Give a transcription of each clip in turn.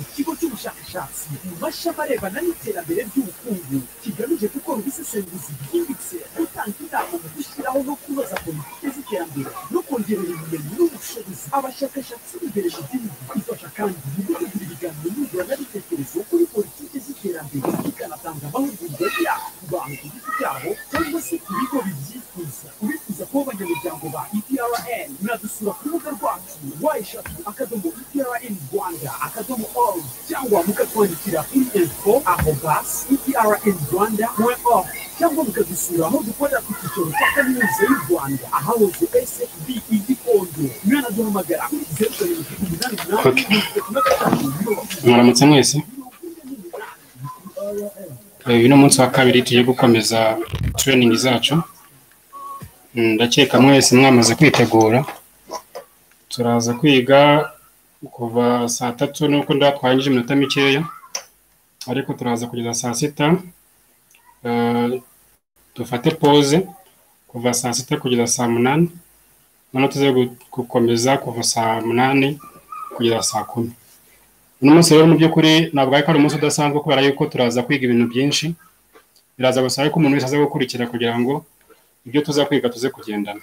ikigo cy'ubushakashatsi ubasha abarebana n'iterambere ry'ubukungu kigamije gukora ubusesenguzi bwimbitse gutanga inama mu gushyiraho no kunoza politiki z'iterambere no kongerera ubumenyi n'ubushobozi abashakashatsi b'imbere mu gihugu ifasha kandi mu gutegura ibiganiro nyunguranabitekerezo kuri politiki z'iterambere ikanatanga amahugurwa yabo ku bantu ku giti cyabo cyangwa se ku bigo bibyifuza ubifuza kuba abanyamuryango ba EPRN mwadusura ku rubuga rwacu wayishatu akadomo EPRN Rwanda akadomo org cyangwa mukatwandikira kuri info arobas EPRN Rwanda org cyangwa mukadusura aho dukorera ku cyicaro cya kaminuza y'u Rwanda ahahoze SFB i Gikondo mwanaduhamagara kuri zeru karindwi umunani umunani mirongo itatu na gatanu mirongo itatu muramutse mwese Eh, uyu ni umunsi wa kabiri tugiye gukomeza training zacu Mm, ndakeka mwese mwamaze kwitegura turaza kwiga kuva saa tatu nuko ndatwangije iminota mikeya ariko turaza kugeza saa sita Eh, dufate pause kuva saa sita kugeza saa munani noneho tuze gu- gukomeza kuva saa munani kugeza saa kumi uno munsi rero mu by'ukuri ntabwo ariko ari umunsi udasanzwe kubera yuko turaza kwiga ibintu byinshi biraza gusaba ko umuntu wese aza gukurikira kugira ngo ibyo tuza kwiga tuze kugendana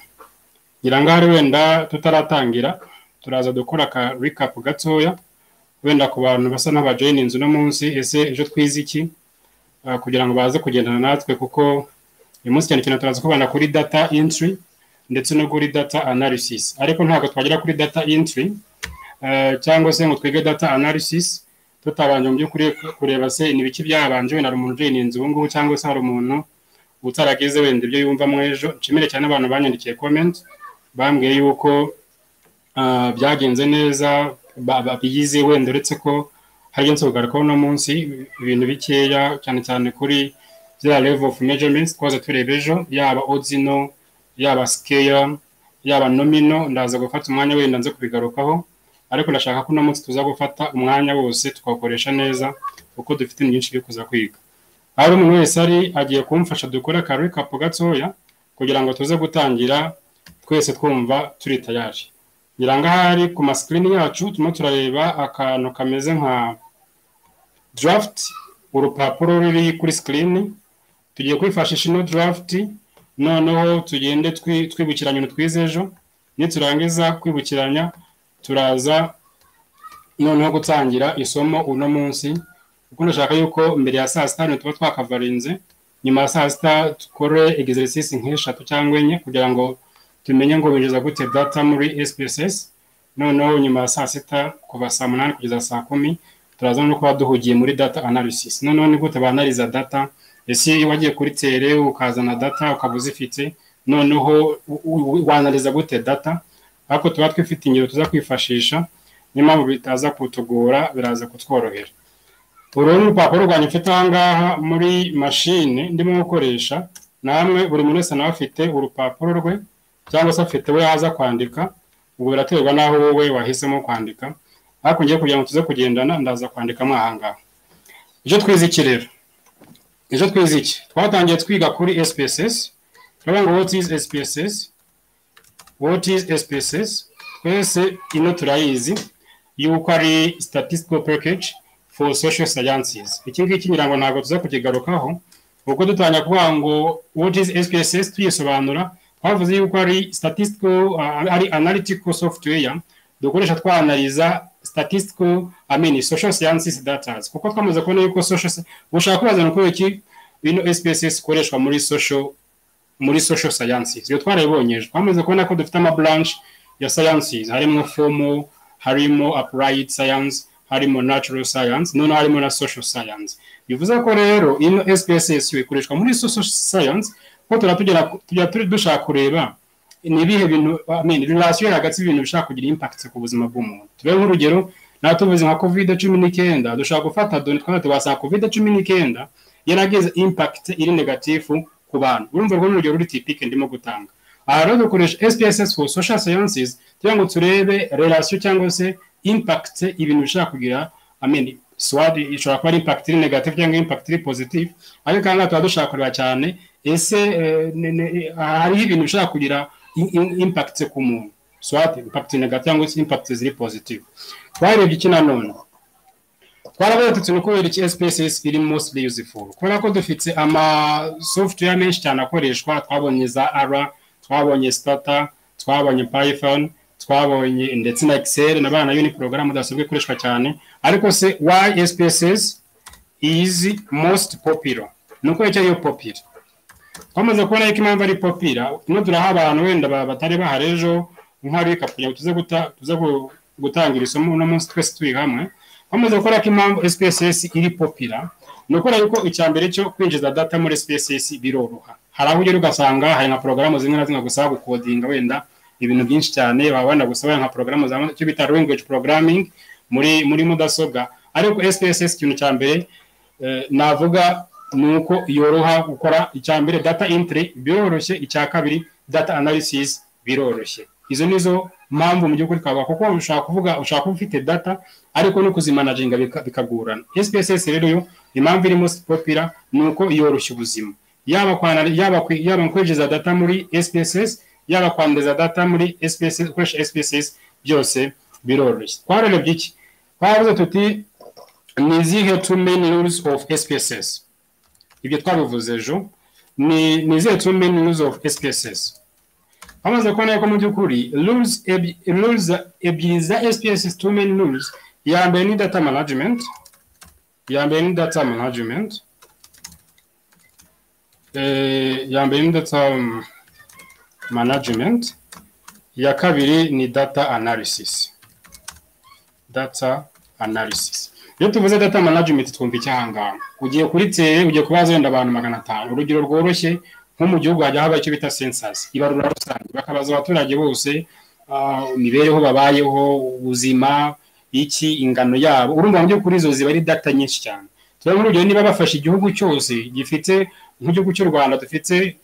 ngira ngo ahari wenda tutaratangira turaza dukora aka recap gatoya wenda ku bantu basa n'abajoyininze uno munsi ese ejo twize iki Ah, kugira ngo baze kugendana natwe kuko uyu munsi cyane cyane turaza kubana kuri data entry ndetse no kuri data analysis ariko ntabwo twagera kuri data entry eh, cyangwa se ngo twige data analysis tutabanje mu by'ukuri kureba se ni biki byabanje wenda hari umuntu ujoyininze ubu ngubu cyangwa se hari umuntu utaragize wenda ibyo yumvamo ejo nshimire cyane abantu banyandikiye comment bambwiye yuko ah, byagenze neza ba- ba- biyize wenda uretse ko hagenze kugarukaho uno munsi ibintu bikeya cyane cyane kuri bya level of measurements twaza tureba ejo yaba odino yaba scale yaba nomino ndaza gufata umwanya wenda nze kubigarukaho ariko ndashaka ko uno munsi tuza gufata umwanya wose tukawukoresha neza kuko dufite ibintu byinshi byo kuza kwiga hari umuntu wese ari agiye kumfasha dukore aka recap gatoya kugira ngo tuze gutangira twese twumva turi tayari ngira ngo ahari ku masikirini yacu turimo turareba akantu kameze nka draft urupapuro ruri kuri sikirini tugiye kwifashisha ino draft noneho tugende twi- twibukiranya ibintu twize ejo niturangiza kwibukiranya turaza noneho gutangira isomo uno munsi kuko ndashaka yuko mbere ya saa sita tuba twakavarinze nyuma ya saa sita dukore exercise nk'eshatu cyangwa enye kugira ngo tumenye ngo binjiza gute data muri SPSS noneho nyuma ya saa sita kuva saa munani kugeza saa kumi turaza no kuba duhugiye muri data analysis noneho ni gute banariza data ese iyo wagiye kuri tere ukazana data ukaba uzifite noneho u- u- wanariza gute data ariko tuba twifite ingero tuza kwifashisha niyo mpamvu bitaza kutugora biraza kutworohera uru ni urupapuro rwanjye mfite aha ngaha muri mashini ndimo gukoresha namwe buri muntu wese nawe afite urupapuro rwe cyangwa se afite we yaza kwandika ubwo biraterwa n'aho wowe wahisemo kwandika ariko ngiye kugira ngo tuze kugendana ndaza kwandikamo aha ngaha ejo twize iki rero ejo twize iki twatangiye twiga kuri SPSS turavuga ngo what is SPSS what is SPSS twese ino turayizi yuko ari statistical package for social sciences iki ngiki ngira ngo ntabwo tuza kukigarukaho ubwo dutangira kuvuga ngo what is SPSS tuyisobanura twavuze yuko ari statistical uh, ari analytical software dukoresha twanaliza statistical I mean social sciences data kuko twamaze kubona yuko social sci- ushaka kubaza ni uko iki bino SPSS ikoreshwa muri social muri social sciences iyo twarayibonye ejo twamaze kubona ko dufite ama branch ya sciences harimo formal harimo applied science harimo natural science noneho harimo na social science bivuze ko rero ino SPSS yo ikoreshwa muri social science ko tuba tugera tujya turi dushaka kureba ni ibihe bintu I mean relation hagati y'ibintu bishobora kugira impact ku buzima bw'umuntu tube nk'urugero nawe tuvuze nka covid cumi n'icyenda dushobora gufata doni twaba tugasanga covid cumi n'icyenda yaragize impact iri negatifu ku bantu urumva rwo ni urugero ruri tipike ndimo gutanga aha rero dukoresha SPSS for social sciences kugira ngo turebe relation cyangwa se impact ibintu bishobora kugira I mean, swad ishobora kuba ari impact iri negative cyangwa impact iri positive ariko aha ngaha tuba dushaka kureba cyane ese eh, ne- ne- hariho ibintu bishobora kugira i- i- impact ku muntu swati impact negative cyangwa se impact ziri positive twarebye iki nanone twaravuga tuti ni kubera iki sps iri mostly useful kubera ko dufite ama software menshi cyane akoreshwa twabonye za r twabonye starter twabonye python twabonye ndetse na excel na bana yo ni porogaramu dasobwe ikoreshwa cyane ariko se why sps is most popular ni uko icyo ariyo popular twamaze kubona yuko impamvu ari popira turimo turaha abantu wenda batari bahari ejo nka reka kugira ngo tuze guta tuze gutangira isomo uno munsi twese turi hamwe twamaze gukora ko impamvu sps iri popira ni ukora yuko icya mbere cyo kwinjiza data muri sps biroroha hari aho ugera ugasanga hari nka porogaramu zimwe na zimwe gusaba gukodinga wenda ibintu byinshi cyane baba wenda gusaba nka porogaramu za icyo bita language programming muri muri mudasobwa ariko sps ikintu cya mbere navuga ni uko yoroha gukora icya mbere data entry biroroshye icya kabiri data analysis biroroshye izo nizo mpamvu mu gihugu twavuga kuko ushobora kuvuga ushobora kuba ufite data ariko no kuzimanaginga bikagorana sps rero yo impamvu irimo popira ni uko yoroshya ubuzima yaba kwinjiza data muri sps yaba kwanduza data muri sps ukoresha sps byose biroroshye twararebye iki twaravuze tuti ni izihe two main rules of sps ibyo twabivuze ejo ni ni izihe two main rules of sps bamaze kubona ko mu by'ukuri rules ebyiri za sps two main rules iya mbere ni data management iya mbere ni data management iya mbere ni data management iya kabiri ni data analysis data analysis iyo tuvuze data management twumva icyahangaha ugiye kuri tere ugiye kubaza wenda abantu magana atanu urugero rworoshye nko mu gihugu hajya haba icyo bita sensasi ibarura rusange bakabaza abaturage bose imibereho babayeho ubuzima iki ingano yabo urumva mu by'ukuri izo ziba ari data nyinshi cyane tuba muri urugero niba bafashe igihugu cyose gifite nk'igihugu cy'u rwanda dufite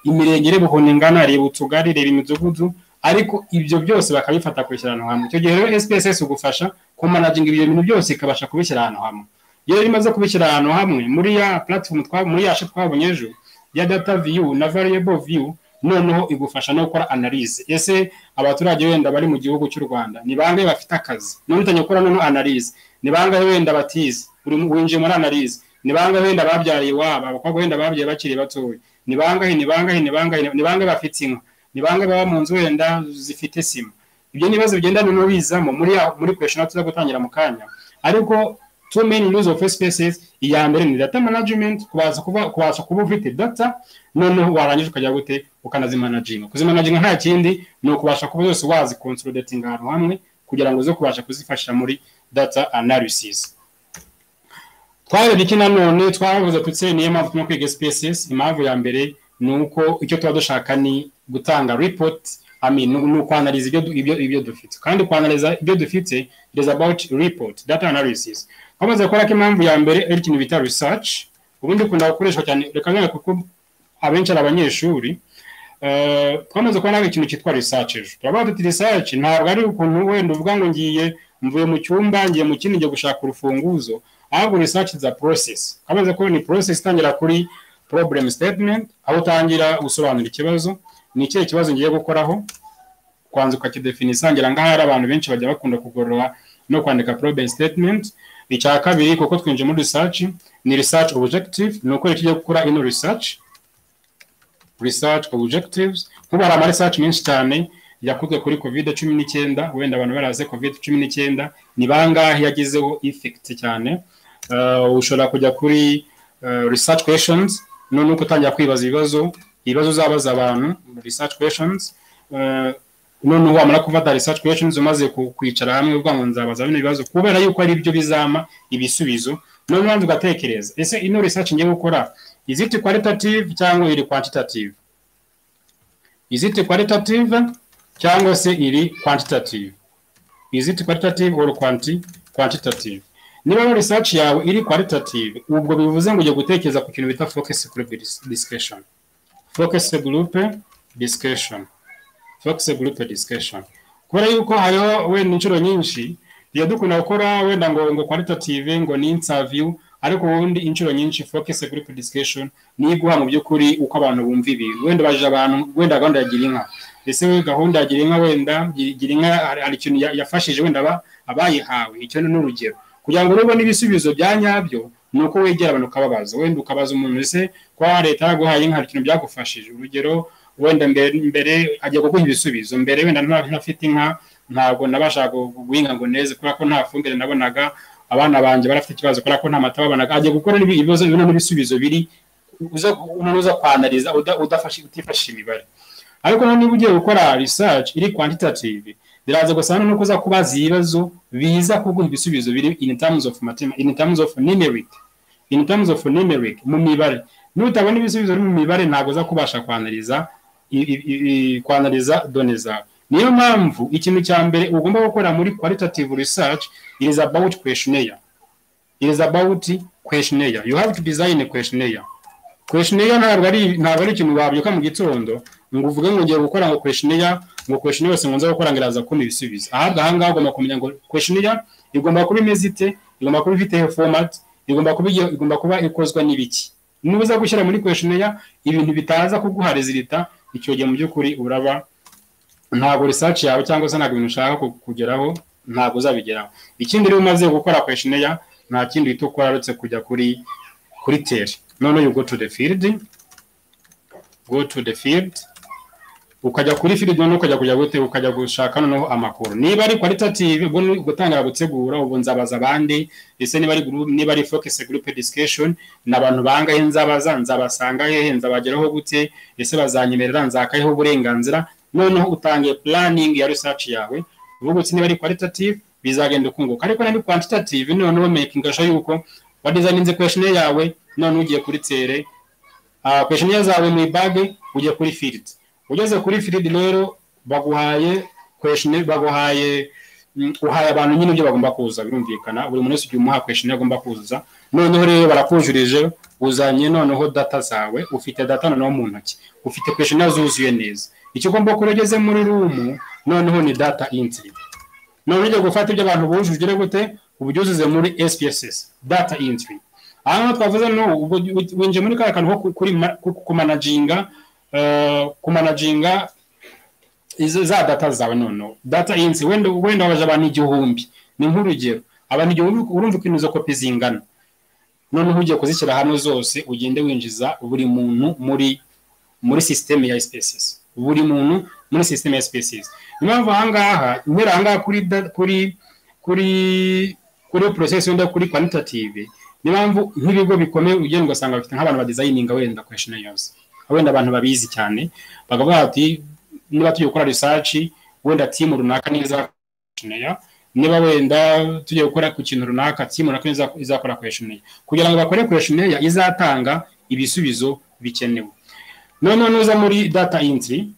imirenge reba ukuntu ingana reba utugari reba imidugudu ariko ibyo byose bakabifata kubishyira ahantu hamwe icyo gihe rero sps igufasha kumanaginga ibyo bintu byose ikabasha kubishyira ahantu hamwe iyo rero imaze kubishyira ahantu hamwe muri ya platform muri yashe twabonye ejo ya data view na variable view noneho igufasha no gukora analyse ese abaturage wenda bari mu gihugu cy'u rwanda ni bangahe bafite akazi none utangiye gukora noneho analyse ni bangahe wenda batize winjiye muri analyse ni bangahe wenda babyariye iwabo abakobwa wenda babyaye bakiri batoya ni bangahe ni bangahe ni bangahe ni bangahe bafite inka ni bangahe baba mu nzu wenda zifite sima ibyo ni ibibazo bigenda noneho bizamo muri muri kweshona tuza gutangira mu kanya ariko two main rules of spaces iya mbere ni data management kubaza kuba kubasha kuba ufite data noneho warangiza ukajya gute ukanazimanaginga kuzimanaginga nta kindi ni ukubasha kuba zose wazi consolidating ahantu hamwe kugira ngo uze kubasha kuzifasha muri data analysis twarebye iki nanone twavuze tutse niyo mpamvu turimo kwiga spaces impamvu ya mbere ni uko icyo tuba dushaka ni gutanga report ni ukwanariza ibyo dufite kandi kwanariza ibyo dufite it is about report data analysis bamaze gukora ko impamvu ya mbere ari ikintu bita research ubundi ukunda gukoreshwa cyane reka nk'iyo kuko abenshi ari abanyeshuri twamaze kubona ikintu cyitwa research ejo turavuga tuti research ntabwo ari ukuntu wenda uvuga ngo ngiye mvuye mu cyumba ngiye mu kindi ngiye gushaka urufunguzo ahubwo research is a process twamaze kubona ni process itangira kuri problem statement aho utangira gusobanura ikibazo ni ikihe kibazo ngiye gukoraho kwanza ukakidefinisa ngira ngaho hari abantu benshi bajya bakunda kugorora no kwandika problem statement icya kabiri kuko twinjiye muri research ni research objective ni uko ikigiye gukora ino research research objectives nk'ubu hari ama research menshi cyane yakozwe kuri covid cumi n'icyenda wenda abantu baraze covid cumi n'icyenda ni bangahe yagizeho effect cyane ushobora kujya kuri research questions noneho utangira kwibaza ibibazo ibibazo uzabaza abantu research questions noneho wamara gufata research questions umaze kwicara hamwe uvuga ngo nzabaza bino bibazo kubera yuko ari byo bizama ibisubizo noneho ubanza ugatekereza ese ino research ngiye gukora is it qualitative cyangwa iri quantitative is it qualitative cyangwa se iri quantitative is it qualitative or quanti quantitative niba research yawe iri qualitative ubwo bivuze ngo ujye gutekereza ku kintu bita focus group discussion focus group discussion focus group discussion kubera yuko hariho wenda inshuro nyinshi tujya dukunda gukora wenda ngo ngo qualitative ngo ni interview ariko ubundi inshuro nyinshi fokese kuri purisikesheni niyo iguha mu by'ukuri uko abantu bumva ibintu wenda baje abantu wenda gahunda ya girinka ese we gahunda ya girinka wenda girinka hari ikintu ya- yafashije wenda aba- abayihawe icyo ni n'urugero kugira ngo nubwo n'ibisubizo bya nyabyo ni uko wegera abantu ukababaza wenda ukabaza umuntu ese kwa leta yaguhaye inka hari ikintu byagufashije urugero wenda mbere mbere ajya kuguha ibisubizo mbere wenda nta- ntafite inka ntabwo nabashaga gu- guhinga ngo neza kubera ko nta fumbire nabonaga abana banjye barafite ikibazo kubera ko nta mata babonaga ajya gukora n'ibi- ibibazo bino n'ibisubizo biri uza umuntu uza kwanariza uda- udafashe utifashe imibare ariko noneho niba ugiye gukora research iri quantitative biraza gusa hano no kuza kubaza ibibazo biza kuguha ibisubizo biri in terms of mathema- in terms of numeric in terms of numeric mu mibare nutabona ibisubizo biri mu mibare ntabwo uza kubasha kwanariza i- i- i- i- kwanariza done zawe niyo mpamvu ikintu cya mbere ugomba gukora muri qualitative research it is about questionnaire it is about questionnaire you have to design a questionnaire questionnaire ntabwo ari ntabwo ari ikintu wabyuka mu gitondo ngo uvuge ngo ngiye gukora ngo questionnaire ngo questionnaire yose ngo nze gukora ngo iraza kumpa ibisubizo ahabwa ahangaha ugomba kumenya ngo questionnaire igomba kuba imeze ite igomba kuba ifite format igomba kuba igiye- igomba kuba ikozwe n'ibiki niba uza gushyira muri questionnaire ibintu bitaza kuguha resulita icyo gihe mu by'ukuri uraba ntabwo research yawe cyangwa se ntabwo ibintu ushaka ku- kugeraho ntabwo uzabigeraho ikindi rero umaze gukora questionnaire nta kindi uhita ukora uretse kujya kuri kuri tere none you go to the field go to the field ukajya kuri field noneho ukajya kujya gute ukajya gushaka noneho amakuru niba ari qualitative ubwo ni gutangira gutegura ubu nzabaza abandi ese niba ari group niba ari focus group discussion ni abantu bangahe nzabaza nzabasanga hehe nzabageraho gute ese bazanyemerera nzakayeho uburenganzira noneho utangiye planning ya research yawe uvuga uti niba ari qualitative bizagenda ukunguka ariko niba ari quantitative noneho making sure yuko wadizayininze questionnaire yawe noneho ugiye kuri tere Ah, questionnaire zawe mu ibage ujya kuri field ugeze kuri field rero baguhaye questionnaire baguhaye mm, uhaye abantu nyine ibyo bagomba kuza birumvikana buri muntu wese ugiye umuha questionnaire agomba kuzuza noneho rero barakujurije uzanye noneho data zawe ufite data noneho mu ntoki ufite questionnaire zuzuye neza icyo ugomba gukora iyo ugeze muri room noneho ni data entry none ujya gufata ibyo abantu bujuje ugire gute ubyuzuze muri SPSS data entry aha ngaha twavuze no ubwo winjiye muri kariya kantu ko ku- kuri ma- ku- kumanaginga eh, kumanaginga izo za data zawe noneho data insi wenda wenda wabaje abantu igihumbi ni nk'urugero abantu igihumbi urumva ukuntu izo kopi zingana noneho ugiye kuzishyira hamwe zose ugende winjiza buri muntu muri muri sisiteme ya species buri muntu muri sisiteme ya species niyo mpamvu ahangaha guhera ahangaha kuri da- kuri kuri kuri process wenda kuri quantitative niyo mpamvu nk'ibigo bikomeye ugenda ugasanga bafite nk'abantu badizayininga wenda questionnaires wenda abantu babizi cyane bakavuga bati niba tugiye gukora research wenda timu runaka niyo izakora questionnaire niba wenda tugiye gukora ku kintu runaka timu runaka niyo iza- izakora questionnaire kugira ngo bakore questionnaire izatanga ibisubizo bikenewe noneho nuza muri data entry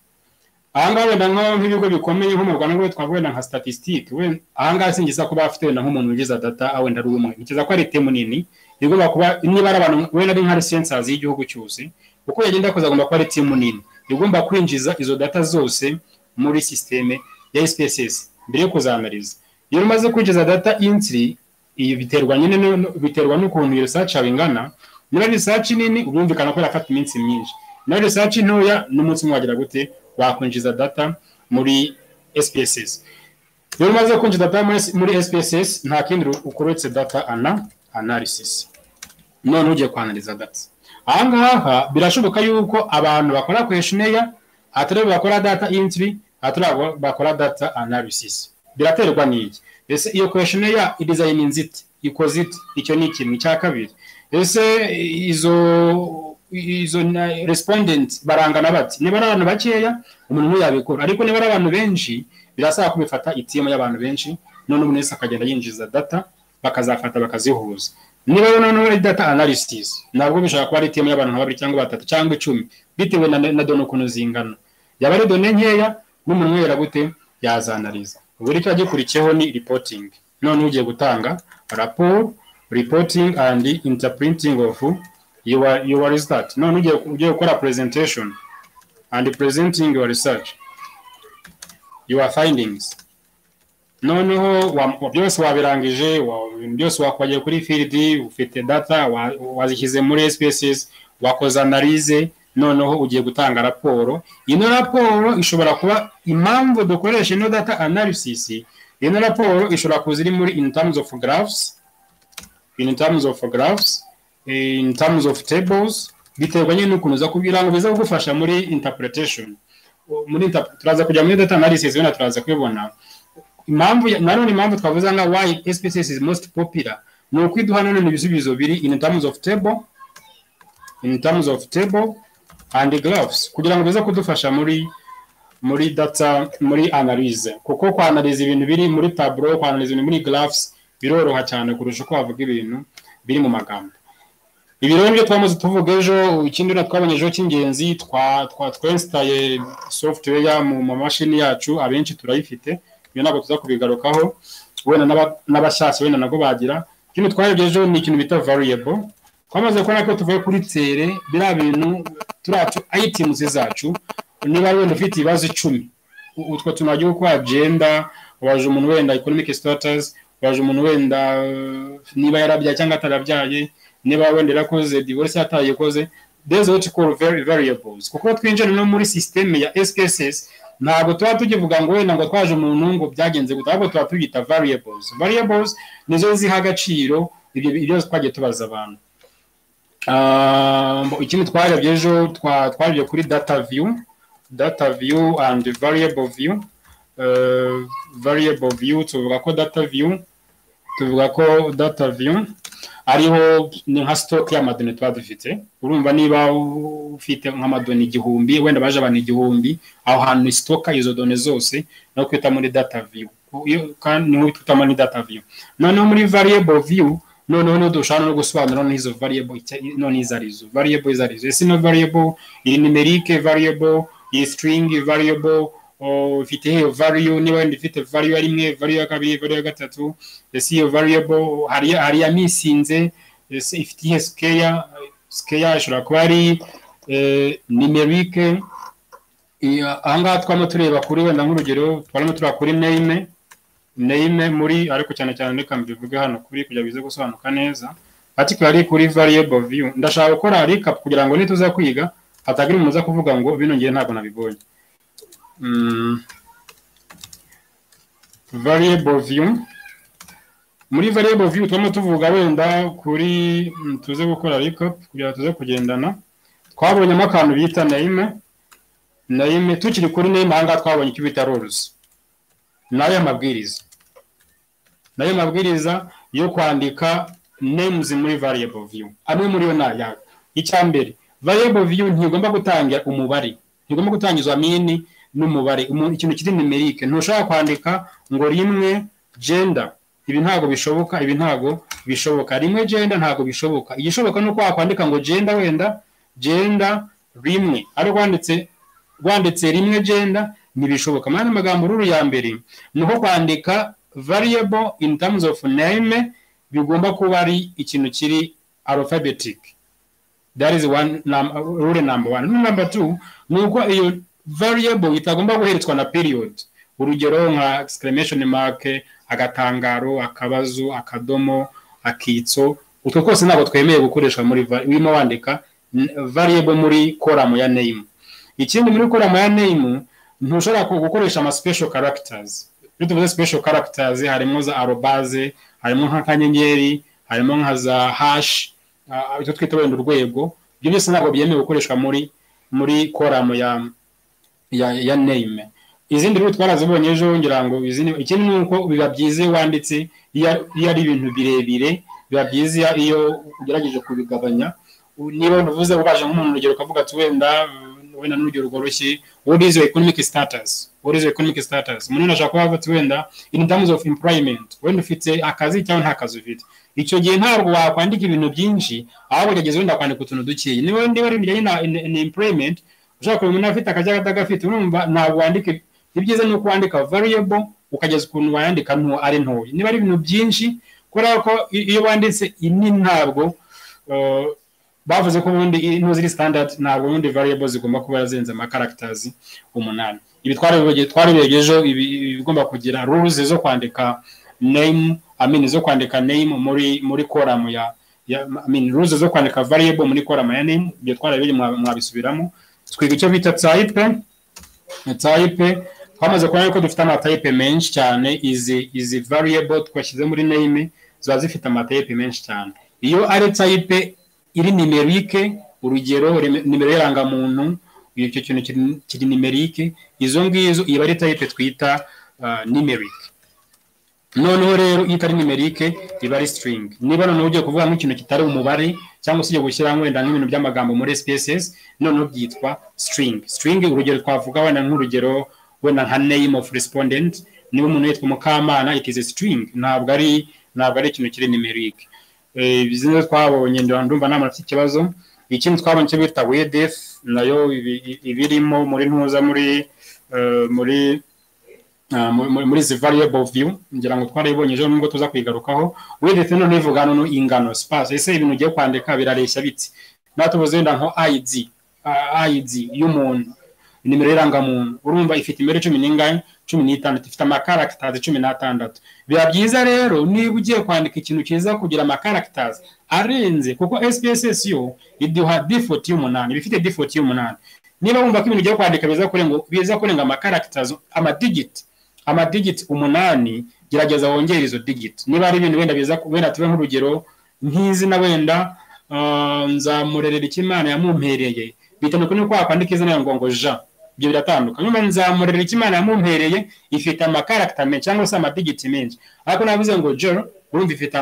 ahangaha wenda nko- nk'ibigo bikomeye nko mu rwanda rwo twavuga wenda nka statistique we- ahangaha singiza kuba afite wenda nk'umuntu wigiza data ah, wenda ari umwe ntekereza ko ari temu nini igomba kuba niba ari abantu wenda ari nka resensazi y'igihugu cyose uko yagenda yakoze agomba kuba ari temu nini igomba kwinjiza izo data zose muri sisiteme ya SPSS mbere yo kuzanariza iyo umaze kwinjiza data intri ibi biterwa nyine no- no- biterwa n'ukuntu iyo research yawe ingana niba ari research nini ubumvikana ko irafata iminsi myinshi naho research ntoya n'umunsi umwe wagira gute wakwinjiza data muri SPSS iyo umaze kwinjiza data muri S- muri SPSS nta kindi ukuretse data ana analysis none ugiye kwanariza data ahangaha birashoboka yuko abantu bakora questionnaire atari bakora data entry atari abo bakora data analysis biraterwa n'iki ese iyo questionnaire idezayininze ite ikoze ite icyo ni ikintu cya kabiri ese izo izo na- respondent barangana bati niba ari abantu bakeya umuntu umwe yabikora ariko niba ari abantu benshi birasaba ko bifata itimu y'abantu benshi none umuntu wese akagenda yinjiza data bakazafata bakazihuza niba rero noneho ari data analysis ntabwo bishobora kuba ari timu y'abantu nka babiri cyangwa batatu cyangwa icumi bitewe na, na done ukuntu zingana yaba ari done nkeya n'umuntu umwe yera gute yazanariza ubwo rero icyo gikurikiyeho ni reporting none ugiye gutanga rapport reporting and interpreting of your, your result none ugiye ugiye gukora presentation and presenting your research your findings noneho wa- byose wabirangije wa- ibintu byose wakwajya kuri filidi ufite data wa- wazishyize muri spaces wakoze analize noneho ugiye gutanga raporo ino raporo ishobora kuba impamvu dukoresha ino data analysis ino raporo ishobora kuza iri muri in terms of graphs in terms of graphs in terms of tables biterwa nyine n'ukuntu uza kubirango biza kugufasha muri interpretation O- muri inter- turaza kujya muri data analysis wenda turaza kubibona impamvu ya- nanone impamvu twavuze nga why species is most popular ni ukwiduha nanone ibisubizo biri in terms of table in terms of table and graphs kugira ngo bize kudufasha muri muri data muri analyze kuko kwanaliza ibintu biri muri tableau kwanaliza ibintu muri graphs biroroha cyane kurusha uko wavuga ibintu biri mu magambo ibi rero nibyo twamaze tuvuga ejo ikindi na twabonye ejo cy'ingenzi twa- twa- twainstaye software mu mamashini yacu abenshi turayifite ibyo ntabwo tuza kubigarukaho wenda n'aba- n'abashyashya wenda nabwo bagira ikindi twarebye ejo ni ikintu bita variable twamaze kubona ko tuvuye kuri tere biriya bintu turacu items zacu niba wenda ufite ibibazo icumi U- utwo tunajya uko agenda waje umuntu wenda economic status waje umuntu wenda eh, niba yarabyaye cyangwa atarabyaye niba wenda yarakoze divorce atayikoze these what you call very variables kuko twinjira no muri system ya SPSS ntabwo tuba tukivuga ngo wenda ngo twaje umuntu ngo byagenze gute ahubwo tuba tubita variables variables nizo ziha agaciro ibyo ibyo twagiye tubaza abantu Um, ikindi twarebye ejo twa- twarebye kuri data view data view and variable view uh, variable view tuvuga ko data view tuvuga ko data view ariho ni nka stock y'amadoni tuba dufite urumva niba ufite nk'amadoni igihumbi wenda baje abantu igihumbi aho hantu ni stock izo doni zose no kwita muri data view Ku- iyo- kandi niho twita muri data view noneho muri variable view noneho ntidushobora no gusobanura n'izo variable icya- none izo arizo variable izo arizo ese no variable iri numeric variable iyi string variable oh, ifite iyo value niba wenda ifite value ya rimwe value ya kabiri value ya gatatu ese iyo variable hari hari yamisinze ese ifite iyihe scale scale ishobora kuba ari eh, numeric Iya, aha ngaha twamo tureba kuri wenda nk'urugero twarimo tureba kuri name name muri ariko cyane cyane reka mbivuge hano kuri kugira bize gusobanuka neza particularly kuri variable view ndashaka gukora recap kugira ngo nituza kwiga hatagira umuntu uza kuvuga ngo bino ngiye ntabwo nabibonye Mm. variable view muri variable view turimo tuvuga wenda kuri mm, tuze gukora recap kugira ngo tuze kugendana twabonyemo akantu bita name name tukiri kuri name aha ngaha twabonye icyo bita rules nayo amabwiriza nayo mabwiriza yo kwandika names muri variable view amwe muri yo naya icya mbere variable view ntigomba gutangira umubare ntigomba gutangiza mini n'umubare Umu- ikintu kiri numeric ntushobora kwandika ngo rimwe gender ibi ntago bishoboka ibi ntago bishoboka rimwe gender ntago bishoboka igishoboka ni uko wakwandika ngo gender wenda gender rimwe ariko wanditse rwanditse rimwe genda ntibishoboka mu yandi magambo ruru ya mbere ni uko kwandika variable in terms of name bigomba kuba ari ikintu kiri alphabetic that is one num rule number one rule number two ni uko iyo variable itagomba guheretswa na period urugero nka exclamation mark agatangaro akabazo akadomo akitso utwo twose ntabwo twemewe gukoreshwa muri va- urimo wandika n- variable muri koramu ya name ikindi muri koramu ya name ntushobora ku- gukoresha ama special characters iyo tuvuze special characters harimo za arobase harimo nk'akanyenyeri harimo nka za hash ah, icyo twita wenda urwego ibyo byose ntabwo byemewe gukoreshwa muri muri koramu ya ya, ya name izindi rero twarazibonye ejo ngira ngo izindi ikindi ni uko biba byiza iyo wanditse iyo iyo ari ibintu birebire biba byiza iyo- iyo ugerageje kubigabanya U- niba uvuze ubaje nk'umuntu urugero ukavuga ati wenda uh, wenda n'urugero rworoshye what is your economic status what is your economic status umuntu ashaka kuba avuga ati wenda in terms of employment wenda ufite akazi cyangwa nta kazi ufite icyo gihe ntabwo wakwandika ibintu byinshi ahubwo gerageza wenda kwandika utuntu dukeya niba niba ari ibijyanye na na- na employment ushaka kureba umuntu afite akazi atagafite urumva ntabwo wandika ibyiza ni uko wandika variable ukageza ukuntu wayandika nto ari ntoya niba ari ibintu byinshi kubera ko i- iyo wanditse ini ntabwo uh, bavuze ko ubundi intu ziri standard ntabwo ubundi variable zigomba kuba zirenze ama characters umunani ibi twari twarebye ejo ibi bigomba kugira rules zo kwandika name amini zo kwandika name muri muri koramu ya amini rules zo kwandika variable muri koramu ya name ibyo twararebye mwabisubiramo twiga icyo bita type type twamaze kubona ko dufite amatayipe menshi cyane izi izi variable twashyize muri name ziba zifite amatayipe menshi cyane iyo ari tayipe iri nimerike urugero nimero y'irangamuntu icyo kintu kiri nimerike izo ngizo iba ari tayipe twita nimerike noneho rero iyo itari nimerike iba ari string niba noneho ugiye kuvuga nk'ikintu kitari umubare cyangwa se ugiye gushyira wenda nk'ibintu by'amagambo muri sps noneho byitwa string string urugero twavuga wenda nk'urugero wenda nka name of respondent niba umuntu yitwa mukamana it is a string ntabwo ari ntabwo ari ikintu kiri nimerike izi nizo twabonye ndumva nta muntu ikibazo ikindi twabonye icyo bita wedef nayo ibirimo muri ntuza muri muri muri izi variable view ngira ngo twarayibonye ejo nubwo tuza kuyigarukaho wedef noneho ivuga noneho ingano space ese ibintu ugiye kwandika birareshya biti natubuze wenda nko id id y'umuntu nimero y'irangamuntu urumva ifite imibare cumi n'ingahe cumi n'itandatu ifite amakaragitazi cumi n'atandatu biba byiza rero niba ugiye kwandika ikintu cyiza kugira amakaragitazi arenze kuko sps yo iduha difoti y'umunani iba ifite difoti y'umunani niba wumva ko ibintu ugiye kwandika biza kurenga biza kurenga amakaragitazi amadigiti amadigiti umunani gerageza wongere izo digiti niba ari ibintu wenda biza wenda tube nk'urugero nk'izina wenda nzamurerera icyo imana yamumpereye bitandukanye n'uko wakwandika izina ngo ngo jean ibyo biratandukanye nyuma nzamurira icyo imana yamumpereye ifite amakaragita menshi cyangwa se amadigiti menshi ariko navuze ngo joro urumva ifite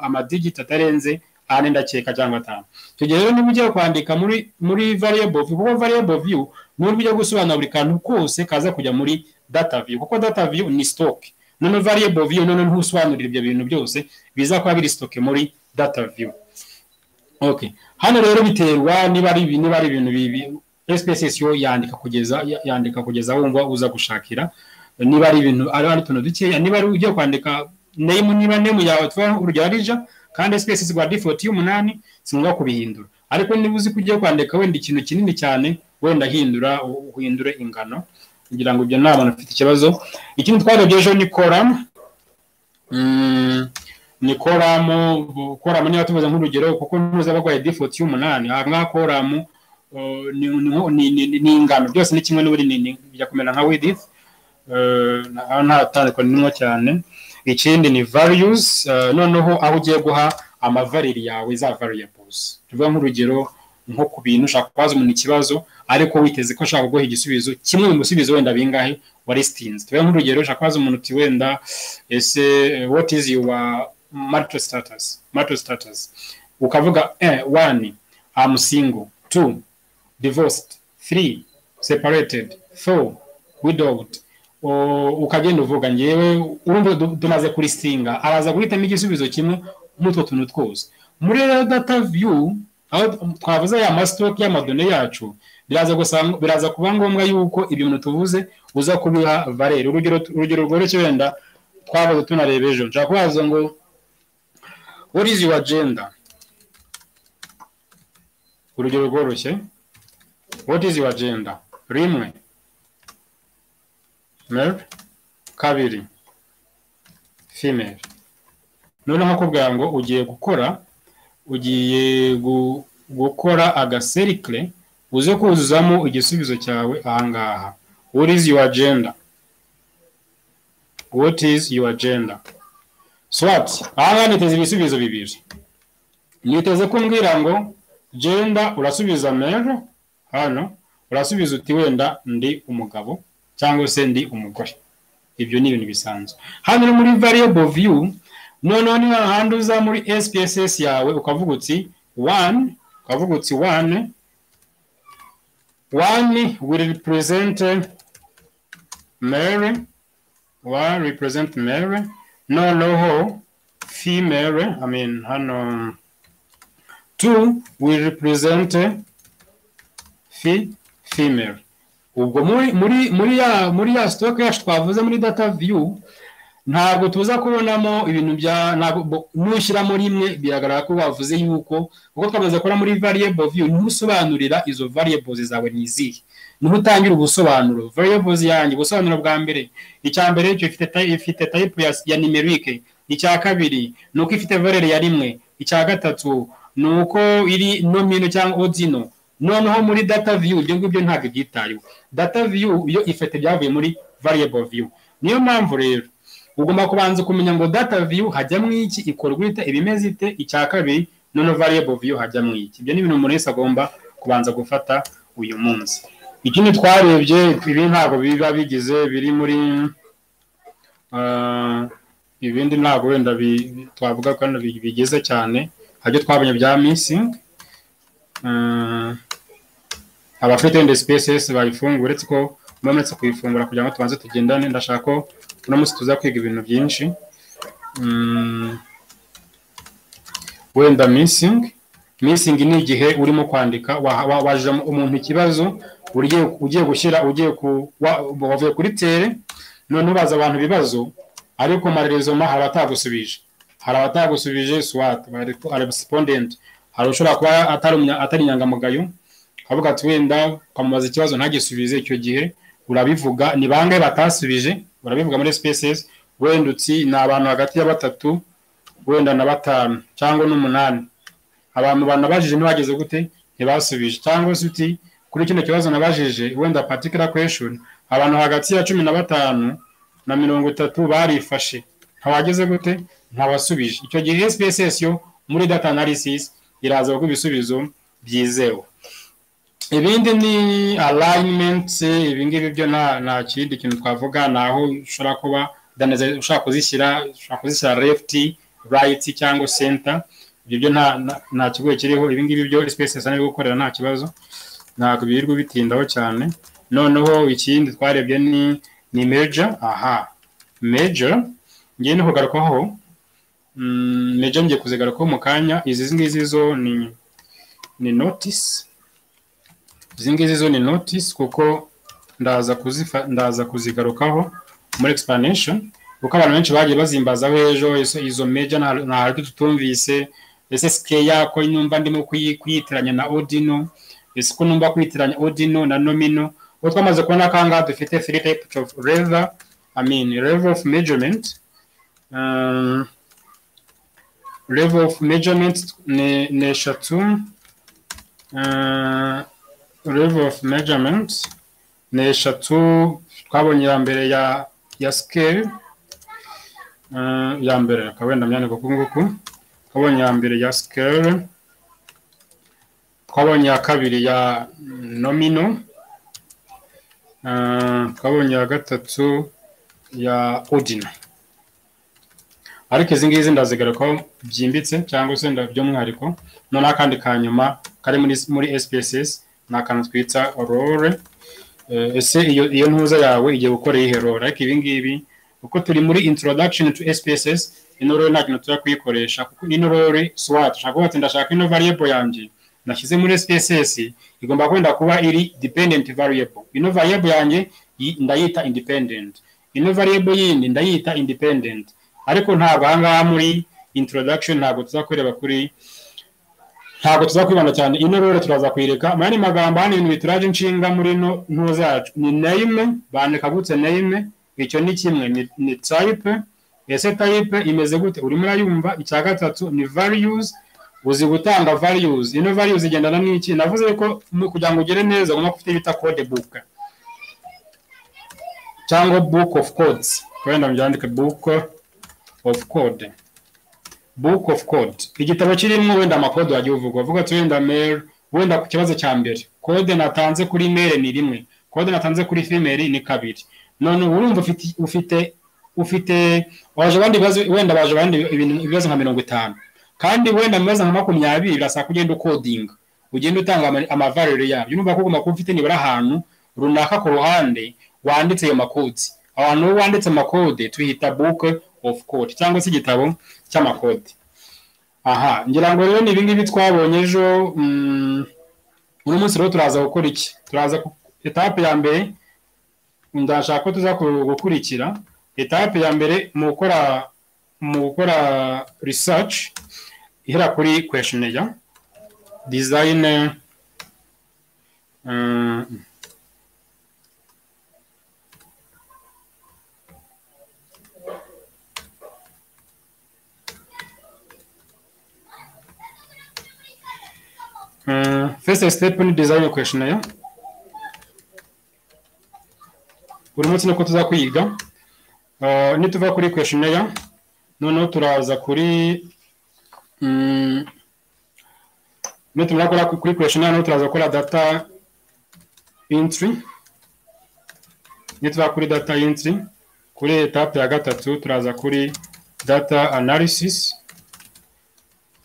amadigiti atarenze ane ndakeka cyangwa atanu tugiye rero niba ugiye kwandika muri muri variable view kuko variable view ni uburyo bwo gusobanura buri kantu kose kaza kujya muri data view kuko data view ni stock none variable view none ntusobanurira ibyo bintu byose biza kuba biri stock muri data view okay hano rero biterwa niba ari niba ari ibintu bibi SPS yo yandika kugeza yandika kugeza wumva uza gushakira niba ari ibintu ari ari tuntu dukeya niba ari ugiye kwandika name niba name yawe twa urugero arija kandi SPS rwa default y'umunani sinumva kubihindura ariko niba uzi kugiye kwandika wenda ikintu kinini cyane wenda hindura uhindure ingano kugira ngo ibyo nta muntu ufite ikibazo ikindi twarebye ejo ni koramu ni koramu koramu niba tuvuze nk'urugero kuko ntuza bagwaye default y'umunani aha ngaha koramu ni ingano byose ni kimwe n'uburinini bijya kumera nka widifu nta tandukanye n'imwe cyane ikindi ni variyuzi noneho aho ugiye guha amavariri yawe za variyabuzi tuvuga nk'urugero nko ku bintu ushaka kubaza umuntu ikibazo ariko witeze ko ashaka kuguha igisubizo kimwe mu bisubizo wenda bingahe warisinze tuvuga nk'urugero ushaka kubaza umuntu uti wenda ese wati izi yuwa marito sitatazi marito sitatazi ukavuga e wani amusingo tu divorced, three, separated, four, widowed. ukagenda uvuga ngewe urumva tumaze kurisinga araza guhitamo igisubizo kimwe n'utwo tuntu twose muri rero data view aho twavuze ya masitoke y'amadone yacu biraza kuba ngombwa yuko ibyo bintu tuvuze uza kubiha valere urugero rworoshye wenda twavuze tunareba ejo nshaka kubaza ngo what is your agenda urugero rworoshye what is your agenda rimwe male kabiri female noneho akubwira ngo ugiye gukora ugiye gukora agaserikire uze kuzuzamo igisubizo cyawe ahangaha what is your agenda what is your agenda swat ahangaha niteze ibisubizo bibiri niteze kumbwira ngo genda urasubiza mero hano urasubiza uti wenda ndi umugabo cyangwa se ndi umugore ibyo ni ibintu bisanzwe hano ni muri variable view noneho niba ahandi uza muri spss yawe ukavuga uti one ukavuga uti one one will represent mary one represent mary noneho female i mean hano two will represent fi female ubwo muri muri muri ya muri ya stock yacu twavuze muri data view ntabwo tuza kubonamo ibintu bya ntabwo nushyiramo rimwe biragaragara ko bavuze yuko uko twamaze gukora muri variable view niho usobanurira izo variables zawe ni izihe niho utangira ubusobanuro variables yanjye ubusobanuro bwa mbere icya mbere cyo ifite type ifite type ya, ya numerique icya kabiri ni uko ifite valere ya rimwe icya gatatu ni uko iri nomino cyangwa odino noneho muri data view ibyo ngibyo ntabwo byitayeho data view yo ifite byavuye muri variable view niyo mpamvu rero ugomba kubanza kumenya ngo data view hajyamo iki ikorwa ite ibimeze ite icya kabiri noneho variable view hajyamo iki ibyo ni ibintu umuntu wese agomba kubanza gufata uyu munsi ikindi twarebye ibi ntabwo biba bigize biri muri ah, ibindi ntabwo wenda bi- twavuga ko hano bi- bigeze cyane haryo twabonye bya missing Ah, abafite wenda spaces bayifungura uretse ko muba muretse kuyifungura kugira ngo tubanze tugendane ndashaka ko uno munsi tuza kwiga ibintu byinshi Mm, wenda missing missing ni igihe urimo kwandika wa- wa- waje umuntu ikibazo ugiye ugiye gushyira ugiye ku wa- wavuye kuri tere none ubaza abantu ibibazo ariko amarezo ma hari atagusubije hari abatagusubije swat respondent hari ushobora kuba atari umunya- atari inyangamugayo akavuga ati wenda ukamubaza ikibazo ntagisubize icyo gihe urabivuga ni bangahe batasubije urabivuga muri spaces wenda utsi ni abantu hagati ya batatu wenda na batanu cyangwa n'umunani abantu banabajije ntibageze gute ntibasubije cyangwa se uti kuri kino kibazo nabajije wenda particular question abantu hagati ya cumi na batanu na mirongo itatu barifashe ntawageze gute ntabasubije icyo gihe SPSS yo muri data analysis iraza kuba ibisubizo byizewe ibindi ni alignment ibi ngibi byo nta nta kindi kintu twavuga ni aho ushobora kuba organize- ushobora kuzishyira ushobora kuzishyira left right cyangwa center ibyo byo nta nta- nta kigoye kiriho ibi ngibi byo SPSS ari gukorera nta kibazo ntabwo birirwa bitindaho cyane noneho ikindi twarebye ni ni major aha major ngiye no kugarukaho Mm, major ngiye kuzigarukaho mu kanya izi ngizi zo ni ni notice izi ngizi zo ni notice kuko ndaza kuzifa ndaza kuzigarukaho muri explanation kuko abantu benshi bagiye bazimbazaho ejo izo, izo major nta- nta haryo tutumvise ese sikeya ko numva ndimo kuyi- kuyitiranya na ordino ese ko numva kwitiranya ordino na nomino ubu twamaze kubona ko ahangaha dufite three types of level i mean level of measurement um, level of measurement ni ni eshatu Uh, level of measurement ni eshatu twabonye iya mbere ya ya scale Uh, ya mbere akaba wenda myandika uku nguku twabonye iya mbere ya scale twabonye iya kabiri ya nomino Uh, twabonye iya gatatu ya ordinal ariko izi ngizi ndazigarukaho byimbitse cyangwa se nda- by'umwihariko noneho akandi ka nyuma kari muri muri SPSS ni akantu twita role Eh, ese iyo iyo ntuza yawe igiye gukora iyihe role ariko ibi ngibi kuko turi muri introduction to SPSS ino role nta kintu tuza kuyikoresha kuko ino role swat ushaka kuvuga ati ndashaka ino variable yanjye nashyize muri SPSS igomba kwenda kuba iri dependent variable ino variable yanjye yi- ndayita independent ino variable yindi ndayita independent ariko ntabwo ahangaha muri introduction ntabwo tuza kureba kuri ntabwo tuza kwibanda cyane ino rero turaza kuyireka mu yandi magambo hano ibintu bituraje inshinga muri ino ntuza zacu ni name bandika gutse name icyo ni kimwe ni- ni type ese type imeze gute urimo urayumva icya gatatu ni values uzi gutanga values ino values igendana n'iki navuze ko mu- kugira ngo ugere neza ugomba gufite ibita code book cyangwa book of codes wenda byandike book of code book of code igitabo kirimo wenda amakode wagiye uvuga uvuga ati wenda mail wenda ku kibazo cya mbere kode natanze kuri mail ni rimwe kode natanze kuri female ni kabiri none urumva ufite ufite ufite waje abandi bibazo wenda baje abandi ibintu- ibibazo nka mirongo itanu kandi wenda mu bibazo nka makumyabiri birasaba ko ugenda ukodinga ugenda utanga ama- amavalere yabyo urumva ko ugomba kuba ufite nibura ahantu runaka ku ruhande wanditse ayo makodi abantu bo wanditse amakode tuhita book of code cyangwa se igitabo cy'amakode aha ngira ngo rero ni ibingibi twabonye ejo mm, uno munsi rero turaza gukora iki turaza ku- etape ya mbere ndashaka ko tuza ku- gukurikira etape ya mbere mu gukora mu gukora research ihera kuri questionnaire design eh, Uh, first step ni design questionnaire buri munsi niko tuzakwiga Uh, nituva kuri questionnaire noneho turaza kuri mm, nitumara gukora ku- kuri questionnaire noneho turaza gukora data entry nituva kuri data entry kuri etape ya gatatu turaza kuri data analysis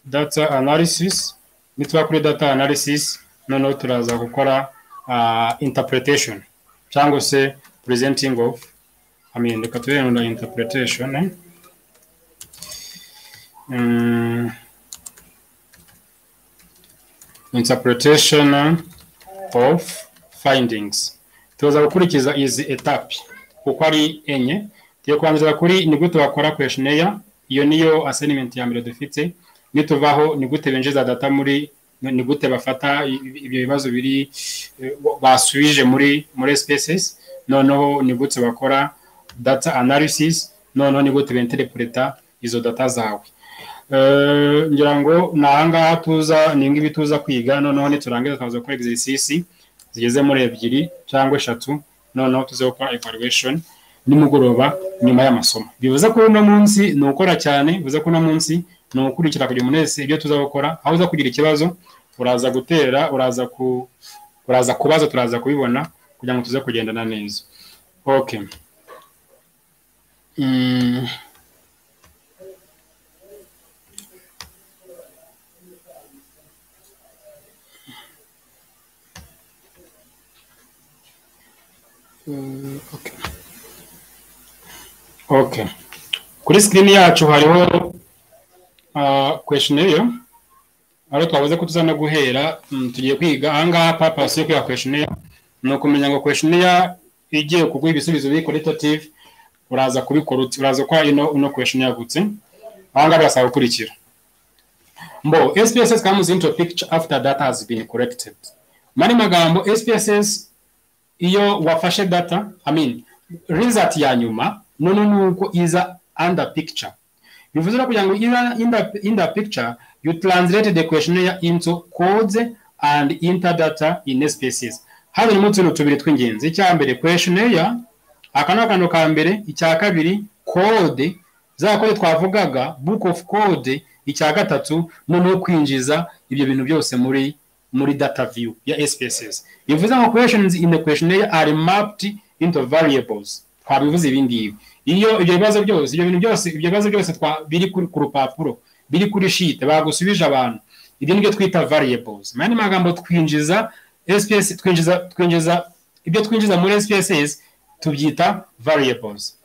data analysis nituba kuri data analysis noneho turaza gukora uh, interpretation cyangwa se presenting of I mean, reka turenga interpretation eh? Mm. interpretation of findings tuza gukurikiza izi etape kuko ari enye tugiye kubanzira kuri ni gute bakora questionnaire iyo niyo assignment ya mbere dufite nituvaho ni gute binjiza data muri ni gute bafata i- i- ibyo bibazo biri eh, basubije muri muri spaces noneho ni gute bakora data analysis noneho ni gute benterpreta izo data zawe Eh, ngira ngo ni ahangaha tuza ni ngibi tuza kwiga noneho niturangiza tukaza gukora exercise zigeze muri ebyiri cyangwa eshatu noneho tuze gukora evaluation nimugoroba nyuma y'amasomo bivuze ko uno munsi ni ukora cyane bivuze ko uno munsi ni ukurikira kugira umuntu wese ibyo tuza gukora aho uza kugira ikibazo uraza gutera uraza ku uraza kubaza turaza kubibona kugira ngo tuze kugendana neza okay mm. Mm, okay. okay kuri sikirini yacu hariho questionnaire aho twavuze ko tuza no guhera mm, tugiye kwiga ahangaha purpose yo kwiga questionnaire ni ukumenya ngo questionnaire igiye kuguha ibisubizo biri qualitative uraza kubikora uti uraza gukora ino ino questionnaire gutse ahangaha birasaba gukurikira mbo SPSS comes into picture after data has been collected mu yandi magambo SPSS iyo wafashe data I mean, result ya nyuma none nuko iza under picture bivuze rero kugira ngo iza under, under picture you translate the questionnaire into codes and inter data in spaces hano ni utuntu tubiri tw'ingenzi icya mbere questionnaire aka ni akantu ka mbere icya kabiri code za code twavugaga book of code icya gatatu noneho kwinjiza ibyo bintu byose muri muri data view ya SPSS bivuze ngo questions in the questionnaire are mapped into variables twabivuze ibi ngibi iyo ibyo bibazo byose ibyo bintu byose ibyo bibazo byose twa- biri kuri- ku rupapuro biri kuri sheet bagusubije abantu ibyo nibyo twita variables mu yandi magambo twinjiza SPS twinjiza twinjiza ibyo twinjiza muri SPSS tubyita variables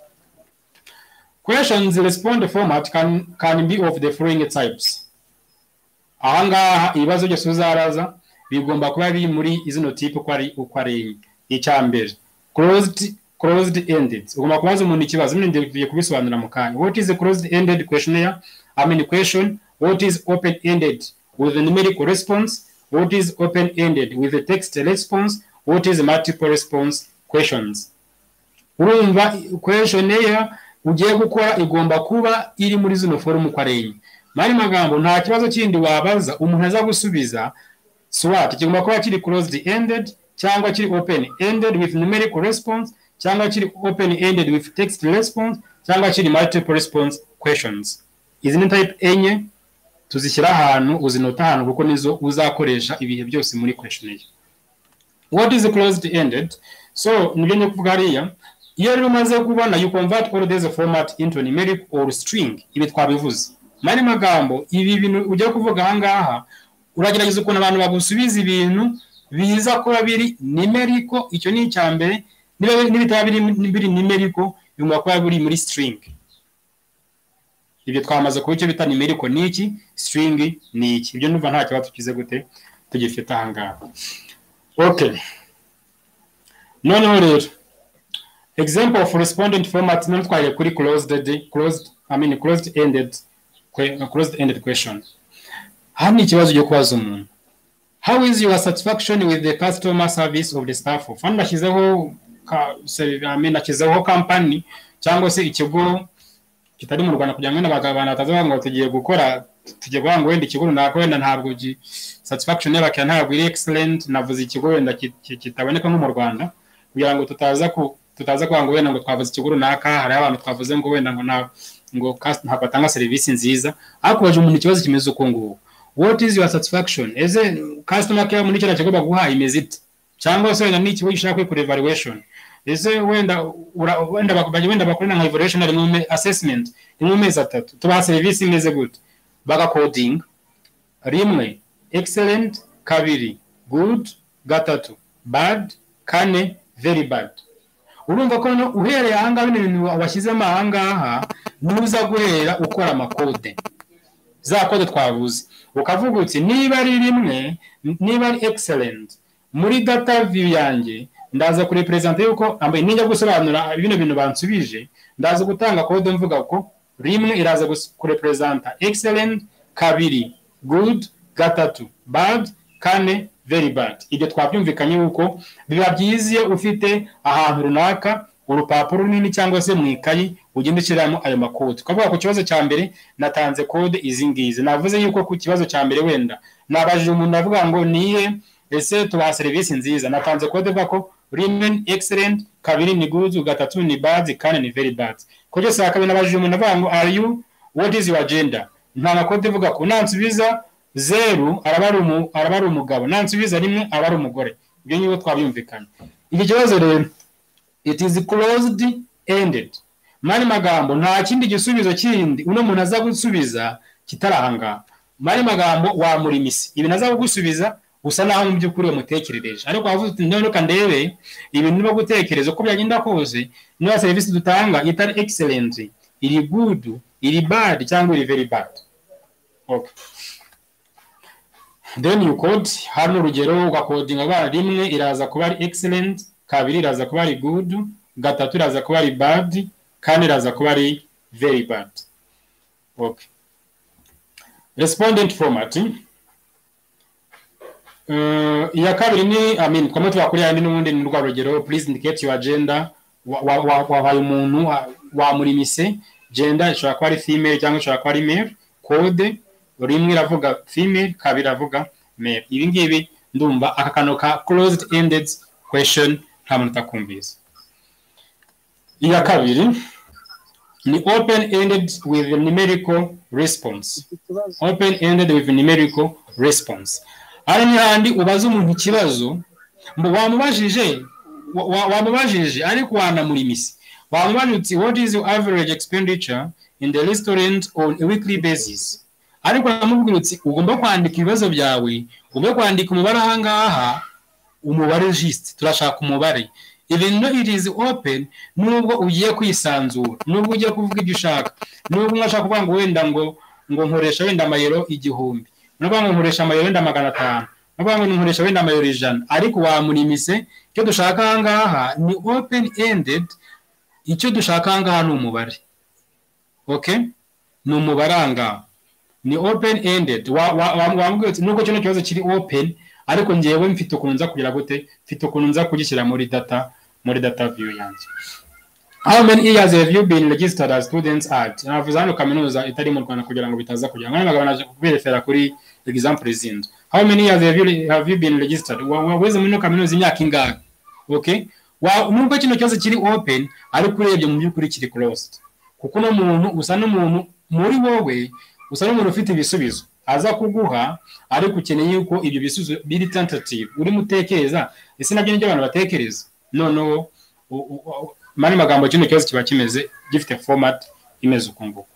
questions in respond format can can be of the following types ahangaha ibibazo byose uzaraza bigomba kuba biri muri izino tipe uko ari uko ari enye icya mbere closed closed ended ugomba kubaza umuntu ikibazo nyine ngiye kubisobanura mu kanya what is a closed ended questionnaire i mean question what is open ended with a numerical response what is open ended with a text response what is multiple response questions urumva questionnaire ugiye gukora igomba kuba iri muri zino forumu uko ari enye mu yandi magambo nta kibazo kindi wabaza umuntu aza gusubiza swat kigomba kuba kiri closed ended cyangwa kiri open ended with numerical response cyangwa kiri open ended with text response cyangwa kiri multiple response questions izi ni type enye tuzishyira ahantu uzinota ahantu kuko nizo uzakoresha ibihe byose muri questionnaire what is closed ended so nibyo ndi kuvuga hariya iyo rero umaze kubona you convert all these format into numeric or string ibi twabivuze mu yandi magambo ibi bintu ugiye kuvuga ahangaha uragerageza ukuntu abantu bagusubiza ibintu biza kuba biri numerical icyo ni icya mbere niba- n'ibitaba biri biri numerical bigomba kuba biri muri string ibyo twamaze kuba icyo bita numerical ni iki string ni iki ibyo numva nta kibazo tukize gute tugifite ahangaha okay noneho rero example of respondent format namutwaye kuri closed closed i mean closed ended closed ended question hano ikibazo cyo kubaza umuntu how is your satisfaction with the customer service of the staff hano nashyizeho ka- se- I mean, nashyizeho company cyangwa se ikigo kitari mu rwanda kugira ngo wenda abagabo abantu batazavuga ngo tugiye gukora tugiye guhanga wenda ikigo runaka wenda ntabwo gi- satisfaction y'abakiriya ntabwo iri excellent navuze ikigo wenda ki- ki- kitaboneka nko mu rwanda kugira ngo tutaza ku tutaza kuvuga ngo wenda ngo twavuze ikigo runaka hari abantu twavuze ngo wenda ngo nta- ngo kas- ntabwo batanga serivisi nziza ariko baje umuntu ikibazo kimeze uko nguko what is your satisfaction ese customer care muri kiriya kigo baguha imeze ite cyangwa se wenda n'ikigo gishaka kwikora evaluation ese wenda ura- wenda bak- wenda bakorera nka evaluation rimwe mu me- assessment rimwe mu mezi atatu tubaha serivisi imeze gute bagakodinga rimwe excellent kabiri good gatatu bad kane very bad urumva ko noneho uhereye ahangaha bino bintu wa- washyizemo ahangaha nuza guhera ukora amakode za kode twabuze ukavuga uti niba ari rimwe niba ari excellent muri data view yanjye ndaza kureperezanta yuko ambaye nijya gusobanura bino bintu bansubije ndaza gutanga kode mvuga ko rimwe iraza gus- kureperezanta excellent kabiri good gatatu bad kane very bad ibyo twabyumvikanye yuko biba byiza iyo ufite ahantu runaka urupapuro runini cyangwa se mu ikayi ugenda ushyiramo ayo makode twavuga ku kibazo cya mbere natanze kode izi ngizi navuze yuko ku kibazo cya mbere wenda nabajije umuntu avuga ngo niye ese tubaha serivisi nziza natanze kode ivuga ko rimwe ni excellent kabiri ni good gatatu ni bad kane ni very bad kode saa kabiri nabajije umuntu avuga ngo are you what is your gender nta makode ivuga ko nansubiza zeru araba ari umu- araba ari umugabo nansubiza rimwe aba ari umugore ibyo ni twabyumvikanye iki kibazo rero it is closed ended mani magambo nta kindi gisubizo kindi uno muntu aza gusubiza kitari ahangaha mani magambo wamura imisi ibintu aza kugusubiza usa naho mu by'ukuri wamutekerereje ariko wavuze uti none reka ndebe ibintu niba gutekereza uko byagenda kose niba serivisi dutanga itari excellent iri good iri bad cyangwa iri very bad okay. then you code hano urugero ugakodinga bara rimwe iraza kuba ari excellent kabiri iraza kuba ari good gatatu iraza kuba ari bad kane iraza kuba ari very bad okay. respondent format Uh, iya kabiri ni I mean, twamwe tubakuri yandi n'ubundi ni rwa rugero please indicate your agenda wabaye wa, wa, wabaye umuntu wa- wamurimise gender ishobora kuba ari female cyangwa ishobora kuba ari male code rimwe iravuga female kabiri iravuga male ibi ngibi ndumva aka kantu ka closed ended question nta muntu utakumvise iya kabiri ni open ended with numerical response ikibazo open ended with numerical response hano ni handi ubaza umuntu ikibazo mbu wamubajije wa- wa- wamubajije ariko wanamura imisi wamubajije uti what is your average expenditure in the restaurant on a weekly basis ariko uramubwira uti ugomba kwandika ibibazo byawe ugomba kwandika umubare ahangaha umubare jist turashaka umubare even though it is open nubwo ugiye kwisanzura nubwo ugiye kuvuga ibyo ushaka nubwo umwe ashaka kuvuga ngo wenda ngo ngo nkoresha wenda amayero igihumbi nuvuga ngo nkoresha amayero wenda magana atanu nuvuga ngo nkoresha wenda amayero ijana ariko wamurimise icyo dushaka ahangaha ni open ended icyo dushaka ahangaha ni umubare okay ni umubare ahangaha ni open ended wambwira uti nubwo kino kibazo kiri open ariko ngewe mfite ukuntu nza kugira gute mfite ukuntu nza kugishyira muri data muri data view yanjye how many years have you been registered as students at navuze hano kaminuza itari mu rwanda kugira ngo bitaza kugira ngo abagabo naje kuberefera kuri example zindi how many years have you, have you been registered Wa- wa- weze muri ino kaminuza imyaka ingahe okay Wa- nubwo kino kibazo kiri open ariko urebye mu by'ukuri kiri closed kuko uno muntu usa n'umuntu muri wowe usa n'umuntu ufite ibisubizo aza kuguha ariko ukeneye yuko ibyo bisubizo biri tentative urimo utekereza ese nabyo nibyo abantu batekereza noneho u- u- u- mani magambo kino kibazo kiba kimeze gifite format imeze uku nguku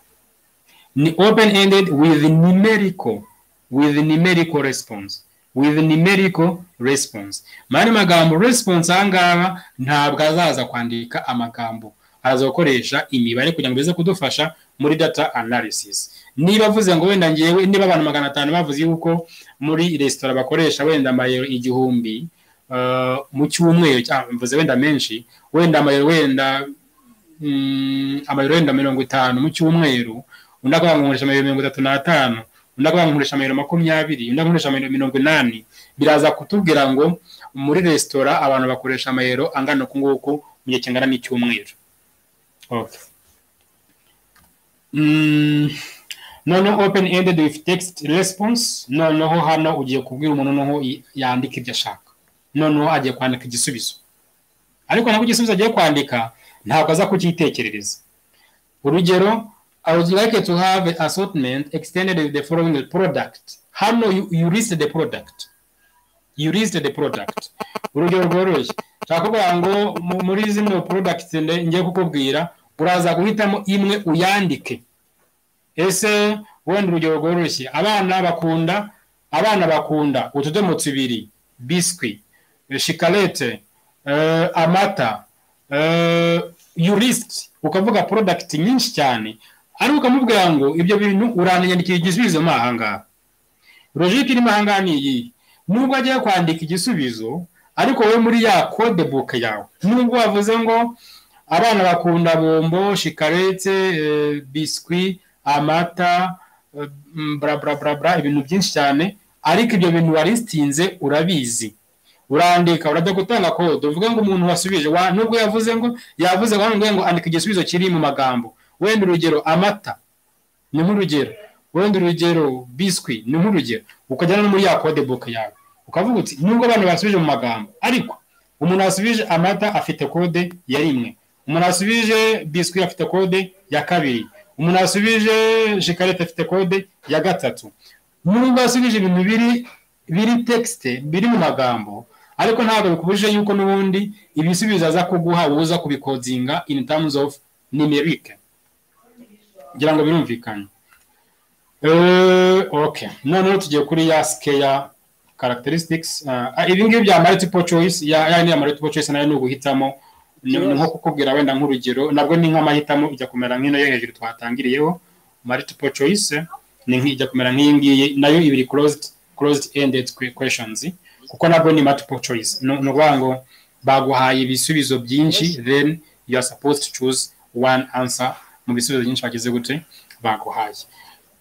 ni open ended with numerical with numerical response with numerical response mani magambo response ahangaha ntabwo azaza kwandika amagambo araza gukoresha imibare kugira ngo bize kudufasha muri data analysis niba avuze ngo wenda ngewe niba abantu magana atanu bavuze yuko muri resitora bakoresha wenda amayero igihumbi ah, mu cyumweru cyangwa mvuze wenda menshi wenda amayero wenda mm, amayero wenda mirongo itanu mu cyumweru undi akaba yankoresha amayero mirongo itatu n'atanu undi akaba yankoresha amayero makumyabiri undi akoresha amayero mirongo inani biraza kutubwira ngo muri resitora abantu bakoresha amayero angana uku nguku mu gihe kingana n'icyumweru okay. mm, noneho open ended with text response noneho hano ugiye kubwira umuntu noneho i- yandika ibyo ashaka noneho agiye kwandika igisubizo ariko nabwo igisubizo agiye kwandika ntabwo aza kucyitekerereza urugero i would like to have an assortment extended with the following product hano you, you list the product you list the product urugero rworoshye nshaka kuvuga ngo mu- muri zino product nde- ngiye kukubwira uraza guhitamo imwe uyandike ese wenda urugero rworoshye abana bakunda abana bakunda utudomo tubiri biswi shikarete amata eh, you list ukavuga product nyinshi cyane ariko ukamubwira ngo ibyo bintu uranyandikira igisubizo mo ahangaha logike irimo ahangaha ni iyi nubwo agiye kwandika igisubizo ariko wowe muri ya code book yawe nubwo wavuze ngo abana bakunda bombo shikarete eh, biswi amata eh, mm, bra bra bra bra ibintu byinshi cyane ariko ibyo bintu warisitinze urabizi urandika urajya gutanga kode uvuga ngo umuntu wasubije wa- nubwo yavuze ngo yavuze ngo hano ngo andika igisubizo kiri mu magambo wenda urugero amata ni nk'urugero wenda urugero biswi ni nk'urugero ukajyana no muri ya code book yawe ukavuga uti nubwo abantu basubije mu magambo ariko umuntu wasubije amata afite kode ya rimwe umuntu wasubije biswi afite kode ya kabiri umuntu wasubije shikarete afite kode ya gatatu nubwo wasubije ibintu biri biri tekisite biri mu magambo ariko ntabwo bikubujije yuko n'ubundi ibisubizo aza kuguha wowe uza kubikodinga in terms of numeric ngira ngo birumvikanye Eh, okay noneho tugiye kuri ya skeya characteristics uh, ibi ngibi bya multiple choice ya ya ni ya multiple choice nayo ni uguhitamo ni ni nko kukubwira wenda nk'urugero nabwo ni nk'amahitamo ijya kumera nk'ino yo hejuru twatangiriyeho multiple choice ni nk'i- ijya kumera nk'iyi ngiyi nayo iba iri closed closed ended que- questions kuko nabwo ni multiple choice ni ni ukuvuga ngo baguhaye ibisubizo byinshi then you are supposed to choose one answer mu bisubizo byinshi bagize gute baguhaye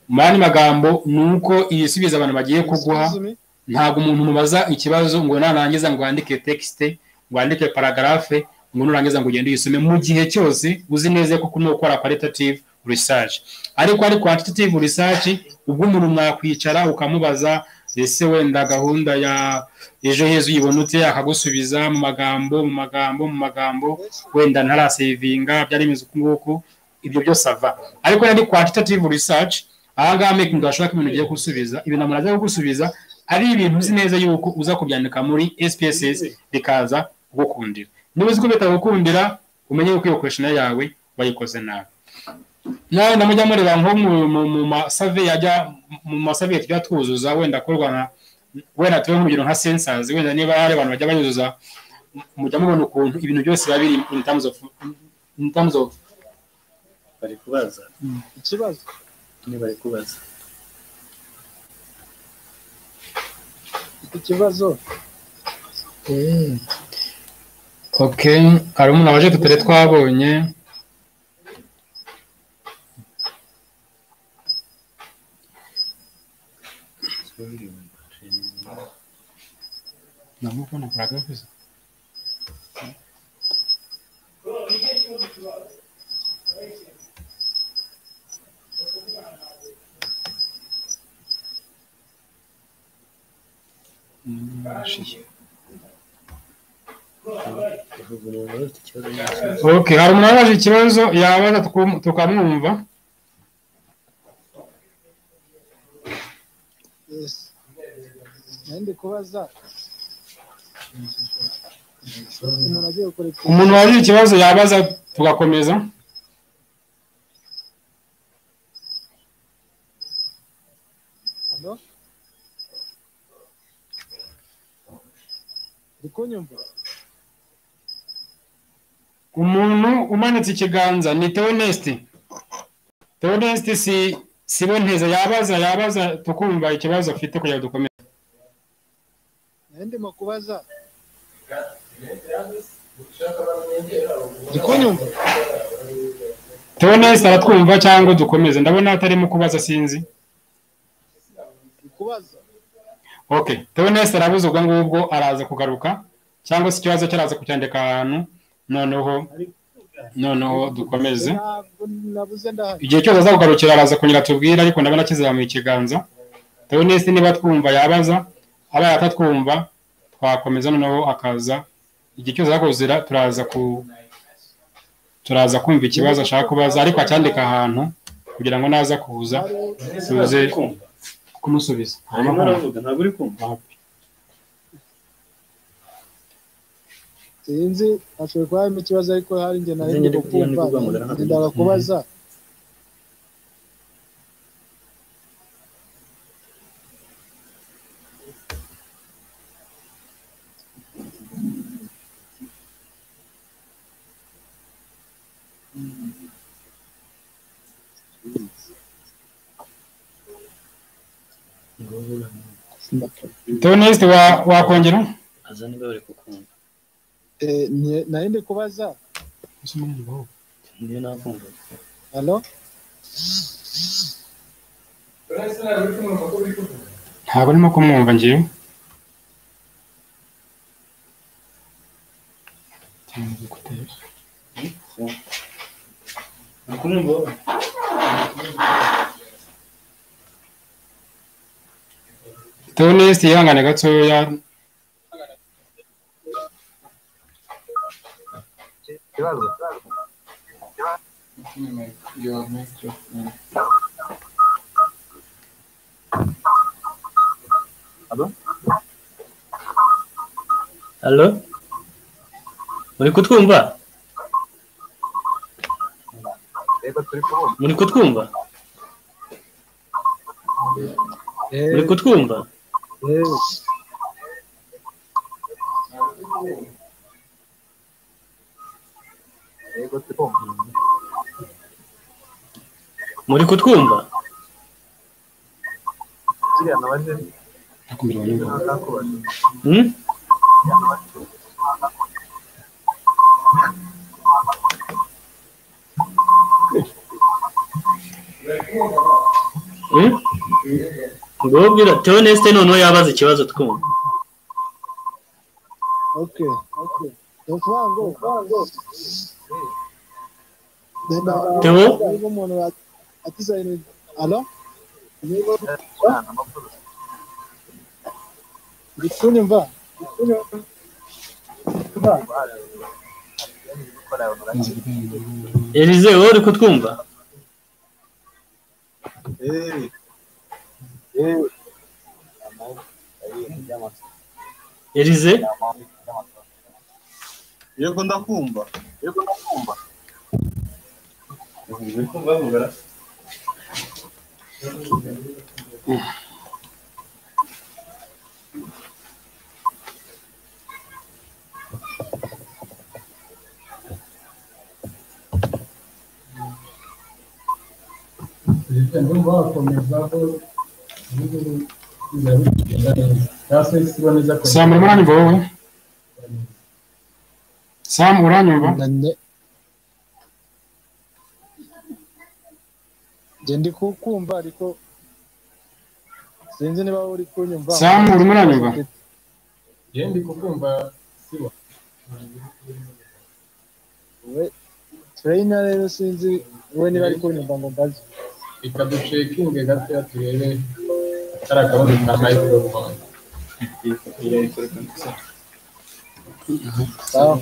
mu yandi magambo ni uko ibisubizo abantu bagiye kuguha Excuse me. ntabwo umuntu umubaza ikibazo ngo narangiza ngo wandike tekisite ngo wandike paragarafe ngo nurangiza ngo ugende uyisome mu gihe cyose uzi neza ko ni ukora kwaritative research ariko ari kwantitative research ubwo umuntu mwakwicara ukamubaza ese wenda gahunda ya ejo heza uyibona ute akagusubiza mu magambo mu magambo mu magambo wenda ntarasevinga byari bimeze uku nguku ibyo byose ava ariko yari quantitative research aha ngaha making ashaka ibintu ugiye gusubiza ibintu umuntu ajya kugusubiza ari ibintu uzi neza yuko uza kubyandika muri SPSS bikaza kugukundira niba uzi ko bitagukundira umenye yuko iyo question yawe wayikoze nabi nawe ndamujya mureba nko mu- mu- mu masave yajya mu masave tujya twuzuza wenda akorwa na wenda tuwe nk'urugero nka sensors wenda niba hari abantu bajya bayuzuza mujya mubona ukuntu ibintu byose biba biri in terms of in terms of bari kubaza Ikibazo. ni bari kubaza Ikibazo. okay hari umuntu waje tutari twabonye namubona kuragavuze uvuga umuntu wari ufite ikibazo n'ikindi okay hari umuntu waje ikibazo yabaza tukum- tukamwumva Yes. Nari ndi kubaza. Umuntu agiye gukora iki? umuntu waje ikibazo yabaza tugakomeza Hano. Uri kunyumva? umuntu umanitse ikiganza ni teonesti teonesti si si bo nteza yabaza yabaza tukumva ikibazo afite kugira ngo dukomeze Nari ndimo kubaza. uri kunyumva tewonesi aratwumva cyangwa dukomeze ndabona atarimo kubaza sinzi uri kubaza okay tewonesi arabuze ubwo ngubwo araza kugaruka cyangwa se ikibazo cye araza kucyandika ahantu noneho noneho dukomeze ntabwo nabuze ndahari igihe cyose aza kugarukira araza kongera tubwira ariko ndabona akizamuye ikiganza tewonesi niba twumva yabaza aba atatwumva twakomeza noneho akaza igihe cyose akuzira turaza ku turaza kumva ikibazo ashaka kubaza ariko acyandika ahantu kugira ngo naza kuza tuze kumusubiza harimo aravuga ntabwo uri kumva sinzi ashobora kuba harimo ikibazo ariko hari njye nari Njye ndi ndi- njye ndi kumva kuguhamagara hano. ndenda kubaza ngo wowe uramuzi. teonisite wakongera aza niba bari kukumva eh, ni- nari ndi kubaza niyo nakumva hano ntabwo arimo kumwumva ngewe nakumva wowe teonisite yihangane gatoya halo muri kutwumva muri kutwumva muri eh, kutwumva eh, muri kutwumva nakumirwa n'ingoma Hmm? Hmm? ngo wowe ubwira teonesite noneho yabaza ikibazo twumva okay okay ni ukuvuga ngo ndenda Theo? niba umuntu wa- atize ibintu hano niba uri kunyumva Uri kunyumva? elize wowe uri kutwumva elize yego ndakumva samu urimo uranyumva wowe samu uranyumva Nane- Nge ndi kukumva ariko sinzi niba uri kunyumva Samu, urimo uranyumva? ndi kukumva sibo we turayina rero sinzi we niba ari kunyumva ngo mbaze reka ducekinge gatoya turebe kariya kabazo ka microphone sawa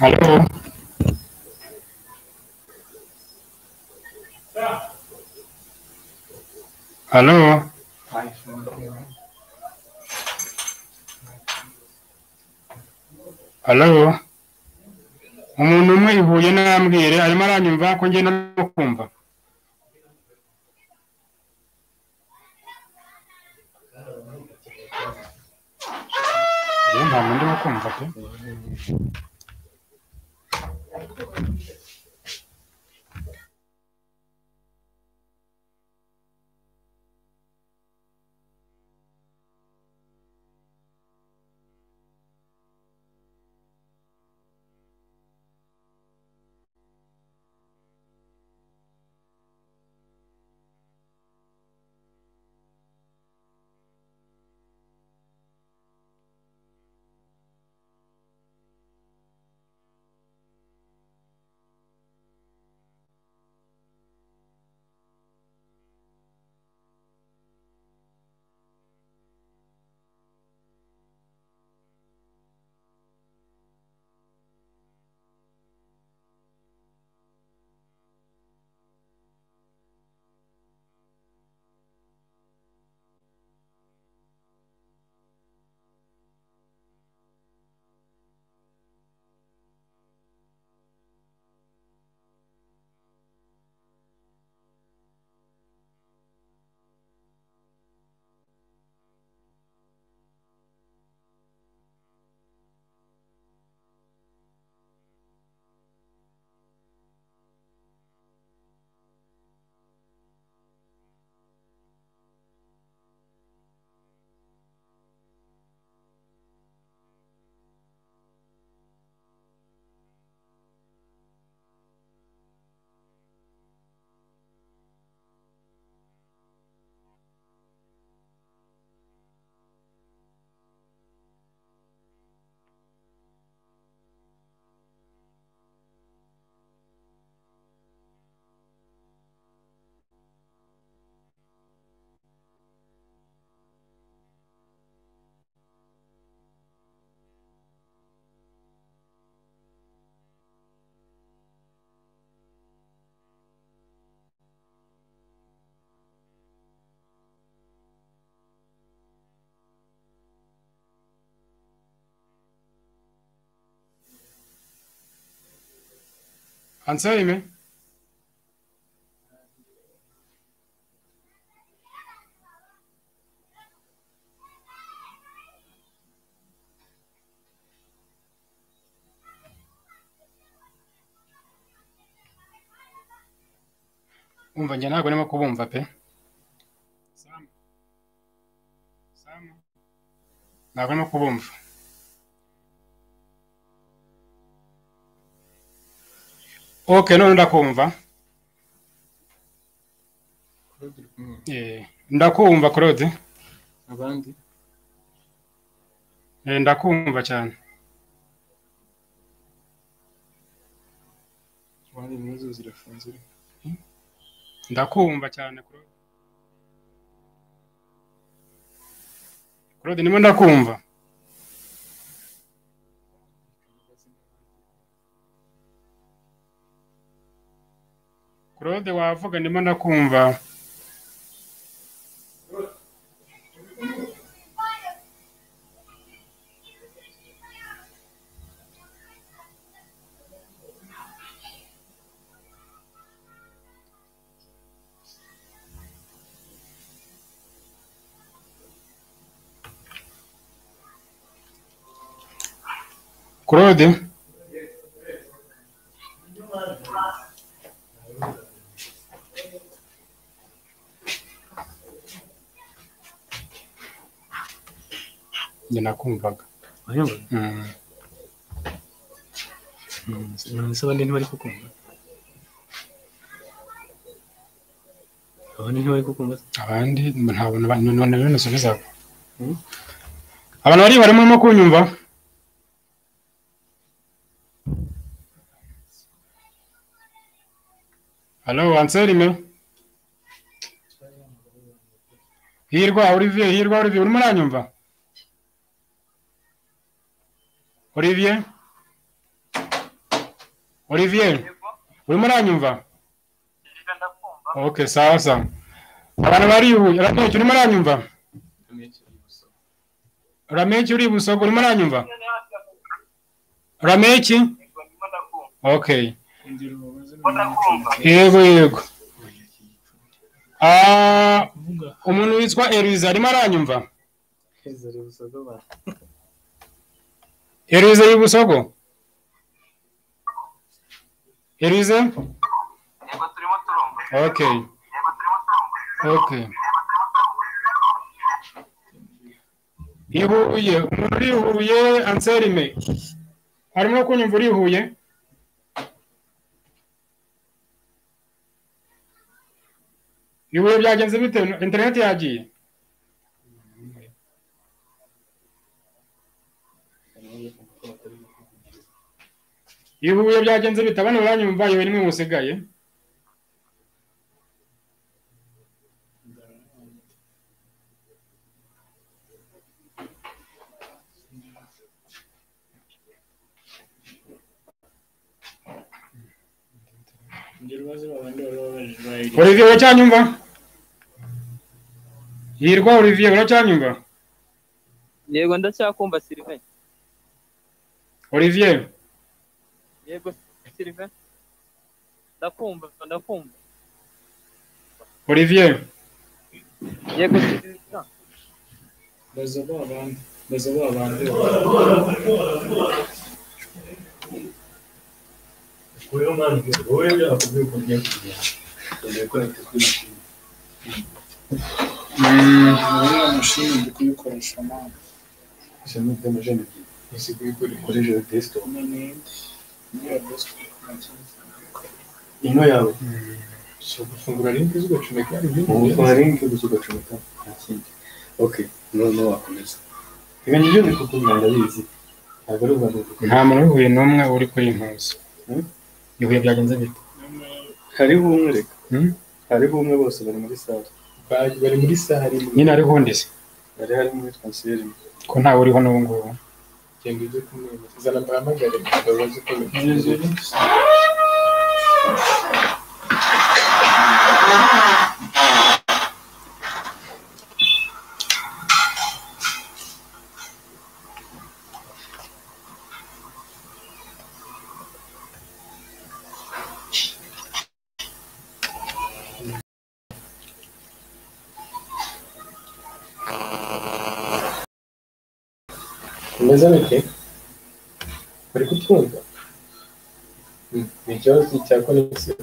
halo halo halo umuntu umwe ihuye n'ambwire arimo aranyumva ko ngenda no kumva Yewe, nta muntu urimo kumva pe Anselme umva njye ntabwo ndimo kubumva pe Sam. Sam. ntabwo ndimo kubumva okay none ndakumva Claude uri kumwe Eh, ndakumva claude abandi Eh, ndakumva cyane abandi impuzu zirafunze ndakumva cyane claude claude ndimo ndakumva claude wavuga ndimo ndakumva claude njye nakumvaga Wayumva? Mm. Mm, Ese abandi ntibari kukumva abandi ntibari kukumva abandi ntabona abantu none rero nasubizaga abantu bari barimo no kunyumva halo anselme hirwa olivier hirwa olivier urimo uranyumva olivier olivier urimo uranyumva ok sawa sawa abantu bari ibuye rameke urimo uranyumva rameke uri ibusogo urimo uranyumva rameke ok yego yego Ah, umuntu witwa eriza arimo aranyumva Herize y'ubusogo Herize okay okay ihuye umuntu uri ihuye anselme harimo kunyumva uri ihuye ihuye byagenze bite interineti yagiye ihuye byagenze bite abana baranyumva yewe nimwe musigaye olivier uracyanyumva yirwa olivier uracyanyumva yego ndacyakumva sirive olivier yego sirive ndakumva ndakumva olivier yego Sylvain. ino yawe So gufungura link zugacomeka ugukora linki gusa ugacomeka nta kindi ok noneho wakomeza ibintu byo ni kuko ndabizi ntabwo ari ubwandu nta muntu w'ihuye n'umwe uri kuri iyi ntuzi Hmm? ihuye byagenze bite hariho umwe reka Hmm? hariho umwe bose bari muri sare bari bari muri saha rimwe nyine hariho undi se bari harimo uwitwa nsiyeri ko ntawe uriho n'ubu ngubu genda ujye kumwemeza zana mbahamagare babaze uko bimeze bimeze bite bari kutwumva Hmm, ni ikibazo cya konegisiyo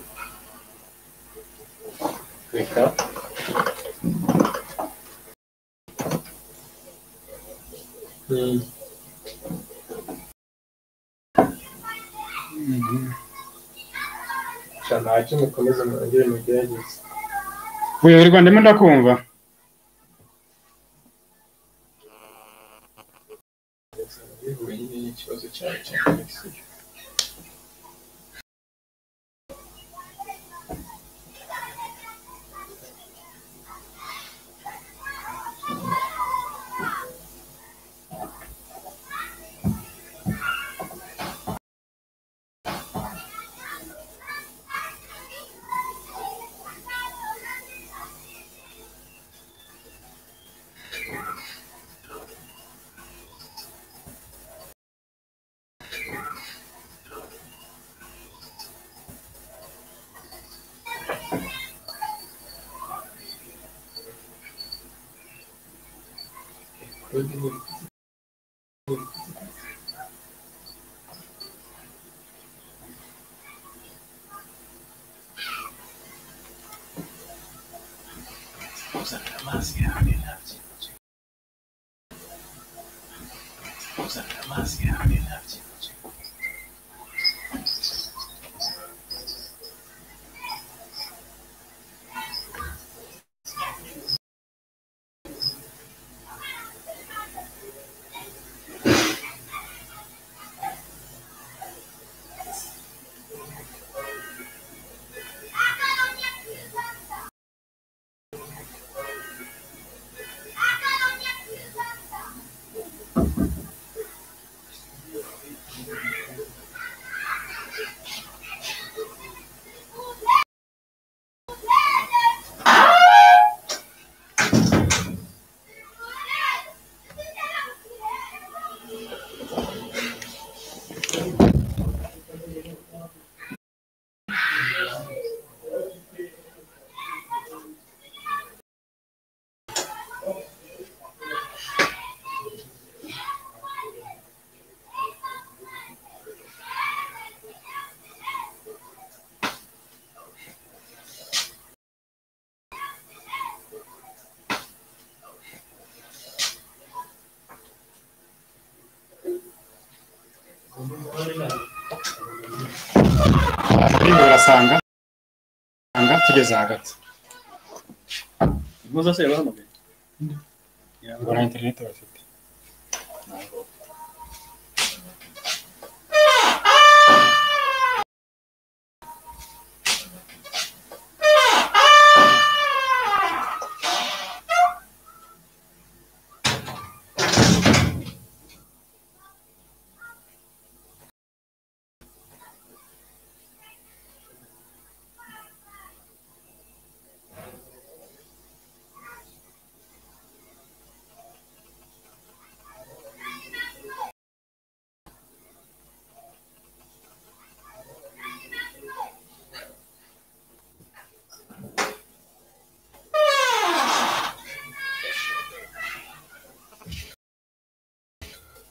reka Hmm. Sha, ntacyo mukomeze mwongere mugerageze wirirwa ndimo ndakumva bihuye nyine n'ikibazo cyawe cya konegisiyo buriya urasanga usanga tugeze hagati muza se bahamagaye ubona interineti bafite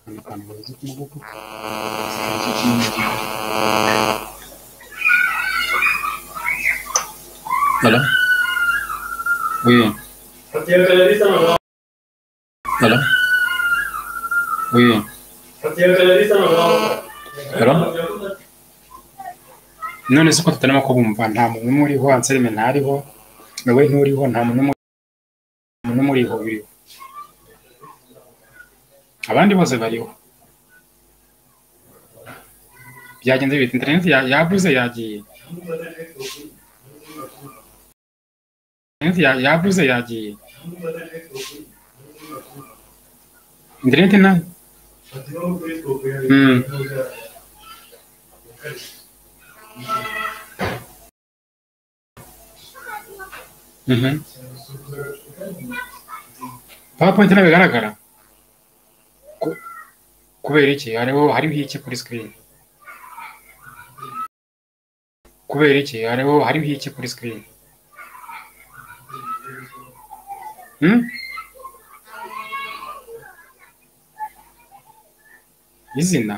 amagambo bazi ku mvugo Hello? Oui. Hello? Oui. Hello? none se ko tutarimo kubumva nta muntu n'umwe uriho anselme ntariho wowe nturiho nta muntu n'umwe nta muntu n'umwe uriho uriho abandi bose bariho byagenze bite interineti ya- yabuze yagiye interineti ya- yabuze yagiye interineti nayo Mm. Mhm. PowerPoint ntabwo igaragara Ku- kubera iki hariho hariho iki kuri screen kubera iki hariho hariho iki kuri screen hmm? izina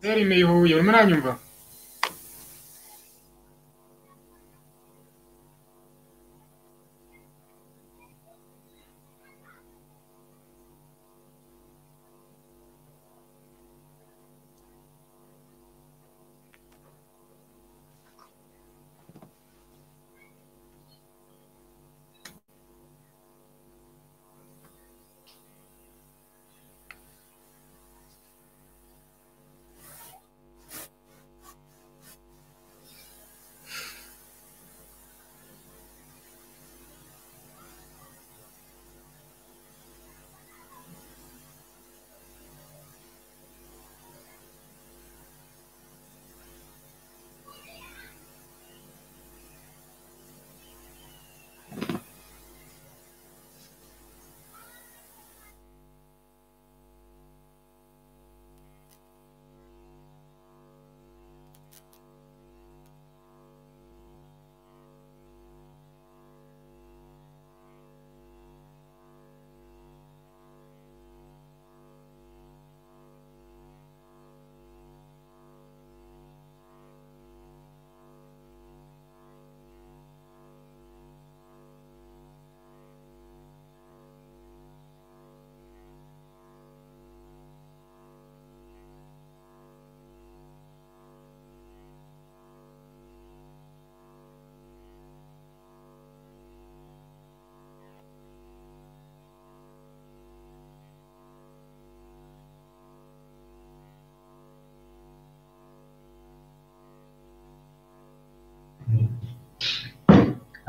derime ihuye urimo uranyumva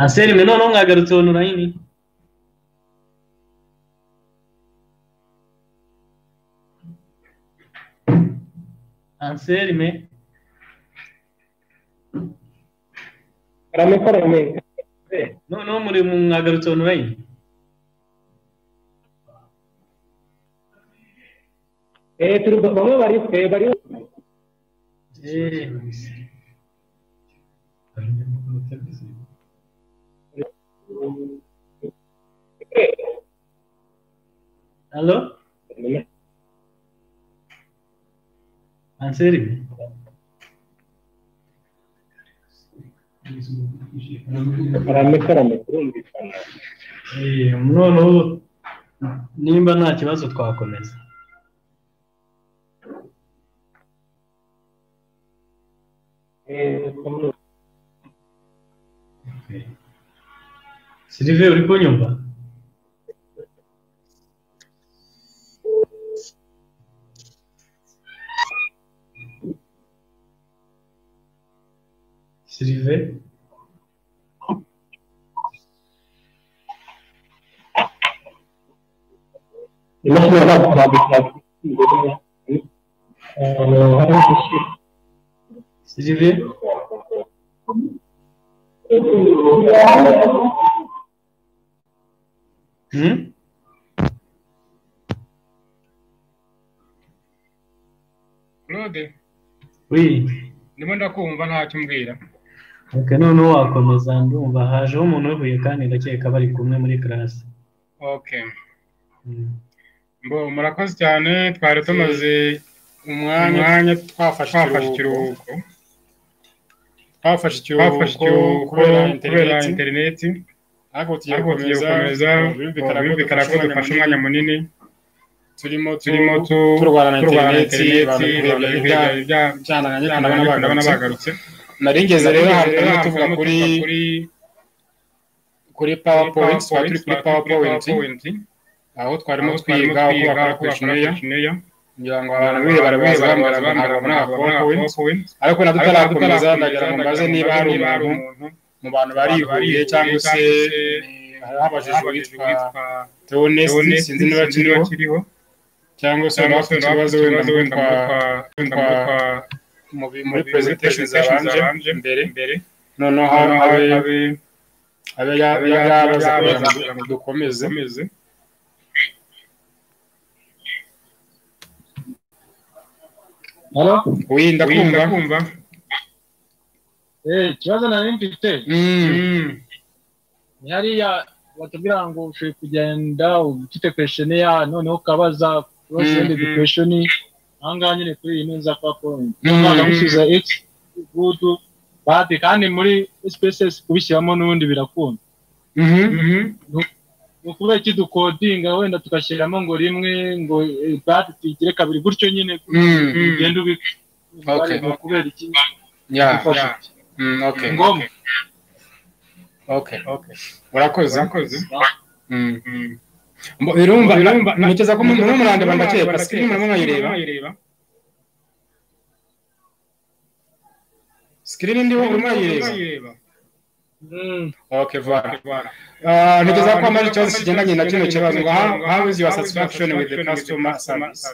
anselme noneho mwagarutse onorayini anselme aramukora mega noneho muri mwagarutse onorayini eh turi bamwe bari eh, bari halo anselme aramukora mukumvikana Eh, noneho nimba nta kibazo twakomeza eh kamu- sirive uri kunyumva sirive Ini sebenarnya aku habis lagi jadinya. Eh, harus diisi. sirive hmm? claude wi ndimo ndakumva ntacyo umbwira okay, noneho wakomeza ndumva hajeho umuntu uvuye kandi ndakeka bari kumwe muri karasi okay mm. Mbo, murakoze cyane twari tumaze umwanya twafashe ikiruhuko twafashe ikiruhuko kubera kubera interineti ariko tugiye gukomeza birumvikana ko dufashe umwanya munini turimo turimo tu- turwana na interineti abantu bihebya byana bagarutse nari ngeze rero ahantu turimo tuvuga kuri kuri powerpoint twari turi kuri powerpoint aho twarimo twiga uko bakora kweshineya ngira ngo abantu bamwe barabizi bambara bambara powerpoint ariko na tutarakomeza ndagira ngo mbaze niba hari umuntu mu bantu barihuye cyangwa se hariho abajijwe witwa teonesti sinzi niba kiriho cyangwa se waba ufite ikibazo wenda mwumva mwumva mu- muri presentation zabanje mbere noneho habe habe ya- ya- yabaza kugira ngo dukomeze hano Oui, ndakumva eh ikibazo nari mfite Mm. ni hariya batubwira ngo ushobora kugenda ufite kwesheni ya noneho ukabaza kurosende Mm, mm. kwesheni aha ngaha nyine kuri iyi ntuza kwa point umwana musubiza x good bad kandi muri spaces kubishyiramo n'ubundi birakunda ni ukuvuga iki dukodinga wenda tugashyiramo ngo rimwe ngo eh, bad tuyigire kabiri gutyo nyine ugenda ubika Okay. Ni ukubera iki ya Gufasha. ya Mm, okay ni ngombwa okay okay urakoze Mm, mm. Mbo- birumva birumva ntekereza ko muri murandeba ndakeye pasike murimo mwayireba sikirini ndiho urimo urayireba okay vara Ah, ntekereza ko amara ikibazo kigendanye na kino kibazo ngo how how is your satisfaction with the customer service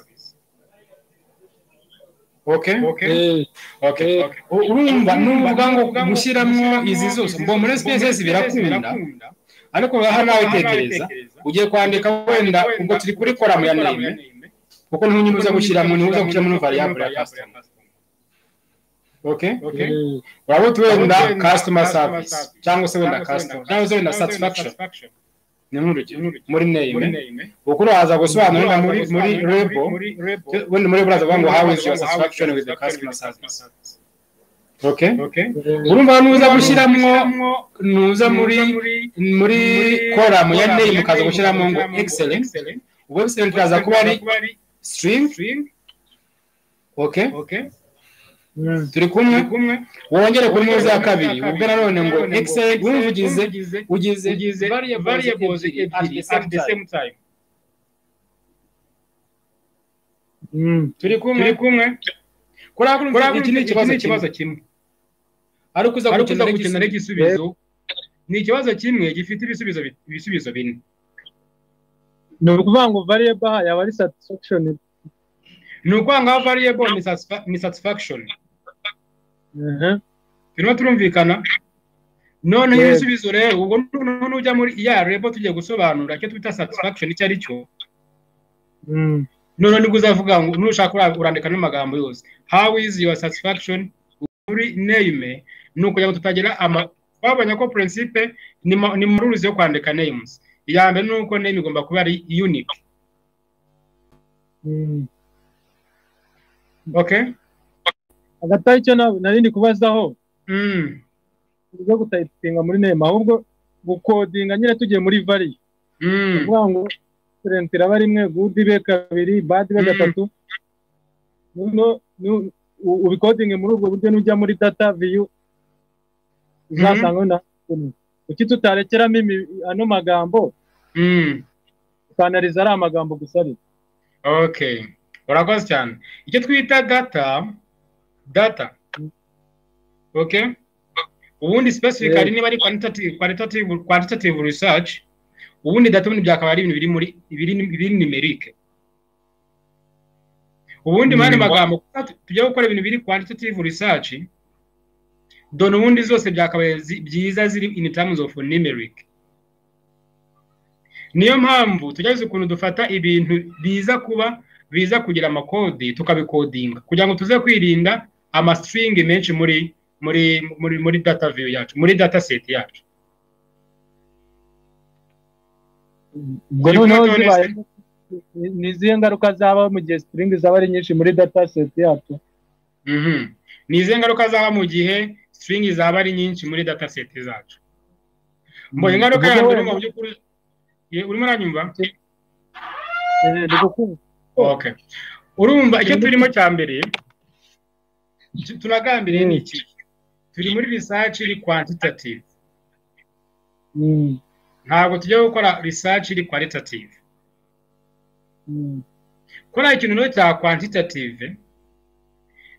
okay Eh, okay okay. U- urumva n'uvuga ngo gushyiramo izi zose ubwo muri sipesesi birakunda ariko aha nawe tekereza ugiye kwandika wenda ubwo turi kuri koramu ya name kuko ntunyuza gushyiramo ntuza gushyiramo no variable ya customer okay okay eh, urabona wenda customer service cyangwa se wenda customer cyangwa se wenda satisfaction ni nk'urugero muri name kuko uraza gusobanura wenda muri muri label wenda muri label uraza ngo how is your satisfaction with the customer service okay urumva nuza gushyiramo nuza muri muri koramu ya name ukaza gushyiramo ngo excellent ubwo excellent iraza kuba ari string okay Mm. turi kumwe wongere kuri neza ya kabiri ubwo nanone ngo excellent wumva ugize ugize variables ebyiri at the same time Mm. turi kumwe turi kumwe kuriya kuriya iki ni ikibazo kimwe ariko uza gukenera igikenera igisubizo ni ikibazo kimwe gifite ibisubizo bi- ibisubizo bine ni ukuvuga ngo variable aha yaba ari satisfaction ni ukuvuga ngo aho variable ni satisfa- ni satisfaction Mhm. turimo turumvikana noneho Yego. ibisubizo rero ubwo noneho ujya muri ya rebo tugiye gusobanura icyo twita satisfaction icyo ari cyo Mm. none nibwo uzavuga ngo nushaka ura- urandika n'amagambo yose how is your satisfaction muri name ni ukugira ngo tutagira ama twabonye ko principe ni ma- ni muri ruzi yo kwandika names iya mbere ni uko name igomba kuba ari unique Mm. okay hagati aho icyo na- nari ndi kubazaho mm. byo gutayipinga muri nema ahubwo gukodinga nyine tugiye muri vari Mm. kuvuga ngo excellent iraba rimwe good ibe kabiri bad ibe Mm. gatatu noneho nu- u- ubikodinge muri ubwo buryo nujya muri data viyu uzasanga na kuki tutarekeramo imi- ano magambo Mm. tukanariza ari amagambo gusa ari okay urakoze cyane icyo twita data data okay ubundi specifically niba ari quantitative qualitative quantitative research ubundi data ubundi byakaba ari ibintu biri muri biri biri numeric ubundi mu yandi magambo kuko tujya gukora ibintu biri quantitative research dore ubundi zose byakabaye zi- byiza ziri in terms of numeric niyo mpamvu tugerageza ukuntu dufata ibintu biza kuba biza kugira amakode tukabikodinga kugira ngo tuze kwirinda amasitingi menshi muri muri muri muri data view yacu muri data set yacu ubwo Turi noneho kumwe, Tonesi. zibaye ni- ni izihe ngaruka zaba mu gihe string zaba ari nyinshi muri data set yacu Mhm. ni izihe ngaruka zaba mu gihe sitingi zaba ari nyinshi muri data set zacu mbonye ingaruka Tuvuge yanjye wenda- mu by'ukuri Ye, urimo uranyumva Eh, ndi kukumva. okay urumva icyo turimo cya mbere icyo tunagambiriye ni iki turi muri research iri quantitative Mm. ntabwo tujya gukora research iri qualitative Mm. kora ikintu rero cya quantitative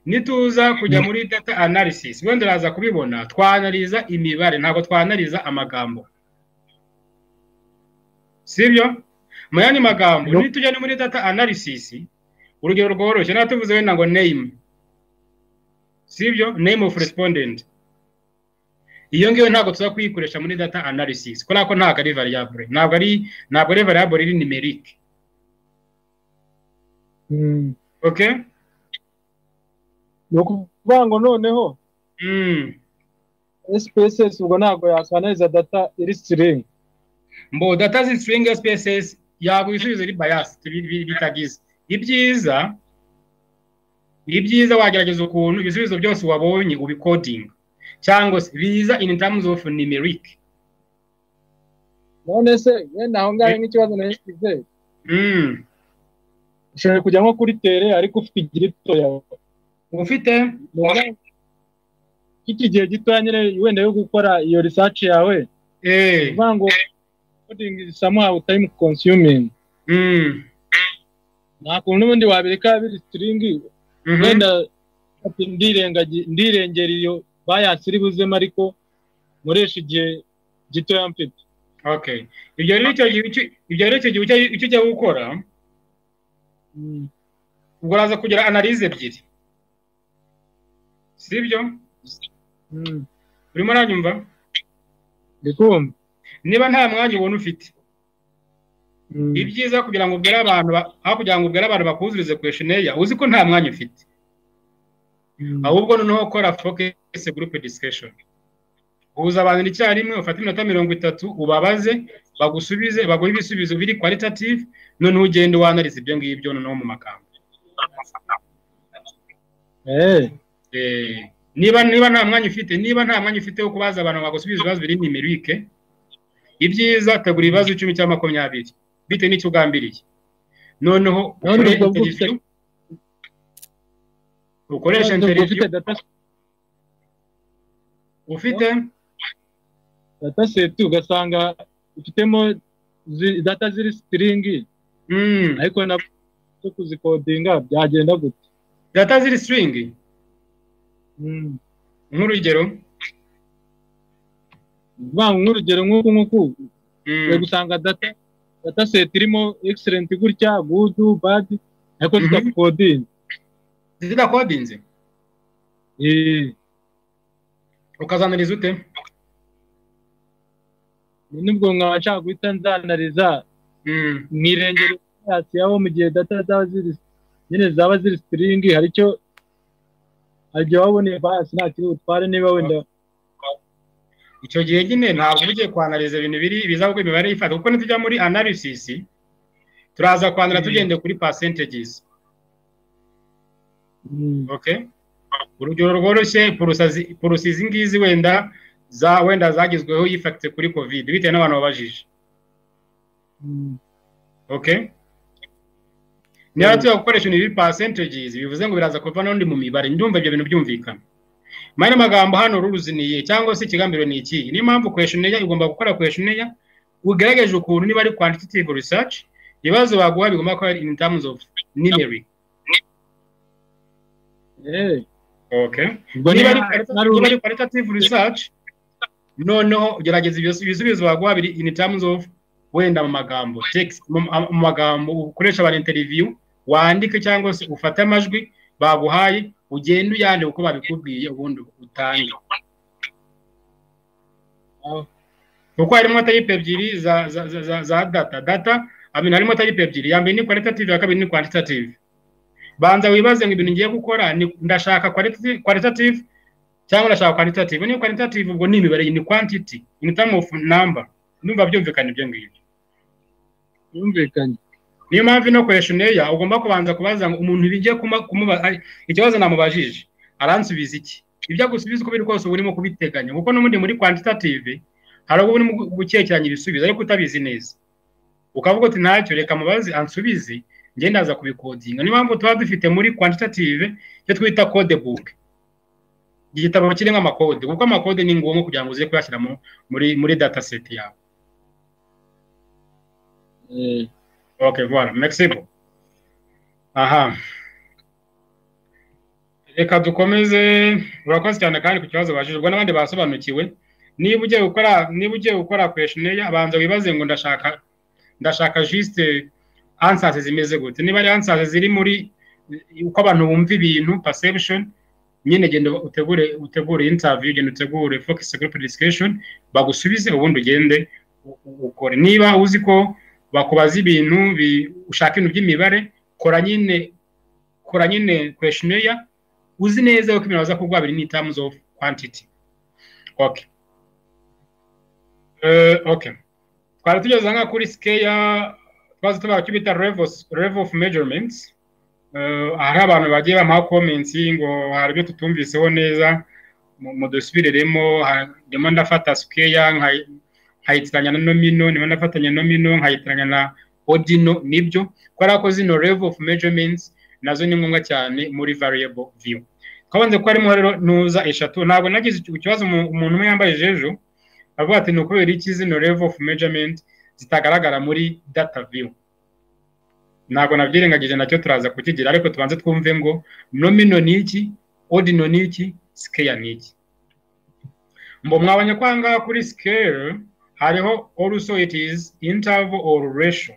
nituza kujya muri data analysis wenda uraza kubibona twanariza imibare ntabwo twanariza amagambo sibyo mu yandi magambo No. nitujya no muri data analysis urugero rworoshye ntabwo tuvuze wenda ngo name sibyo name of respondent iyo ngiyo ntabwo tuza kuyikoresha muri data analysis kubera ko ntabwo ari variable ntabwo ari ntabwo ari variable iri numeric Mm. okay ni ukuvuga ngo noneho mm. SPSS ubwo ntabwo yakanaliza data iri string mbo data zisiringa spaces yaguha ibisubizo ari bias bitagize ibyiza ni byiza wagerageza ukuntu ibisubizo byose wabonye ubikodinga cyangwa se biza in terms of numeric none se wenda aho ngaho nk'ikibazo na hesitive Mm. ushobora kujya nko kuri tere ariko ufite igirito yawe ufite iki gihe gitoya nyine wenda yo gukora iyo research yawe eh uvuga ngo coding is somehow time consuming mm. nta kuntu n'ubundi wabireka biri string Mhm. wenda ati ndirengaji- ndirengera iyo bias iri buzemo ariko muresha igihe gitoya mfite okay ibyo rero icyo gihe icyo- ibyo rero icyo gihe icyo- icyo ugiye gukora ubwo uraza kugira analize ebyiri sibyo urimo uranyumva ndikumva niba nta mwanya ubona ufite Mm. ibyiza kugira ngo ubwire abantu ba- aho kugira ngo ubwire abantu bakuzurize questionnaire uzi ko nta mwanya ufite ahubwo noneho kora focus group discussion uhuza abantu icyarimwe ufate iminota mirongo itatu ubabaze bagusubize baguhe ibisubizo biri qualitative noneho ugende wanarize ibyo ngibyo noneho mu magambo eh Eh, niba niba nta mwanya ufite niba nta mwanya ufite wo kubaza abantu bagusubiza ibibazo biri nimerike ibyiza tegura ibibazo icumi cyangwa makumyabiri bitewe n'icyo ugambiriye noneho None ukoreshe ubwo ufite- interview ukoreshe None ubwo interview ufite data ufite data set ugasanga ufitemo zi- data ziri siringi mm, ariko na zo kuzikodinga byagenda gute data ziri string Mm. nk'urugero Vuga ngo nk'urugero nk'uku nk'uku mm, uri gusanga data data set irimo excellent gutya good bad ariko Mhm. zitakodinga zidakodinze eh ukazanariza ute nubwo nkaba nshaka guhita nzanariza Mm, mwirengero hasi aho mu gihe data zaba ziri nyine zaba ziri siringi hari icyo hari igihe waba uboneye bias nta kiri butware niba wenda icyo gihe nyine ntabwo uba ugiye kwanariza ibintu biri biza kuko imibare yifata kuko nitujya muri analysis turaza kwandura tugendeye kuri percentages Mm. okay urugero rworoshye purusazi purusi izi ngizi wenda za wenda zagezweho yifakitse kuri covid bitewe n'abantu babajije Mm. okay niba tuya gukoresha ibintu biri percentages bivuze ngo biraza kuva n'undi mu mibare ndumva ibyo bintu byumvikana mani amagambo hano ruruzi ni iyihe cyangwa se ikigambiro ni iki niyo mpamvu questionnaire igomba gukora questionnaire ugaragaje ukuntu niba ari quantitative research ibibazo baguha bigomba kuba ari in terms of numeric Eh. okay ubwo niba ari niba- qualitative- nari- niba ari qualitative research noneho gerageza ibyo- ibisubizo baguha biri in terms of wenda mu magambo text mu mu magambo ukoresha abantu interview wandike cyangwa se ufate amajwi baguhaye ugende uyandika uko babikubwiye ubundi utange kuko harimo tayipe ebyiri za za za, za, za data data amina harimo tayipe ebyiri ya mbere ni qualitative ya kabiri ni quantitative banza wibaze ngo ibintu ngiye gukora ni- ndashaka qualitative qualitative cyangwa ndashaka quantitative niyo quantitative ubwo ni imibare ni quantity in term of number numva byumvikana ibyo ngibyo yumvikanye niyo mpamvu ino questionnaire ugomba kubanza kubaza ngo umuntu bigiye kuma- kumuba ari- ikibazo namubajije aransubiza iki ibyo agusubiza uko biri kose uba urimo kubiteganya kuko n'ubundi muri quantitative hari ubwo urimo gu- gukekeranya ibisubizo ariko utabizi neza ukavuga uti ntacyo reka mubazi ansubize njye ndaza kubikodinga niyo mpamvu tuba dufite muri quantitative icyo twita code book igitabo kirimo amakode kuko amakode ni ngombwa kugira ngo uze kuyashyira mu- muri muri data set yawe Eh. Ok, voilà, merci. Aha. Reka dukomeze urakoze cyane kandi ku kibazo bajije ubwo n'abandi basobanukiwe niba ugiye gukora niba ugiye gukora questionnaire abanza wibaze ngo ndashaka ndashaka juste answers zimeze gute niba ari answers ziri muri uko abantu bumva ibintu perception nyine genda utegure utegure interview genda utegure focus group discussion bagusubize ubundi ugende u- u- ukore niba uzi ko bakubaza ibintu bi- ushaka ibintu by'imibare kora nyine kora nyine questionnaire uzi neza ko ibintu baza kuguha biri ni terms of quantity okay Eh, okay twari tugeze nka kuri scale twaze tubaha icyo bita level level of measurements Eh, hari abantu bagiye bamuha comments ngo hari ibyo tutumviseho neza mu- mudusubireremo ha- ndimo ndafata square nkayi- nkayitiranya na nomino ndimo ndafatanya nomino nkayitiranya na ordino nibyo kubera ko zino level of measurements nazo ni ngombwa cyane muri variable view twabanze ko harimo rero ntuza eshatu ntabwo nagize iki- ikibazo umu- umuntu umwe yambaye ejo avuga ati ni ukubera iki zino level of measurement zitagaragara muri data view ntabwo nabyirengagije nacyo turaza kukigira ariko tubanze twumve ngo nomino ni iki odino ni iki sikeya ni iki ngo mwabonye ko ahangaha kuri scale hariho also it is interval or ratio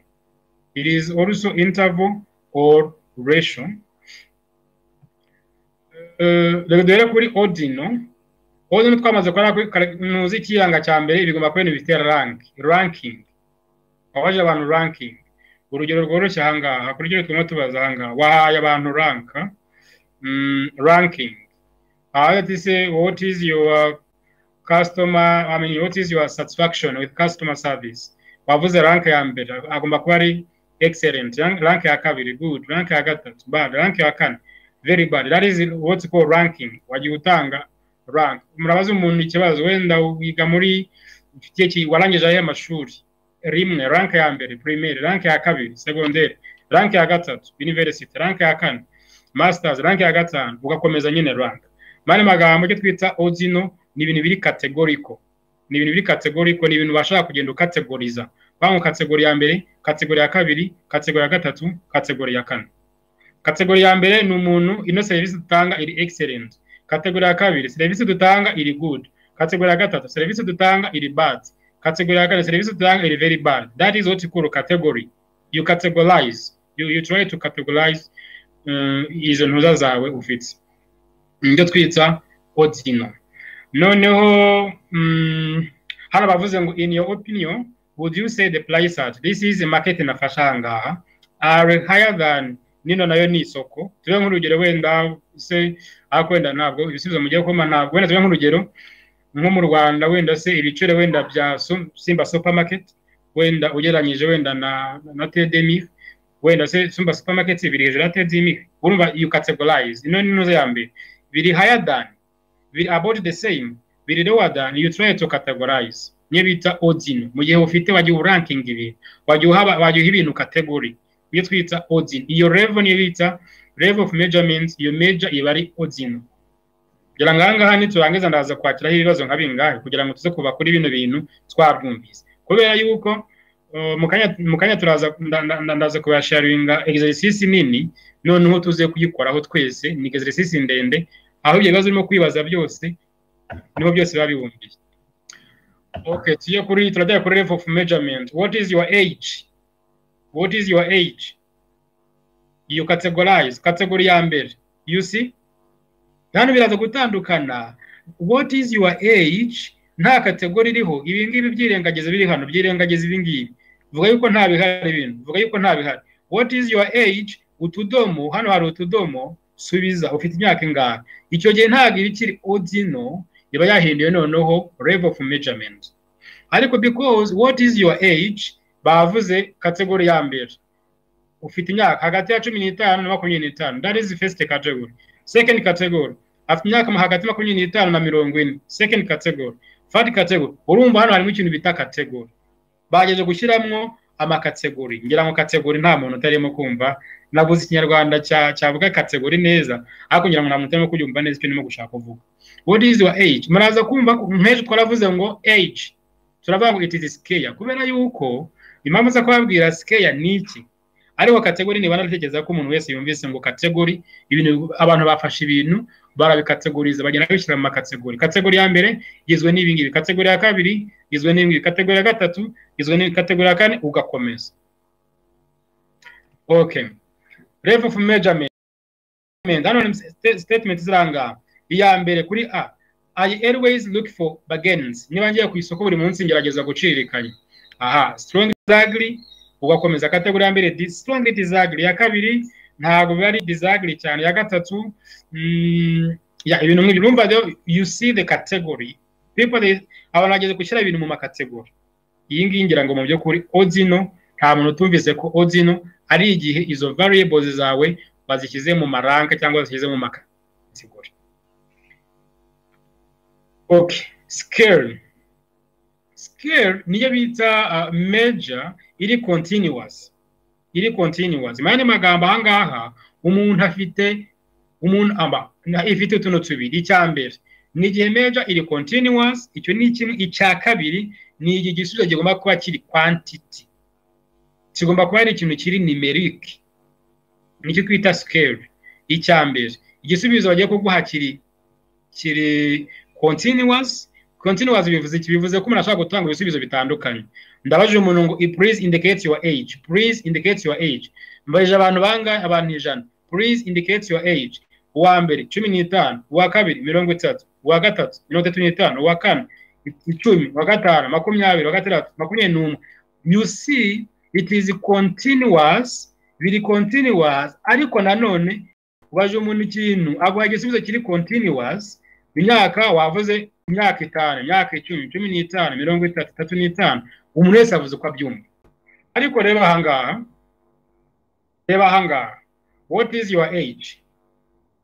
it is also interval or ratio Eh, reka duhere kuri odino odino twamaze kubona kuri kare- ntuzi ikiyanga cya mbere bigomba kuba ibintu bitera rank ranking wabaje abantu ranking urugero rworoshye ahangaha kuryo turimo tubaza ahangaha wahaye abantu ranka mm, ranking aho ati se what is your customer I mean what is your satisfaction with customer service wavuze rank ya mbere agomba kuba ari excellent rank rank ya kabiri good rank ya gatatu bad rank ya kane very bad that is what's called ranking wagiye utanga rank murabaza umuntu ikibazo wenda wiga muri ufite iki- warangije ayahe mashuri rimwe rank ya mbere primaire rank ya kabiri secondaire rank ya gatatu university rank ya kane masters rank ya gatanu ugakomeza nyine rank mani magambo icyo twita odino ni ibintu biri kategoriko ni ibintu biri kategoriko ni ibintu ubasha kugenda ukategoriza bangu kategori ya mbere kategori ya kabiri kategori ya gatatu kategori ya kane kategori ya mbere ni umuntu ino serivisi dutanga iri excellent kategori ya kabiri serivisi dutanga iri good kategori ya gatatu serivisi dutanga iri bad kategori ya kane serivisi dutanga iri very bad that is what you call category you categorize you, you try to categorize um, izo ntuza zawe ufite nibyo twita odino noneho mm, hano bavuze ngo in your opinion would you say the price at this is market nafasha ahangaha are higher than nino nayo ni isoko tube nk'urugero wenda se ariko wenda ntabwo ibisubizo mugiye kuma ntabwo wenda tube nk'urugero nko mu rwanda wenda se ibiciro wenda bya Su- simba supermarket wenda ugereranyije wenda na na tdmi wenda se simba supermarket biri hejuru ya tdmi urumva you categorize ino ni inuza ya mbere biri higher than biri about the same biri lower than you try to categorize niyo bita odin mu gihe ufite wagiye uranking ibintu wagiye uha wagiye uha ibintu category niyo twita odin iyo level niyo bita level of measurement iyo major iba ari odin kugira ngo ahangaha niturangiza ndaza kwakiraho ibibazo nka bingahe kugira ngo tuze kuva kuri bino bintu twabyumvise kubera yuko uh, mu kanya- mu kanya turaza nda- nda- nda- ndaza kubasharinga exercise nini noneho tuze kuyikoraho twese ni exercise ndende aho ibyo bibazo urimo kwibaza byose niho byose biba bibumbiye okay tuye kuri turajya kuri level of measurement what is your age what is your age you categorize category ya mbere you see hano biraza gutandukana what is your age nta kategori iriho ibi ngibi byirengagiza biri hano byirengagiza ibi ngibi vuga yuko nta bihari bintu vuga yuko nta bihari what is your age utudomo hano hari utudomo subiza ufite imyaka ingahe icyo gihe ntabwo iba ikiri odino iba yahinduye noneho level of measurement ariko because what is your age bavuze kategori ya mbere ufite imyaka hagati ya cumi n'itanu na makumyabiri n'itanu that is the first category second category afite imyaka mu hagati ya makumyabiri n'itanu na mirongo ine second category third category urumva hano harimo ikintu bita category bageje gushyiramo amakategori ngira ngo kategori nta muntu utarimo kumva nabuze ikinyarwanda cya- cyavuga kategori neza ariko ngira ngo nta muntu utarimo kubyumva neza icyo ndimo gushaka kuvuga what is your age muraza kumva ko- nk'ejo twaravuze ngo age turavuga ngo it is scale kubera yuko impamvu zo kubabwira scale ni iki ariko kategori niba naratekereza ko umuntu wese yumvise ngo kategori ibintu abantu bafashe ibintu barabikategoriza bagenda babishyira mu makategori kategori ya mbere igizwe n'ibi ngibi kategori ya kabiri igizwe n'ibi ngibi kategori ya gatatu igizwe n'ibi kategori ya kane ugakomeza okay level of measurement hano ni sta- statement ziranga iya mbere kuri a i always look for bargains niba ngiye ku isoko buri munsi ngerageza guciririkanya aha strong desire ugakomeza kategori ya mbere di- strong desire ya kabiri ntabwo biba ari desire cyane ya gatatu mm, ya ibintu nk'ibyo urumva rero you see the category people they abantu bageze gushyira ibintu mu makategori iyi ngiyi ngira ngo mu by'ukuri odino nta muntu utumvise ko odino ari igihe izo variables zawe bazishyize mu maranka cyangwa bazishyize mu makategori okay scale scale niyo bita uh, major iri continuous iri continuous mu yandi magambo aha ngaha umuntu afite umuntu aba na- ifite utuntu tubiri icya mbere ni igihe major iri continuous icyo ni kimwe icya kabiri ni iki gisubizo kigomba kuba kiri quantity kigomba kuba ari ikintu kiri numeric nicyo twita scale icya mbere igisubizo bagiye kuguha kiri kiri continuous continuous bivuze iki bivuze ko umuntu ashobora gutanga ibisubizo bitandukanye ndabajije umuntu ngo please indicate your age please indicate your age mbajije abantu bangahe abantu ijana please indicate your age uwa mbere cumi n'itanu uwa kabiri mirongo itatu uwa gatatu mirongo itatu n'itanu uwa kane icumi uwa gatanu makumyabiri uwa gatandatu makumyabiri n'umwe you see it is continuous biri continuous ariko nanone ubaje umuntu ikintu aguha igisubizo kiri continuous imyaka wavuze imyaka itanu imyaka icumi cumi n'itanu mirongo itatu itatu n'itanu umuntu wese avuze uko abyumva ariko reba ahangaha reba ahangaha what is your age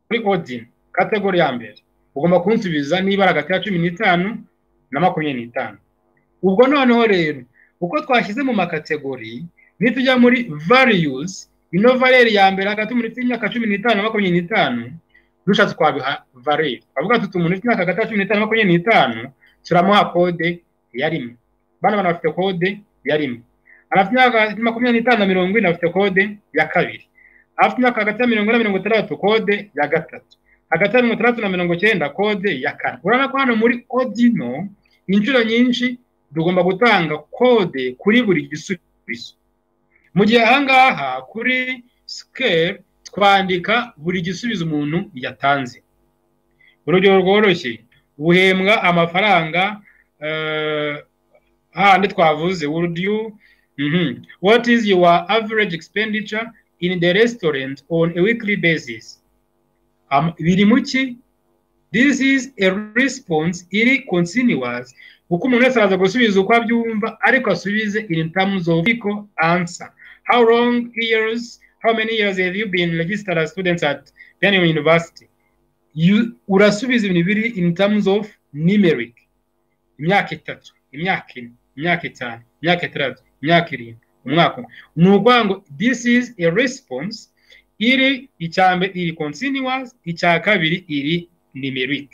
kuri odin kategori ya mbere ugomba kunsubiza nibara hagati ya cumi n'itanu na makumyabiri n'itanu ubwo noneho rero uko twashyize mu makategori nitujya muri values ino valere ya mbere hagati y'umuntu ufite imyaka cumi n'itanu na makumyabiri n'itanu dushatse twabiha valere twavuga tuti umuntu ufite imyaka hagati ya cumi n'itanu na makumyabiri n'itanu turamuha kode ya rimwe bano bantu bafite kode ya rimwe abafite imyaka hagati ya makumyabiri n'itanu na mirongo ine bafite kode ya kabiri afite imyaka hagati ya mirongo ine na mirongo itandatu kode ya gatatu hagati ya mirongo itandatu na mirongo icyenda kode ya kane urabona ko hano muri odino inshuro nyinshi tugomba gutanga kode kuri buri gisubizo mu gihe ahangaha kuri scale twandika buri gisubizo umuntu yatanze urugero rworoshye buhembwa amafaranga eh, handi twavuze would you mhm. what is your average expenditure in the restaurant on a weekly basis Am- biri mu ki this is a response iri continuous kuko umuntu wese araza gusubiza uko abyumva ariko asubize in terms of equal answer how long years how many years have you been registered as students at Benin University You- urasubiza ibintu biri in terms of numeric imyaka itatu imyaka ine imyaka itanu imyaka itandatu imyaka irindwi umwaka umwe ni ukuvuga ngo this is a response iri icya mbere iri continuous icya kabiri iri numeric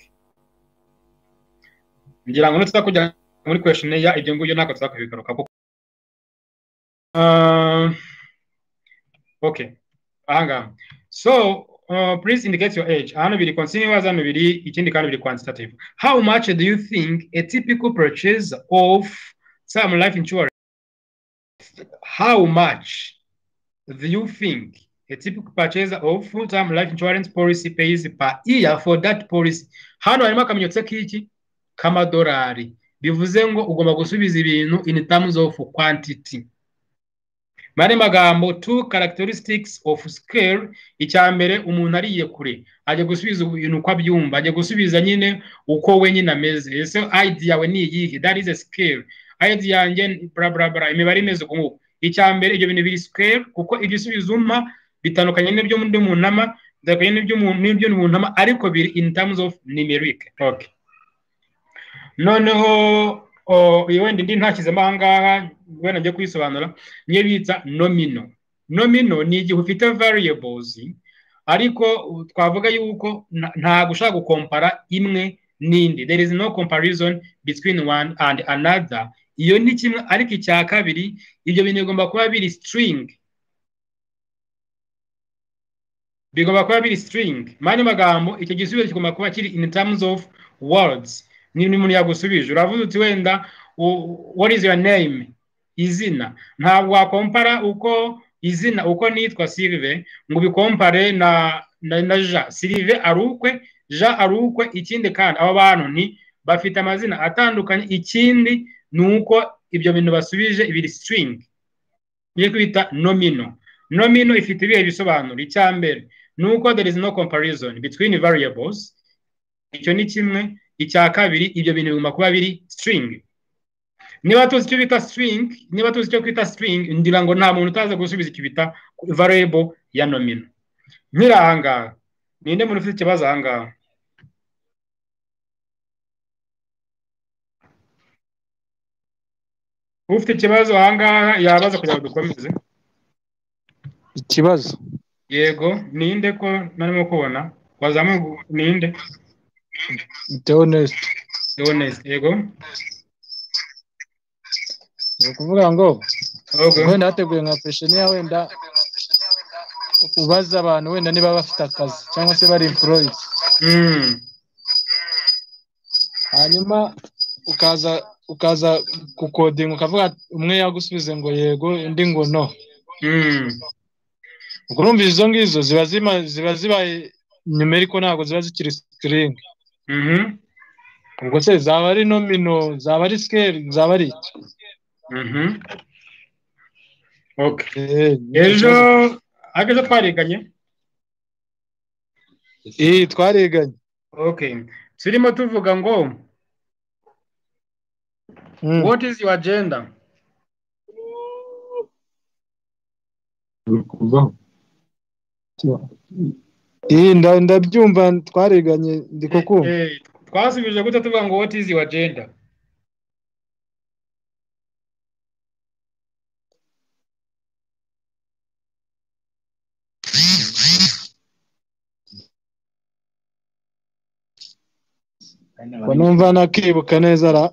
ngira ngo nutsa kujya muri questionnaire ya ibyo ngibyo ntabwo tuzakubigaruka kuko Ah, okay ahangaha so uh, please indicate your age hano biri continuous hano biri ikindi kandi biri quantitative how much do you think a typical purchase of some life insurance how much do you think a typical purchase of full-time life insurance policy pays per year for that policy hano harimo akamenyetso k'iki k'amadolari bivuze ngo ugomba gusubiza ibintu in terms of quantity mu yandi magambo two characteristics of scale icya mbere umuntu ariye kure ajya gusubiza ibintu uko abyumva ajya gusubiza nyine uko we nyine ameze ese id yawe ni iyihe that is a scale id yanjye ni bla bla bla imibare imeze uko nguko icya mbere ibyo bintu biri scale kuko igisubizo umpa bitandukanye n'ibyo undi muntu ama bitandukanye n'ibyo umuntu- n'ibyo umuntu ama ariko biri in terms of numeric okay noneho o, iyi wenda indi ntashyizemo aha ngaha wenda njye kuyisobanura niyo bita nomino nomino ni igihe ufite variables ariko u- twavuga yuko nta- ntabwo ushobora gukompara imwe n'indi there is no comparison between one and another iyo ni kimwe ariko icya kabiri ibyo bintu bigomba kuba biri string bigomba kuba biri string mu yandi magambo icyo gisubizo kigomba kuba kiri in terms of words niba umuntu yagusubije uravuze uti wenda u- what is your name izina ntabwo wakompara uko izina uko nitwa sirive ngo ubikompare na na, na ja sirive ari ukwe ja ari ukwe ikindi kandi aba bantu ni bafite amazina atandukanye ikindi ni uko ibyo bintu basubije biri string niyo twita nomino nomino ifite ibihe bisobanuro icya mbere ni uko there is no comparison between variables icyo ni kimwe icya kabiri ibyo bintu bigomba kuba biri string niba tuzi icyo bita string niba tuzi icyo twita string ngira ngo nta muntu utaza gusubiza icyo bita variable ya nomino nkiri ahangaha ninde muntu ufite ikibazo ahangaha ufite ikibazo ahangaha yabaza kugira ngo dukomeze ikibazo yego ninde ko narimo kubona wazamuye ninde Theoneste Leonese yego ni ukuvuga ngo Yego. wenda hateguye nka pesheniya wenda ubaza abantu wenda niba bafite akazi cyangwa se bari employed hanyuma ukaza ukaza gukodinga ukavuga umwe yagusubize ngo yego undi ngo no ubwo urumva izo ngizo ziba zima- ziba zibaye numeriko ntabwo ziba zikiri sikiringi ubwo se zaba ari nomino zaba ari sikeli zaba ari iki ejo ariko ejo twariganye iyi twariganye Okay. Turimo tuvuga ngo What is your agenda? iyi nda- ndabyumva twariganye ndi kukumva Eh, twasubije gute tuvuga ngo what is your agenda? ngo numva nakibuka neza ra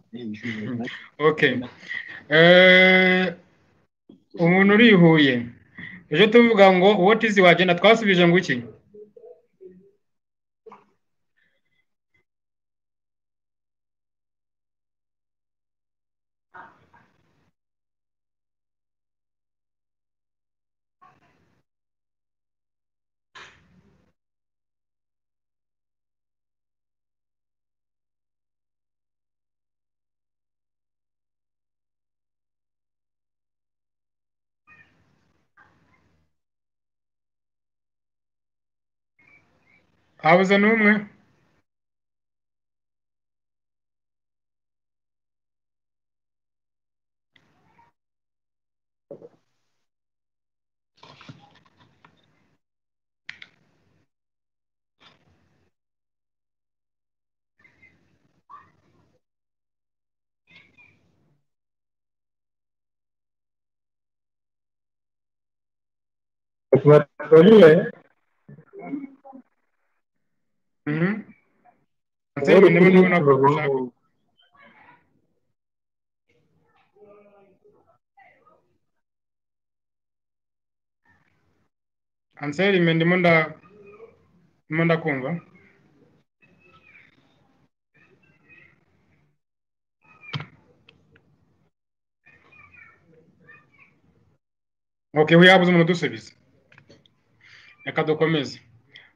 Okay. Eh umuntu uri i Huye. Ejo tuvuga ngo what is your agenda? Twasubije ngo iki? Habuze n'umwe. Mhm. Nzego ndimo ndabona ko ushaka. Anseri me ndimo nda ndimo ndakumva. Okay, we have umuntu dusubiza. Reka dukomeze.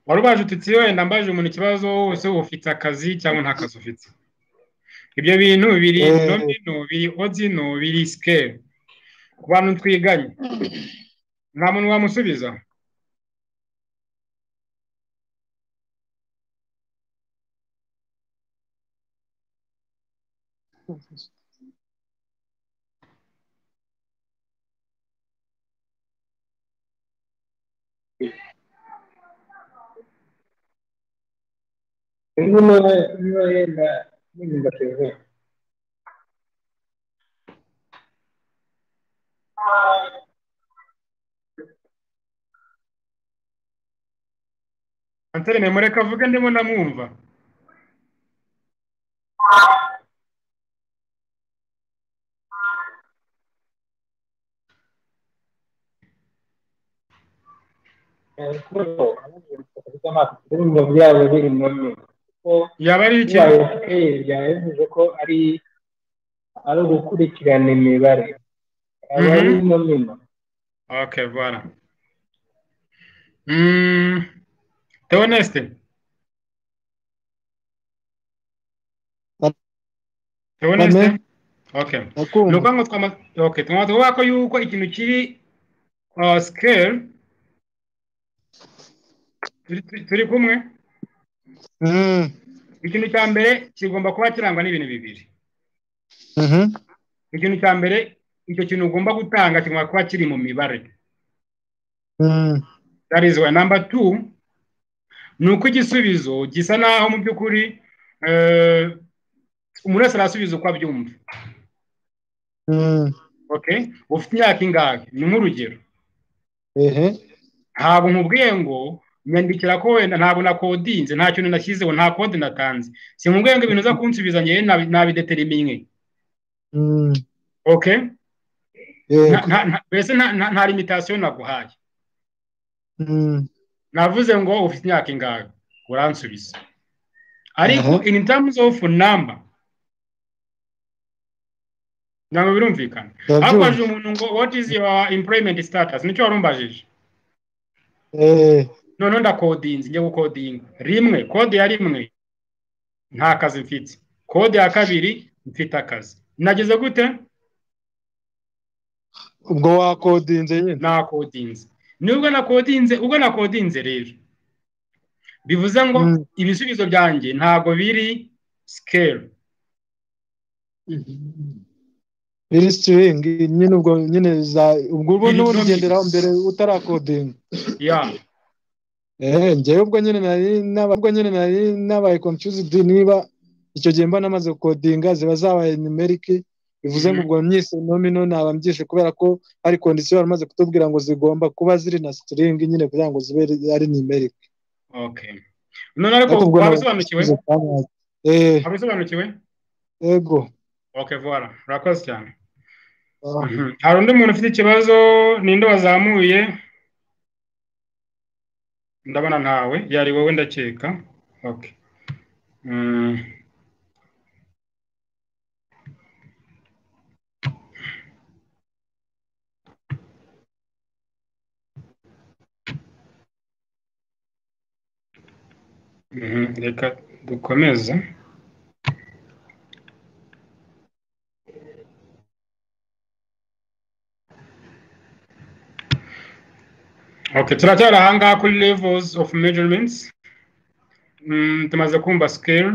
wari ubaje ututsi wenda mbajije umuntu ikibazo wese ufite akazi cyangwa nta kazi ufite ibyo bintu biri Eh. nomino biri odino biri sikeli ku bantu twiganye nta muntu wamusubiza antene memureka avuge ndimo ndamwumva byabo biri mu nyuma yaba ari iki byaba bivuze ko ari ari ugukurikirana imibare aba ari Mhm. nomino ok bora Mm, Theoneste Theoneste okay ni ukuvuga ngo twama okay twama tuvuga ko yuko ikintu kiri uh, scale turi, turi- turi kumwe ikintu cya mbere kigomba kuba kirangwa n'ibintu bibiri ikintu cya mbere icyo kintu ugomba gutanga kigomba kuba kiri mu mibare that is why number two ni uko igisubizo gisa naho mu by'ukuri eh, umuntu wese arasubiza uko abyumva ok ufite imyaka ingahe ni nk'urugero ntabwo nkubwiye ngo nyandikira ko wenda ntabwo nakodinze nta kintu nashyizeho nta kode natanze si nkubwiye ngo ibintu uza kunsubiza njyewe nabi- nabideteriminye ok Yego. Nta- nta- mbese nta- nta- nta limitasiyo naguhaye navuze ngo ufite imyaka ingahe uransubiza ariko Aha. in terms of number ntabwo birumvikana Ndabyumva. hakubajije umuntu ngo what is your employment status nicyo wari umbajije noneho ndakodinze njye gukodinga rimwe kode ya rimwe nta kazi mfite kode ya kabiri mfite akazi nageze gute ubwo wakodinze nyine nakodinze nubwo nakodinze ubwo nakodinze rero bivuze ngo ibisubizo byanjye ntabwo biri sikeli biri sitiringi nyine ubwo nyine za ubwo ubwo Biri niwo domingi. urigenderaho mbere utarakodinga ya ehe njyewe ubwo nyine nari naba- ubwo nyine nari nabaye confused niba icyo gihe mba namaze gukodinga ziba zabaye numeriki bivuze ngo Mhm. ubwo myise nomino naba mbyishe kubera ko hari kondisiyo bamaze kutubwira ngo zigomba kuba ziri na sitiringi nyine kugira ngo zibe ari numeriki ok none ariko wabisobanukiwe eee wabisobanukiwe yego ok vuba urakoze cyane Mhm. hari undi muntu ufite ikibazo ninde wazamuye ndabona ntawe yari wowe ndakeka ok Mm. Mhm, reka dukomeze Okay, turacyari ahangaha kuri levels of measurements mm, tumaze kumva scale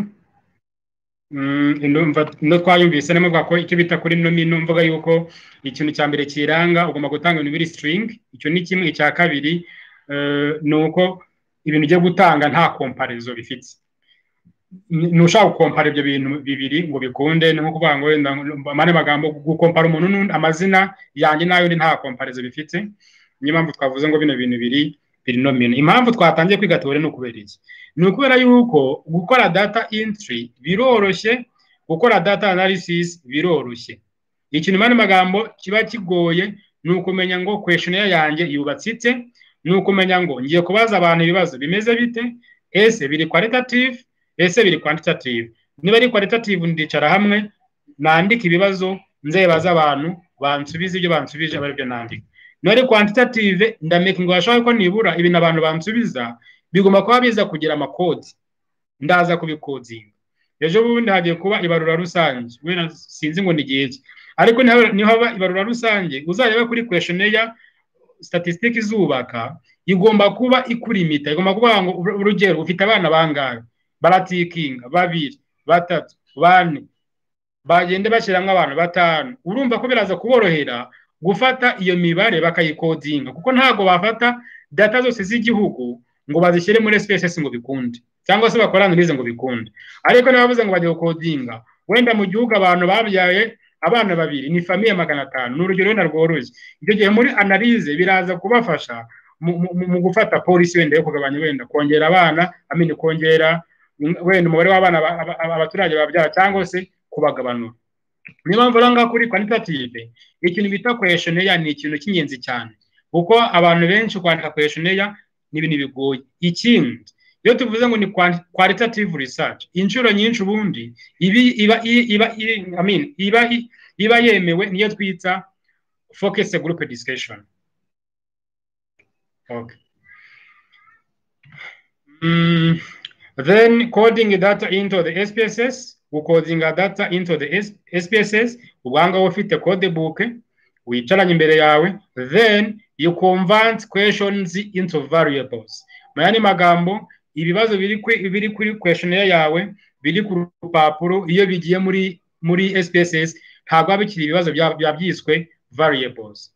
Mm, ndumva no twayumvise nemo bwa ko icyo bita kuri nomino mvuga yuko ikintu cya mbere kiranga ugomba gutanga ibintu biri string icyo ni kimwe icya kabiri eh, ni uko ibintu ugiye gutanga nta komparizo bifite Ni- ntushaka gukompara ibyo bintu bibiri ngo bikunde ni nko kuvuga ngo wenda amane magambo gukompara umuntu n'undi amazina yanjye n'ay'undi nta komparizo bifite niyo mpamvu twavuze ngo bino bintu biri biri nomino impamvu twatangiye kwiga tubare ni ukubera iki ni ukubera yuko gukora data entry biroroshye gukora data analysis biroroshye ikintu mu yandi magambo kiba kigoye ni ukumenya ngo questionnaire yanjye yubatse ite ni ukumenya ngo ngiye kubaza abantu ibibazo bimeze bite ese biri qualitative ese biri quantitative niba ari qualitative ndicara hamwe nandika ibibazo nzebaza abantu bansubize ibyo bansubije aba aribyo nandika niba ari quantitative ndamekinga bashobora ko nibura ibintu abantu bansubiza bigomba kuba biza kugira amakodi ndaza kubikodinga ejo bundi hagiye kuba ibarura rusange wenda sinzi ngo ni igihe ki ariko niha- nihaba ibarura rusange uzareba kuri questionnaire statisitike izubaka igomba kuba ikurimita igomba kuvuga ngo ur- urugero ufite abana bangahe baratikinga babiri batatu bane bagende bashyiramo abantu batanu urumva ko biraza kuborohera gufata iyo mibare bakayikodinga kuko ntabwo bafata data zose z'igihugu ngo bazishyire muri SPSS ngo bikunde cyangwa se bakore analyse ngo bikunde ariko n'abavuze ngo bagiye gukodinga wenda mu gihugu abantu babyaye abana babiri ni famiye magana atanu ni urugero wenda rworoshye icyo gihe muri analyse biraza kubafasha mu, mu, mu gufata polisi wenda yo kugabanya wenda kongera abana amenya kongera mm, wenda umubare w'abana aba- aba- aba- abaturage babyara cyangwa se kubagabanura niyo mpamvu rero ngaha kuri quantitative ikintu bita questionnaire ni ikintu cy'ingenzi cyane kuko abantu benshi kwandika questionnaire ni ibintu bigoye ikindi iyo tuvuze ngo ni quan- qualitative research inshuro nyinshi ubundi ibi iba i- iba i- I mean, iba i- iba yemewe niyo twita focus group discussion okay. Mm, then coding data into the SPSS, ukodinga data into the S- SPSS, ubwanga ufite code book, wicaranye imbere yawe, then you convert questions into variables. Mu yandi magambo, ibibazo biri kwe- biri kuri questionnaire yawe, biri ku rupapuro, iyo bigiye muri muri SPSS, ntabwo biba bikiri ibibazo bya- biba byiswe variables.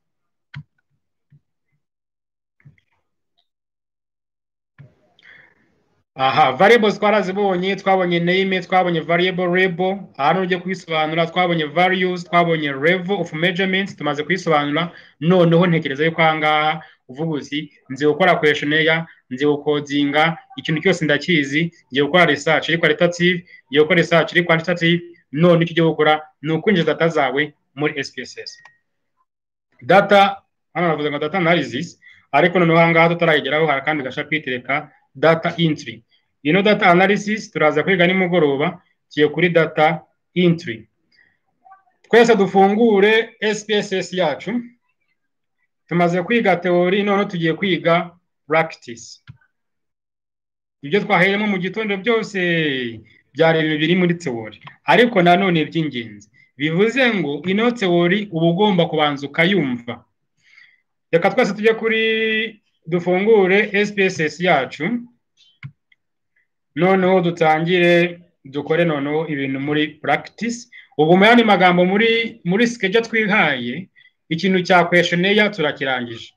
aha variables twarazibonye twabonye name twabonye variable label ahantu ugiye kubisobanura twabonye values twabonye level of measurements tumaze kubisobanura noneho ntekereza yuko aha ngaha uvuga uti nzi gukora questionnaire nzi gukodinga ikintu cyose ndakizi ngiye gukora research iri qualitative ngiye gukora research iri quantitative none icyo ugiye gukora ni ukwinjiza data zawe muri SPSS data hano navuze ngo data analysis ariko noneho aha ngaha tutarayigeraho hari akandi gashapitire ka data entry ino data analysis turaza kwiga nimugoroba tugiye kuri data entry twese dufungure SPSS yacu tumaze kwiga teori none tugiye kwiga practice ibyo twaheyemo mu gitondo byose byari ibintu biri muri teori ariko nanone by'ingenzi bivuze ngo ino teori uba ugomba kubanza ukayumva reka twese tujye kuri dufungure SPSS yacu noneho dutangire dukore noneho ibintu muri practice ubu muri magambo muri muri skeje twihaye ikintu cya questionnaire turakirangije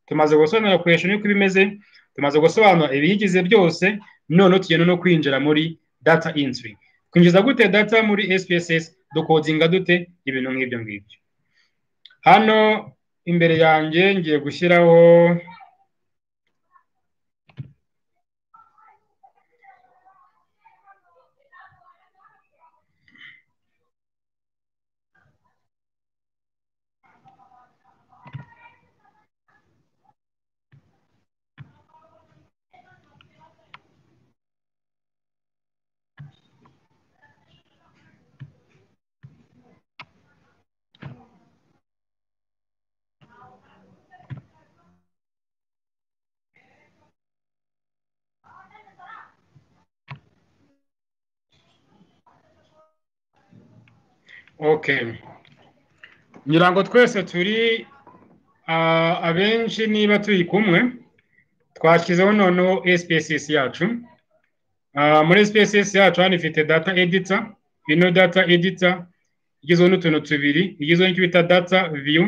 tumaze gusobanura questionnaire uko bimeze tumaze gusobanura ibiyigize byose noneho tugenda no kwinjira muri data entry kwinjiza gute data muri SPSS dukodinga dute ibintu nk'ibyo ngibyo hano imbere yanjye ngiye gushyiraho okay ngira ngo twese turi ah, abenshi niba turi kumwe twashyizeho noneho SPSS yacu Ah, muri SPSS yacu hano ifite data editor ino data editor igizwe n'utuntu tubiri igizwe n'icyo bita data view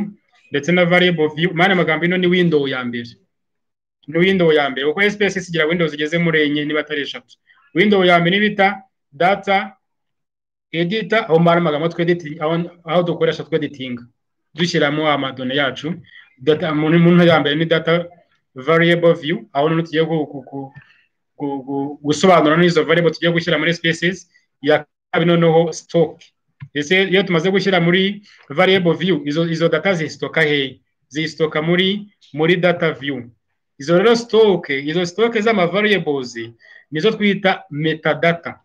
ndetse na variable view mani amagambo ino ni window ya mbere ni window ya mbere kuko SPSS igira windows zigeze muri enye niba atari eshatu window ya mbere bita data edita aho mbara amagambo tweditinga aho dukoresha tweditinga dushyiramo amadone yacu data mu ntu ya mbere ni data variable view aho noneho tugiye gu- gu- gu- gu- gu- gusobanura n'izo variable tugiye gushyira muri spaces ya kabiri noneho stock ese iyo tumaze gushyira muri variable view izo izo data zisitoka hehe zisitoka muri muri data view izo rero stock izo stock z'ama variables nizo twita metadata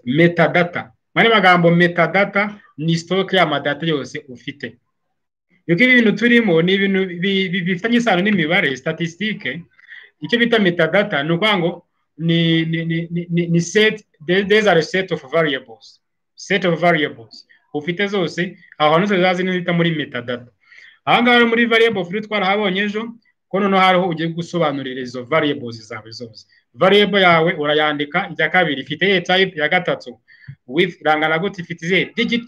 metadata mani magambo metadata ni sitoke y'amadata yose ufite yuko ibi bintu turimo ni ibintu bi- bi- bifitanye isano n'imibare statistique icyo bita metadata ni ukuvuga ngo ni ni ni ni- ni ni set the- these are a set of variables set of variables ufite zose aho hantu zose zazi nita muri metadata aha ngaha rero muri variable free twarahabonye ejo ko noneho hariho ugiye gusobanurira izo variables zawe zose variable yawe urayandika ijya kabiri ifite iyihe type ya gatatu with irangana gute ifite izihe digit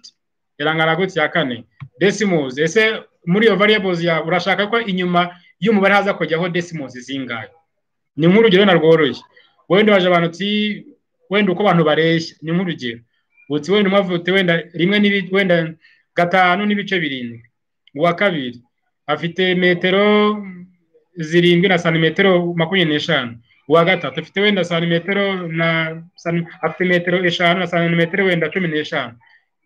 irangana gute ya kane decimals ese muri iyo variables yawe urashaka ko inyuma y'umubare haza kujyaho decimals zingahe ni nk'urugero na rworoshye wenda waje abantu uti wenda uko abantu bareshya ni nk'urugero uti wenda umwe avuga uti wenda rimwe n'ibi- wenda gatanu n'ibice birindwi uwa kabiri afite metero zirindwi na santimetero makumyabiri n'eshanu uwa gatatu afite wenda santimetero na san- afite metero eshanu na santimetero wenda cumi n'eshanu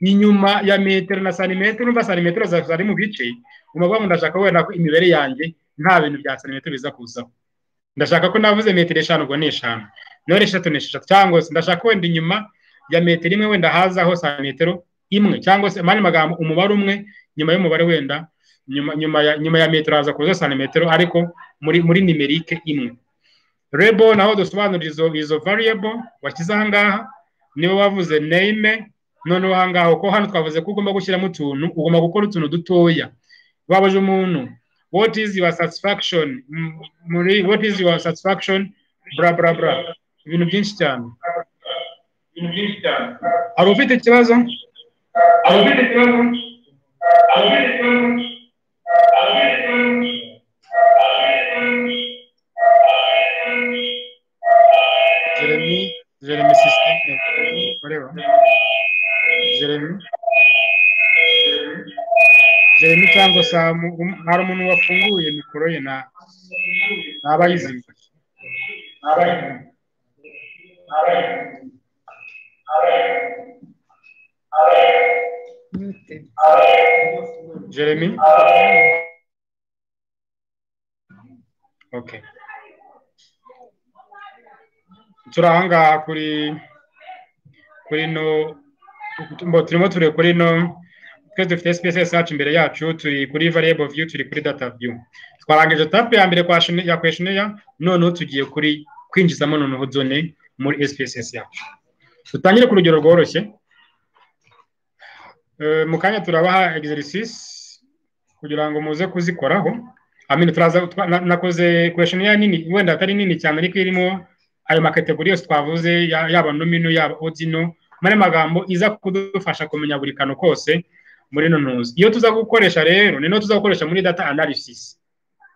inyuma ya metero na santimetero urumva santimetero za- zari mu bice umugabo ndashaka wenda ko imibare yanjye nta bintu bya santimetero biza kuzaho ndashaka ko navuze metero eshanu ubwo ni eshanu none eshatu ni eshatu cyangwa se ndashaka wenda inyuma ya metero imwe wenda hazaho santimetero imwe cyangwa se mani magambo umubare umwe nyuma y'umubare wenda nyuma nyuma ya nyuma ya metero haza kuza santimetero ariko muri muri nimerike imwe rebo naho dusobanura izo izo variable washyize aha ngaha niwe wavuze name noneho aha ngaha kuko hano twavuze ko ugomba gushyiramo utuntu ugomba gukora utuntu dutoya babaje umuntu what is your satisfaction M- muri what is your satisfaction bra bra bra ibintu byinshi cyane ibintu byinshi cyane hari ufite ikibazo hari ufite ikibazo hari ufite ikibazo jeremy sisiteme ureba jeremy jeremy cyangwa samu um- hari umuntu wafunguye mikoro ye na ntaba yizimye jeremy okay turi aha ngaha kuri kuri no mbo turimo turi kuri no twese dufite sps yacu imbere yacu turi kuri variable view turi kuri data view twarangije tapu ya mbere kwa shene- ya questionnaire noneho tugiye kuri kwinjizamo noneho zone muri sps yacu dutangire ku rugero rworoshye Eh, mu kanya turabaha exercice kugira ngo muze kuzikoraho amino turaza twa- na- nakoze questionnaire nini wenda atari nini cyane ariko irimo ayo makategori yose twavuze ya- yaba nomino yaba odino muri ayo magambo iza kudufasha kumenya buri kantu kose muri ino ntuzi iyo tuza gukoresha rero ni no tuza gukoresha muri data analysis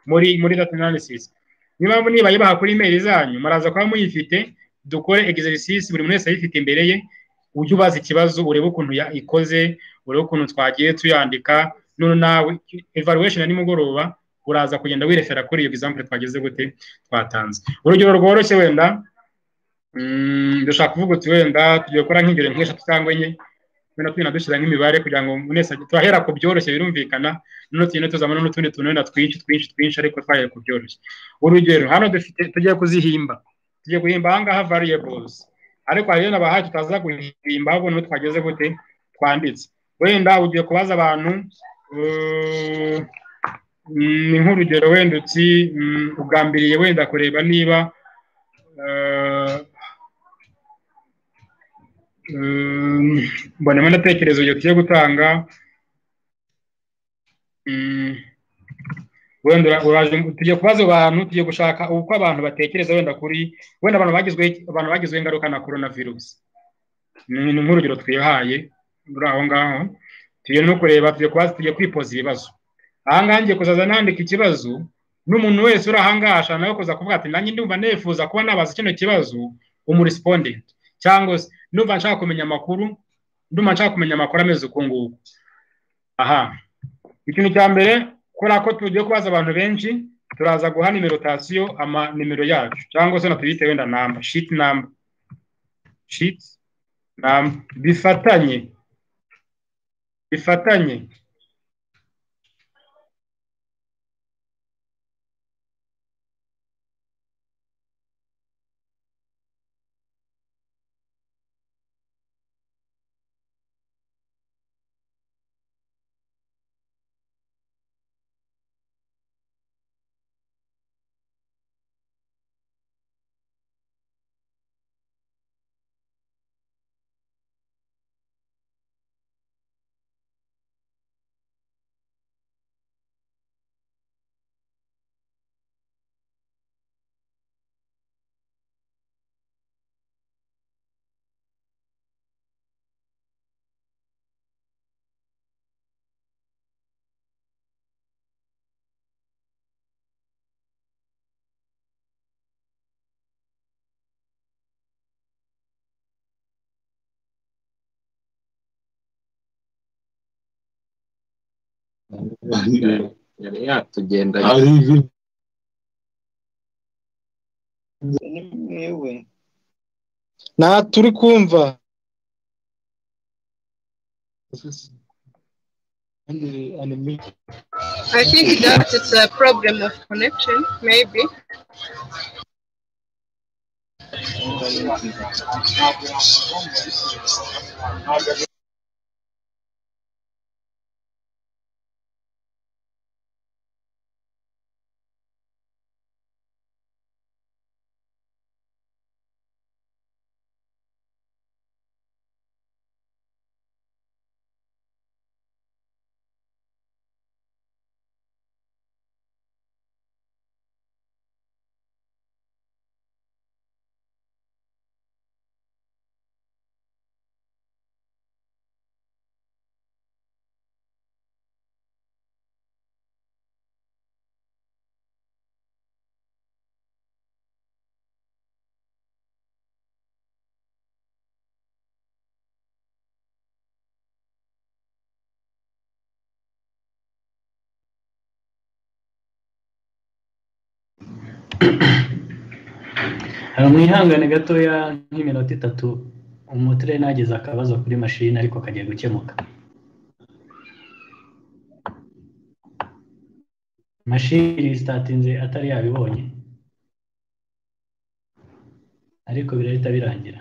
muri muri data analysis niyo mpamvu niba yibaha kuri email zanyu muraza kuba muyifite dukore exercice buri muntu wese ayifite imbere ye ujye ubaza ikibazo urebe ukuntu ya- ikoze urebe ukuntu twagiye tuyandika none nawe evaluation ya nimugoroba uraza kugenda wirefera kuri iyo example twageze gute twatanze urugero rworoshye wenda mm, dushaka kuvuga uti wenda tugiye gukora nk'ingero nk'eshatu cyangwa enye wenda tugenda dushyira nk'imibare kugira ngo mwese ajye- turahera ku byoroshye birumvikana noneho tugenda tuzamura n'utundi tuntu wenda twinshi twinshi twinshi ariko twahera ku byoroshye urugero hano dufite tugiye kuzihimba tugiye guhimba aha ngaha variables ariko hari na bahaye tutaza guhimba ahubwo niho twageze gute twanditse wenda ugiye kubaza abantu eh, mm, ni nk'urugero wenda uti mm, ugambiriye wenda kureba niba eh, mm, mbonamo ndatekereza urugero tugiye gutanga mm, wenda ura- uraje tugiye kubaza abantu tugiye gushaka uko abantu batekereza wenda kuri wenda abantu bagizwe abantu bagizweho ingaruka na coronavirus ni ni nk'urugero twihaye muri aho ngaho tugiye no kureba tugiye kubaza tugiye kwipoza ibibazo aha ngaha ngiye kuzaza nandika ikibazo n'umuntu wese uri aha ngaha ashobora nawe kuza kuvuga ati nanjye ndumva nifuza kuba nabaza kino kibazo umuresipondenti cyangwa se ndumva nshaka kumenya amakuru ndumva nshaka kumenya amakuru ameze uku nguku aha ikintu cya mbere kubera ko tugiye kubaza abantu benshi turaza guha nimerotasiyo ama nimero yacu cyangwa se na tuyite wenda namba shit namba shit namba bifatanye bifatanye yari yatugenda mwewe nta turi kumva I think that it's a problem of connection, maybe. Hano mwihangane gatoya nk'iminota itatu umutirene ageze akabazo kuri mashini ariko kagiye gukemuka mashini sitatinze atari yabibonye ariko birahita birangira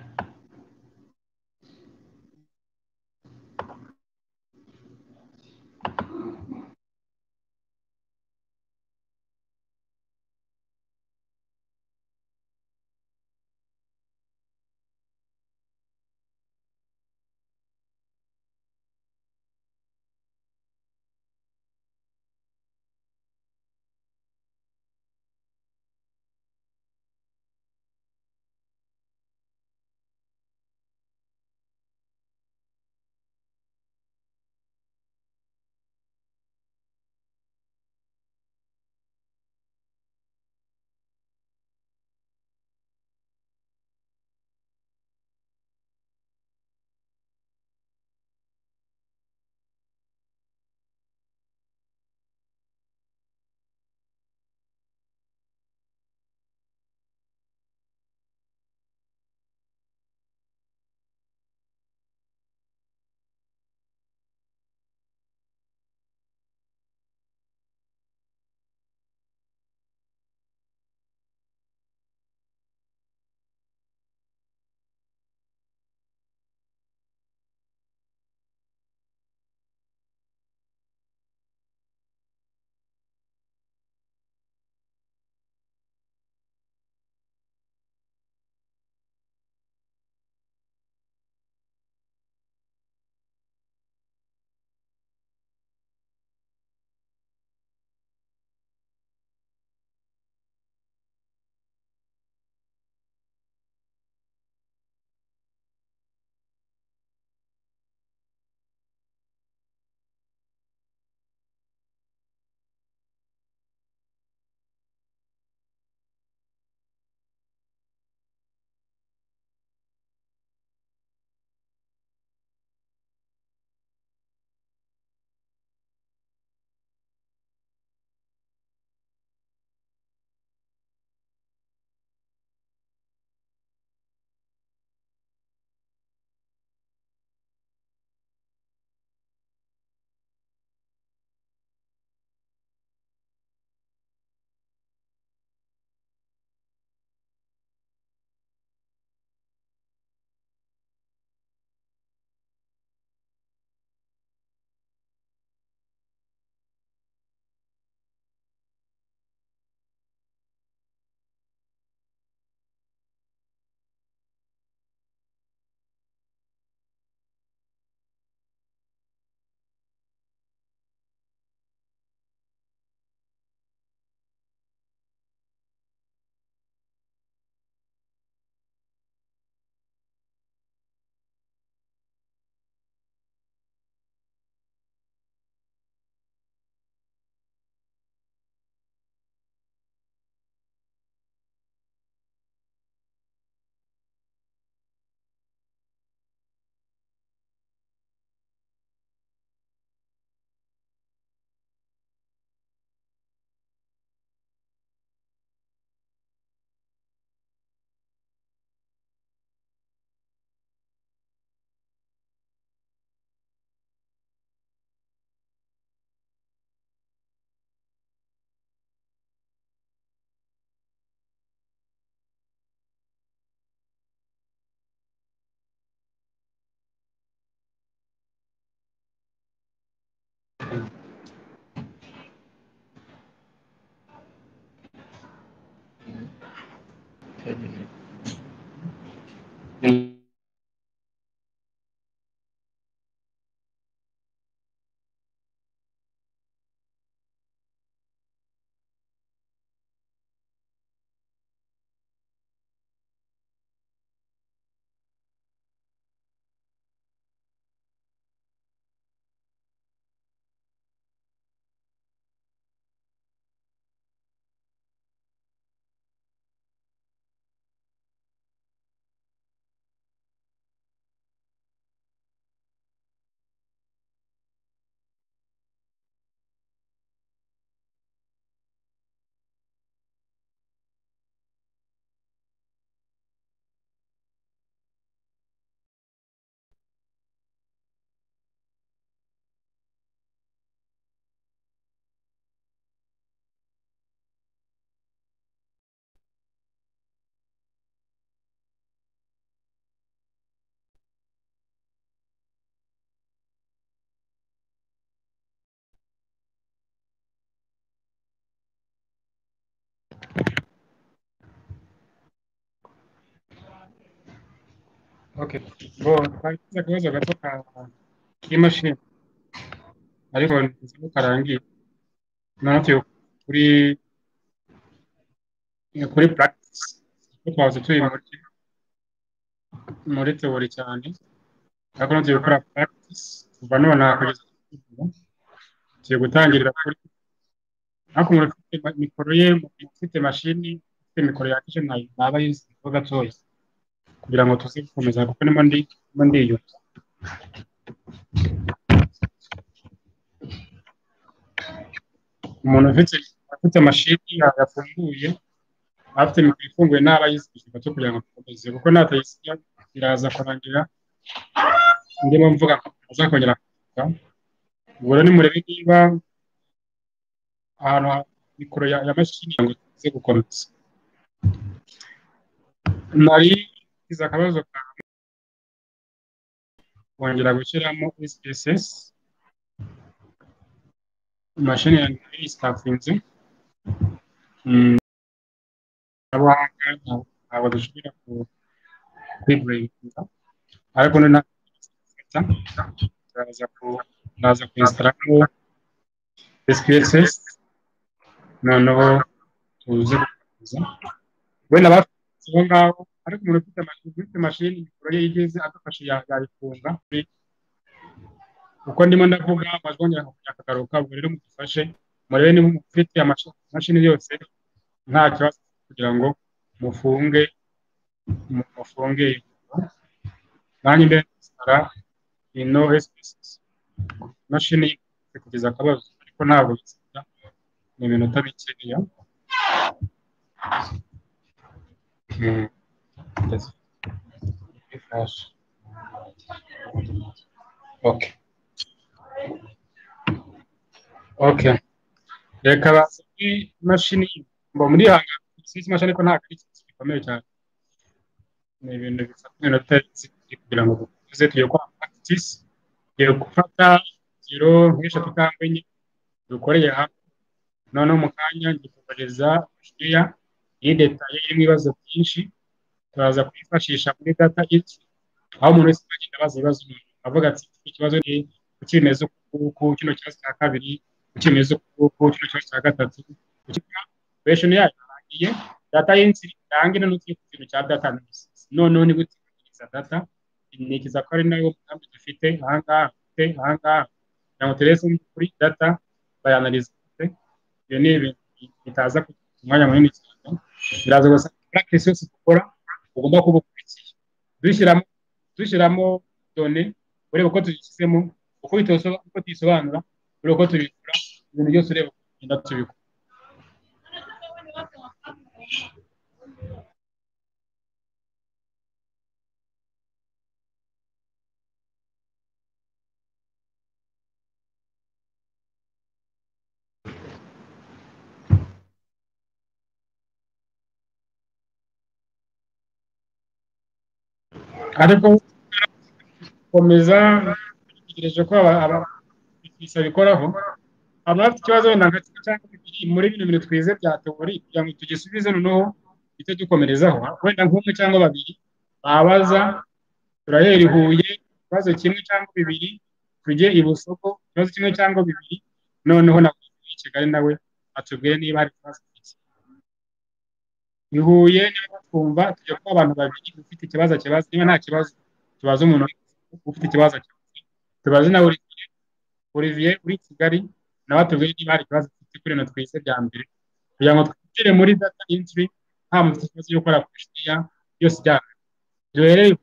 okay bo twari dufite akabazo gato ka- k'imashini ariko nzi ko karangiye natwe kuri kuri practice kuko twahoze turi muri muri teori cyane ariko natwe gukora practice kuva none aha kugeza ubu tugiye gutangirira kuri ariko umuntu ufite ma- mikoro ye umuntu ufite mashini ufite mikoro yakije nayo naba yizi ko gatoya kugira ngo tuze gukomeza kuko ndimo ndi ndimo ndiyumva umuntu ufite afite mashini yafunguye afite mikoro ifunguye naba yizigije gato kugira ngo dukomeze kuko natayisiga biraza kurangira ndimo mvuga ko azakongera kuvuga ubwo rero nimurebe niba ahantu ha mikoro ya ya mashini kugira ngo tuze gukomeza nari ngize akabazo ka kongera gushyiramo SPSS imashini yanjye nayo isitafinze Mm, abahanga nta- ntabwo dushobora ku- kwiburenga ariko ni nta ndaza ku- ndaza kuinsitaramo SPSS noneho tuze gukomeza wenda bafite aho ngaho ariko umuntu ufite mashini ufite mashini mikoro ye igeze agafashe ya- yayifunga uko ndimo ndavuga amajwi yakagaruka ubwo rero mudufashe murebe niba mufite amash- imashini yose nta kibazo kugira ngo mufunge mu- mufunge nanjye mbere nzara ino SPS imashini ifite kugeza akabazo ariko ntabwo bisinda ni iminota mikeya Mm. Yes. Refresh. Okay. Okay. Reka baze kuri imashini mba muri hanga iki imashini ko ntabwo ari ikintu gikomeye cyane. Ni ibintu bifata iminota ibiri kugira ngo dukomeze tujye kwa practice tugiye gufata ingero nk'eshatu cyangwa enye dukoreye hamwe noneho mu kanya ngikuguriza ya y'idetaye irimo ibibazo byinshi turaza kuyifashisha muri data iki aho umuntu wese agenda abaza ibibazo umuntu avuga ati iki kibazo ni kuki bimeze uku nguku kino kibazo cya kabiri kuki bimeze uku nguku kino kibazo cya gatatu kuresheni yayo yarangiye data y'insiri irangi noneho ugiye ku kintu cya data analysis noneho ni gute iza data inyekiza ko ari nayo mugambi dufite ahangaha dufite ahangaha kugira ngo turebe kuri data bayanalize ibyo ni ibintu bitaza kugira umwanya munini cyane biraza gusa practice yose dukora ugomba kuba ukurikiye dushyiramo dushyiramo done ureba uko tuzishyizemo uko bitoso- uko tuyisobanura ureba uko tubikora ibintu byose ureba uko tugenda tubikora ariko komeza tegereje ko aba- aba- ibisa bikoraho abafite ikibazo wenda nka kimwe cyangwa bibiri muri bino bintu twize bya teori kugira ngo tugisubize noneho duhite dukomerezaho wenda nk'umwe cyangwa babiri babaza turahera i huye ikibazo kimwe cyangwa bibiri tujye i busoko ikibazo kimwe cyangwa bibiri noneho na i kigali nawe atubwire niba hari ikibazo i huye niba twumva tujya kuba abantu babiri ufite ikibazo akibaza niba nta kibazo tubaze umuntu ufite ikibazo akibaza tubaze nawe uri Olivier uri Kigali nawe atubwire niba hari ikibazo ufite kuri ino twize bya mbere kugira ngo twinjire muri data entry nta muntu ufite ikibazo cyo gukora kushya yose ijyana duhereye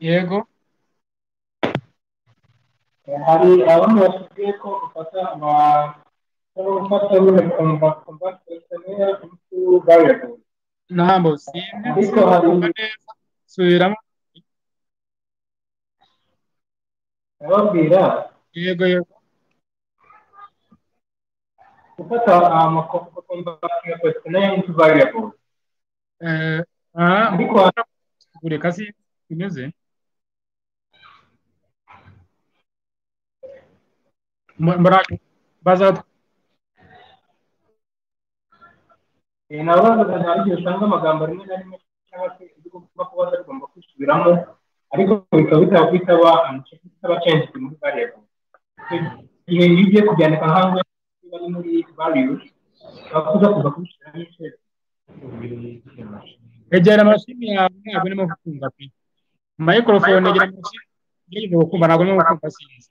yego hari abantu bakubwiye ko ufata ama ko ufata nyine kumva kumva kutamenya umuntu variable ntabwo simba ariko hari subiramo ababwira yego yego gufata amakomva kumva kutamenya umuntu variable eh ah ariko kugure kasi imeze Mbara- baza nabazaga hari igihe usanga amagambo rimwe na rimwe cyangwa se ibyo ugomba kuba utagomba kwisubiramo ariko bikaba bitaba kwitaba bitaba cenjiti muri variable igihe iyo ugiye kubyandika nk'aho bari muri variable bakuza kuza kubishyiramo icyerekezo egera amashini yawe ntabwo urimo gukumva pe mayikorofone egera amashini ngerageza gukumva ntabwo urimo gukumva sinzi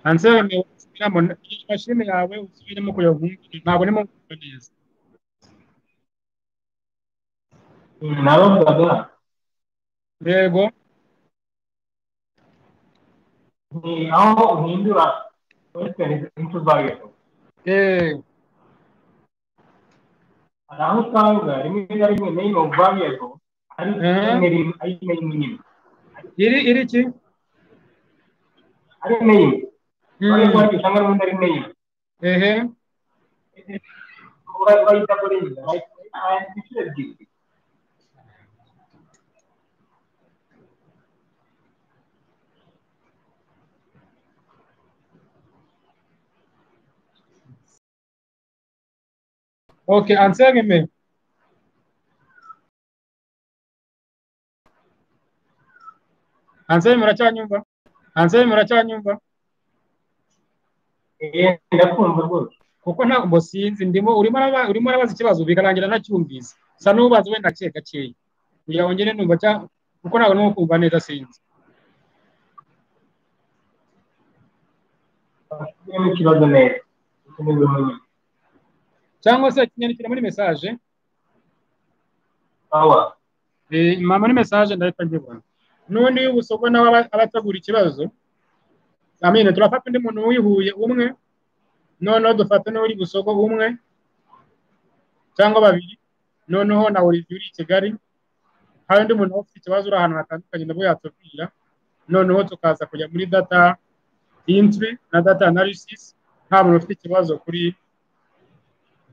ansaba niba usubiramo mashini yawe usubiremo kugira ngo wumve ntabwo urimo gukumva neza nabazaga yego ni aho uhindura question into variable yego hari aho usanga rimwe na rimwe name of variable ari name rimwe ari name nyine iri iri ki ari name ariko ariko usanga n'ubundi ari name ehe urayita kuri iyi inshuro ebyiri Okay, answer me. Answer me muracyanyumva? Answer me muracyanyumva? Eh, ndakumva rwose. Kuko ntabwo mbo sinzi ndimo urimo araba urimo arabaza ikibazo bikarangira nacyumvise. Sa nubaza wenda cye gakeya. Kugira ngo ngene numva cya kuko ntabwo nuko kumva neza sinzi. Afite ikibazo neza. Ukomeza munye. cyangwa se akinyandikira muri mesaje awa mama muri mesaje ndahita nkibona n'ubundi iyo ubusogwa nawe aba- aba ategura ikibazo amene turafata undi muntu wihuye umwe noneho dufata n'uri busogo umwe cyangwa babiri noneho na olivier uri i kigali hari undi muntu ufite ikibazo uri ahantu hatandukanye nabwo yatubwira noneho tukaza kujya muri data intri na data analysis nta muntu ufite ikibazo kuri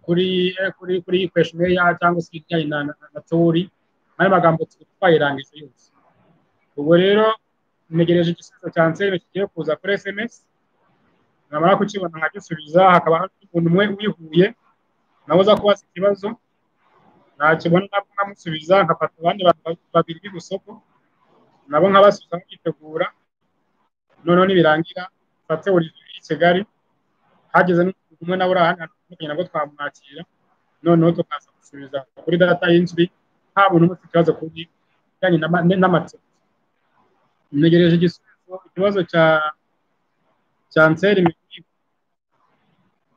kuri kuri kuri iyi questionnaire ya cyangwa se ibijyanye na na na theory ayo magambo tukaba twayirangije yose ubwo rero ntegereje igisubizo cya nseri kigiye kuza kuri sms namara kukibona nkagisubiza hakaba hari umuntu umwe wihuye nawe uza kubaza ikibazo nakibona nabwo nkamusubiza nkafata abandi bantu babiri b'ibusoko nabo nkabasubiza nkitegura noneho nibirangira mfate buri i kigali hageze n'umuntu umwe nawe uri ahandi hantu hatandukanye nabwo twamwakira noneho tukaza gusubiza kuri data y'inzwi nta muntu umwe ufite ikibazo ku bijyanye n'ama- n'amatsiko ntegereje igisubizo ikibazo cya cya nseri Mihigo.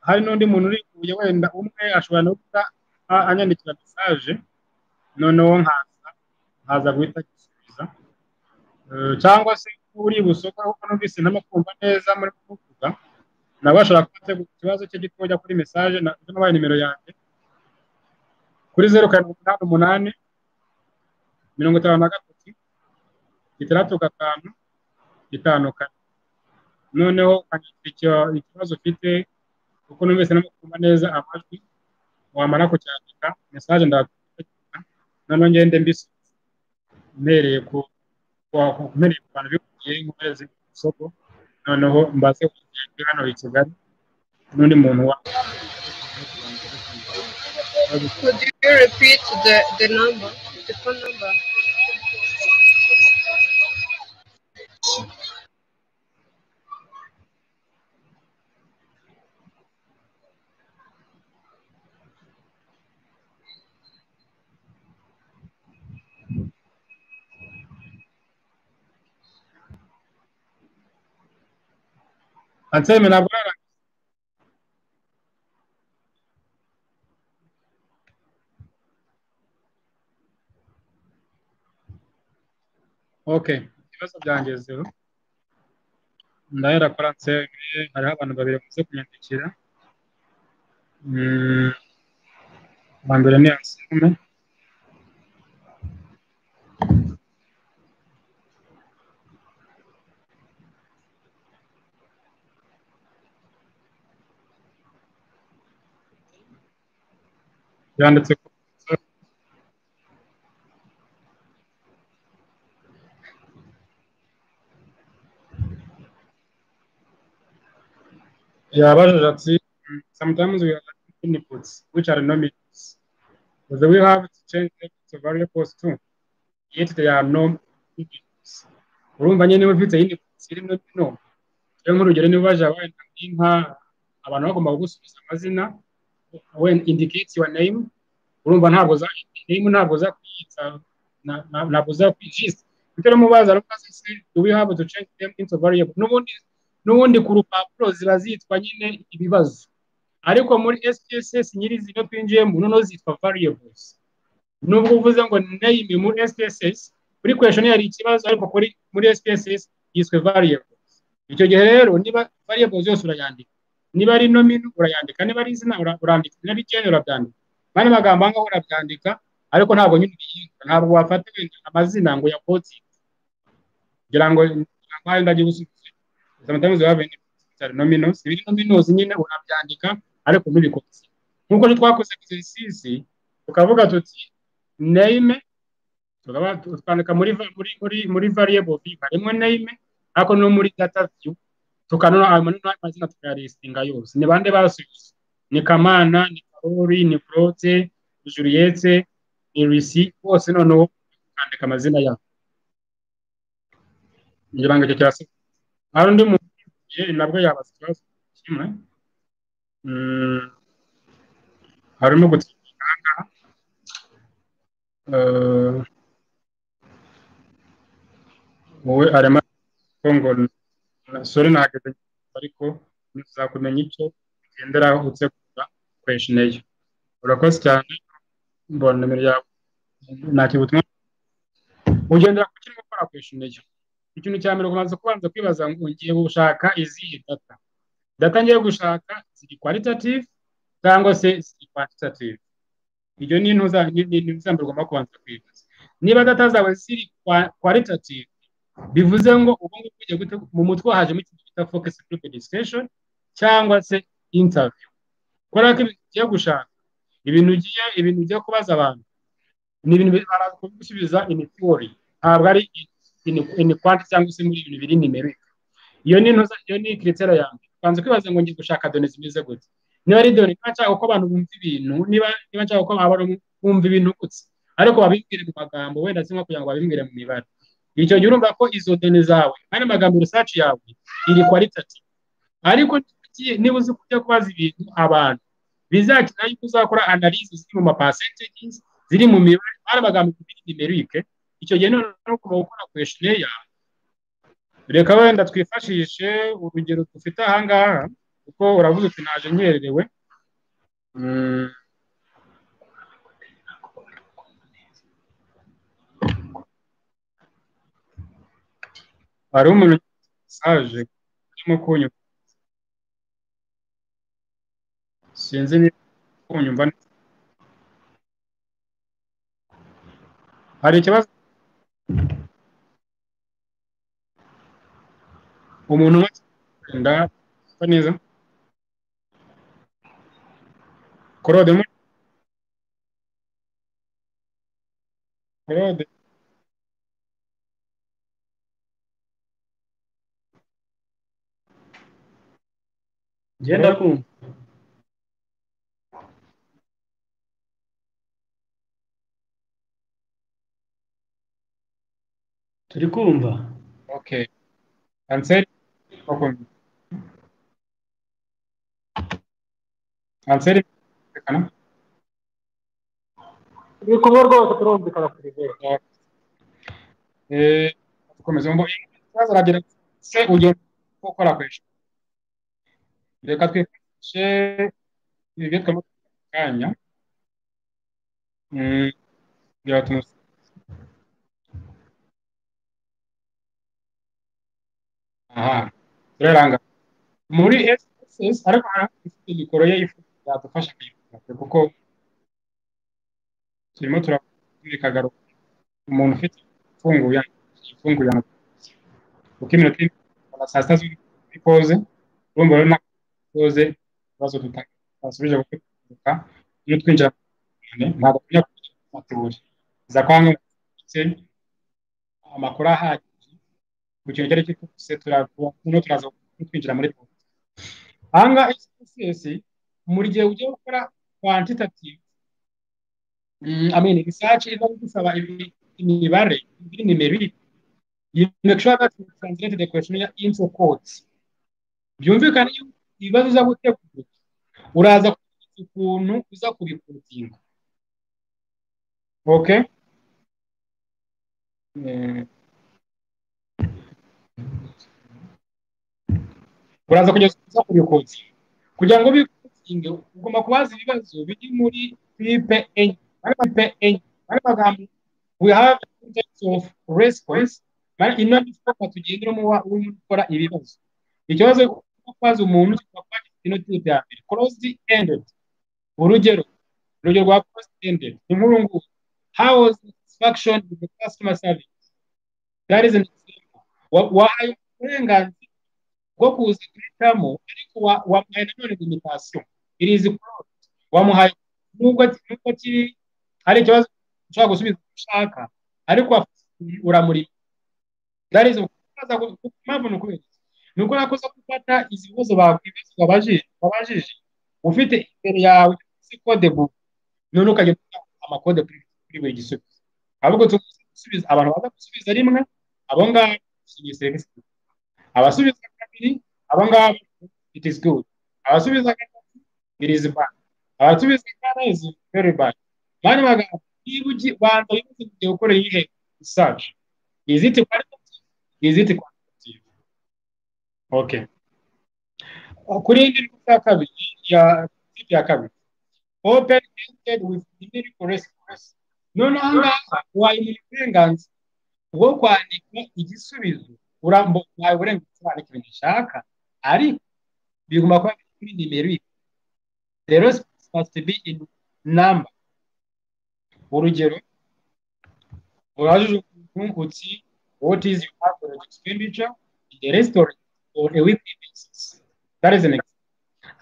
hari n'undi muntu uri kuye wenda umwe ashobora no guhita a- anyandikira mesaje noneho nkaza nkaza guhita agisubiza Eh, cyangwa se uri busoka kuko numvise n'amakumva neza muri kuvuga nawe ashobora kuba ategura ikibazo cye gitoya kuri mesaje na- ndabona wabaye nimero yanjye kuri zeru karindwi umunani umunani mirongo itanu na gatatu itandatu gatanu gatanu kane noneho ukandikira icyo- ikibazo ufite kuko numvise n'amakumva neza amajwi wamara kucyandika mesaje ndagukurikiza noneho ngende mbisubiza mpereye ku ku- ku- mpereye ku bantu bikwiye nkomereze ku isoko noneho mbaze kujya hano i kigali n'undi muntu wa Could you repeat the, the number, the phone number? anseme ntabwo urarangiza okay ibibazo byangezeho ndahera kuri anseme hariho abantu babiri bamaze kunyandikira Mm, uwa mbere ni anseme yanditse ku yabajije ati sometimes we are lacking inputs which are nominates but we have to change them to variables too yet they are no inputs urumva nyine niba ufite inputs irimo bino rero nk'urugero niba baje wenda nk'inka abantu bagomba kugusubiza amazina when indicate your name urumva ntabwo za name ntabwo zakwiyita na- na- ntabwo zakwiyijisita bitero mubaza rukaze se do we have to change them into variable n'ubundi n'ubundi ku rupapuro ziba zitwa nyine ibibazo ariko muri SPSS nyirizina twinjiyemo noneho zitwa variables nubwo uvuze ngo name muri SPSS kuri question yari ikibazo ariko kuri muri SPSS yiswe variable icyo gihe rero niba variables zose urayandika niba ari nomino urayandika niba ari izina ura- urandika niba ari icyenya urabyandika mani magambo aha ngaha urabyandika ariko ntabwo nyine ubiyita ntabwo wafata wenda amazina ngo ya koti kugira ngo kugira ngo wenda ajye gusubiza sometimes we have any particular nominos ibiri nominos nyine urabyandika ariko ntubikotse nk'uko rero twakoze exercise tukavuga tuti name tukaba twandika muri va- muri muri muri variable view harimo name ariko no muri data view tukanona ayo manini amazina tukayalistinga yose ni bande basubiza ni kamana ni karori ni claude ni juliette ni risi bose noneho ukandika amazina yabo ngira ngo icyo kirasa hari undi muntu ugiye nabwo yabaza ikibazo kimwe Mm, harimo gutsindira aha ngaha Eh, wowe arema ko ngo na- sore nageze ariko ntuzakumenya icyo ugenderaho utegura kweshineye urakoze cyane mbona nimero yawe nta butumwa ugendera ku kirimo gukora kweshineye ikintu cya mbere ubanza kubanza kwibaza ngo ngiye gushaka izihe data data ngiye gushaka ziri qualitative cyangwa se ziri quantitative ibyo ni intuza ni- ni- ni ibisambo ugomba kubanza kwibaza niba data zawe ziri kwa- qualitative bivuze ngo ubu ngubu ugiye gute- mu mutwe hajemo ikintu bita focus group discussion cyangwa se interview kubera ko ibintu ugiye gushaka ibintu ugiye ibintu ugiye kubaza abantu ni ibintu bi- baraza kubigusubiza in theory ntabwo ari in, in quantity cyangwa se muri ibintu biri numeric iyo ni intuza iyo ni criteria yanjye ubanza kwibaza ngo ngiye gushaka done zimeze gute niba ari done niba nshaka ko abantu bumva ibintu niba niba nshaka ko abantu bumva ibintu gutse ariko babimbwire mu magambo wenda cyangwa kugira ngo babimbwire mu mibare icyo gihe urumva ko izo done zawe ari magambo research yawe iri qualitative ariko ugiye- niba uzi kujya kubaza ibintu abantu bizakenera yuko uzakora analysis ziri mu ma percentages ziri mu mibare ari magambo bita numerique icyo gihe noneho kuba gukora questionnaire reka wenda twifashishe urugero dufite aha ngaha kuko uravuga uti naje nkererewe Mm. hari umuntu saje urimo kunyumva sinzi niba urimo kunyumva neza. hari ikibazo umuntu umwe wenda usa neza korode mu korode ngenda kumva turi kumva okay anseri wakumva anseri kana turi kumwe rwose turumvikana kuri bene eh komeza ngo ikibazo aragira ati, se ugenda gukora kwesha reka twifashe ibyo twamaze kanya Mm, biratuma aha turaranga muri SSS ariko hari ifite mikoro ye ifu yadufasha kuyikora kuko turimo turakora kagaruka umuntu ufite ifunguye ifunguye kuko iminota iri kuva saa sita z'umugoroba ikoze urumva rero nako ikoze ibibazo tutasubije gukoresha iyo twinjira cyane ntabwo tujya kujya maturi za kwanga ndetse amakuru ahagije ku kintu icyo ari cyo cyose turaza twinjira muri politiki ahangaha SSS mu gihe ugiye gukora quantitative mm, I mean research iza gusaba ibi- imibare ibi numeric you make sure that you translate the questionnaire into codes byumvikane yuko ibibazo uza gutegura uraza kugira ukuntu uza kubikodinga okay Eh, uraza kugeza uza kubikodinga kugira ngo bikunge ugomba kubaza ibibazo biri muri tipe enye ari tipe enye ari magambo we have types of response mari ino ni foka tugendera mu uri gukora ibibazo ikibazo cyo kubaza umuntu kikaba gifite ino tipe ya mbere closed ended urugero urugero rwa closed ended ni nkuru ngubu how was satisfaction with the customer service that is an example Wa- wahaye uburenganzira bwo kuza guhitamo ariko wa- wamuhaye nanone limitasiyo irizi korode wamuhaye nubwo ki- nubwo kiri ari ikibazo ushobora gusubiza uko ushaka ariko wa- uramurima darizo kubaza gu- ku mpamvu ni ukubera iki? ni uko nakoze gufata izi bibazo bakwibaza wabajije wabajije ufite imbere yawe se kode buku none ukajya gutanga amakode kuri kuri buri gisubizo ahubwo tugusubiza gusubiza abantu baza gusubiza rimwe abo ngabo iyi serivisi abasubiza kabiri aba ngaba it is good abasubiza gatatu it is bad abasubiza kane is very bad mani magambo niba ugi banza wibuke igihe ukoreye iyihe research is it qualitative is it quantitative okay kuri indi nukta ya kabiri ya tip ya kabiri open ended with numerical response noneho aha ngaha wayimira uburenganzira bwo kwandika igisubizo urambuye uburenganzira bwo kwandika ibintu ushaka ariko bigomba kuba biri kuri nimero the response must be in number urugero urajije ukuntu uti what is your average expenditure in the restaurant on a weekly basis that is an example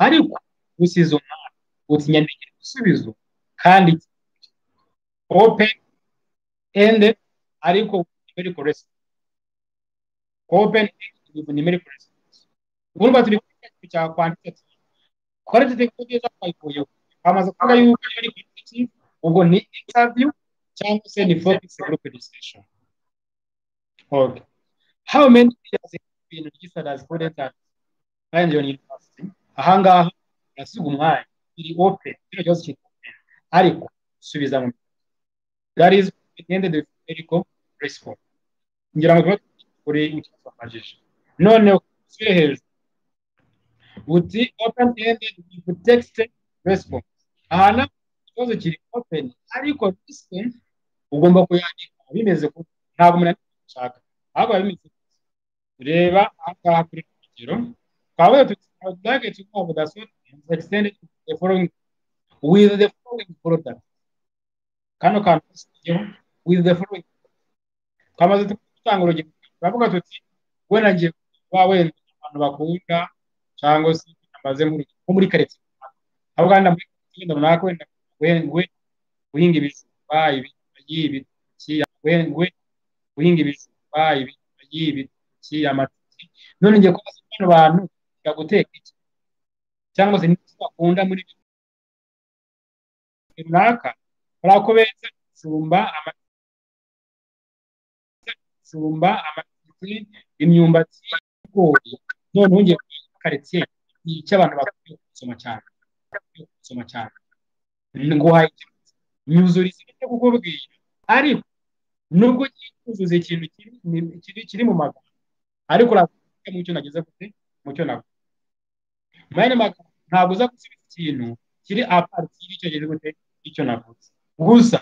ariko usize umwanya uti nyandikira igisubizo kandi open ended ariko numerical response open ended numerical response urumva turi kwiga ikintu cya quantitative qualitative ko byiza twayivuyeho bamaze kuvuga yuko iyo ari quantitative ubwo ni interview cyangwa se ni focus group discussion okay how many years ibintu registered as student at Lyon University aha ngaha urasiga umwanya iri open kino kibazo kiri open ariko subiza mu that is ended with medical response ngira ngo tuba kuri ikibazo bamajije noneho usubire hejuru uti open ended with text response aha naho ikibazo kiri open ariko response ugomba kuyandika bimeze ku ntabwo umuntu ari gushaka ahubwo biba bimeze gutya. reba aha ngaha kuri uru rugero twavuga tuti our target of the sort is extended to the following with the following product kano kantu kasigayeho with the following twamaze gutanga urugero turavuga tuti wenda ngiye kuba wenda abantu bakunda cyangwa se amaze muri nko muri karitsiye aho kandi muri karitsiye runaka wenda ngwe guhinga ibijumba ibitoki ibitoki ngwe guhinga ibijumba ibitoki ibitoki amateke none ngiye kubaza bano bantu biga guteka iki cyangwa se n'icyo bakunda muri ibyo runaka hari ako beza ibijumba amateke ibijumba amateke imyumbati ibigori none wongeye kuba karitsiye ni icyo abantu bakwiye gusoma cyane bakwiye gusoma cyane nguhaye ikibazo nyuzuriza ibyo kukubwira ariko nubwo ugiye kuzuza ikintu kiri ni- kiri- kiri mu magambo ariko uravuga mu cyo nageze gute mu cyo navuze muri ayo magambo ntabwo uza gusubiza ikintu kiri apart y'icyo geze gute icyo navuze gusa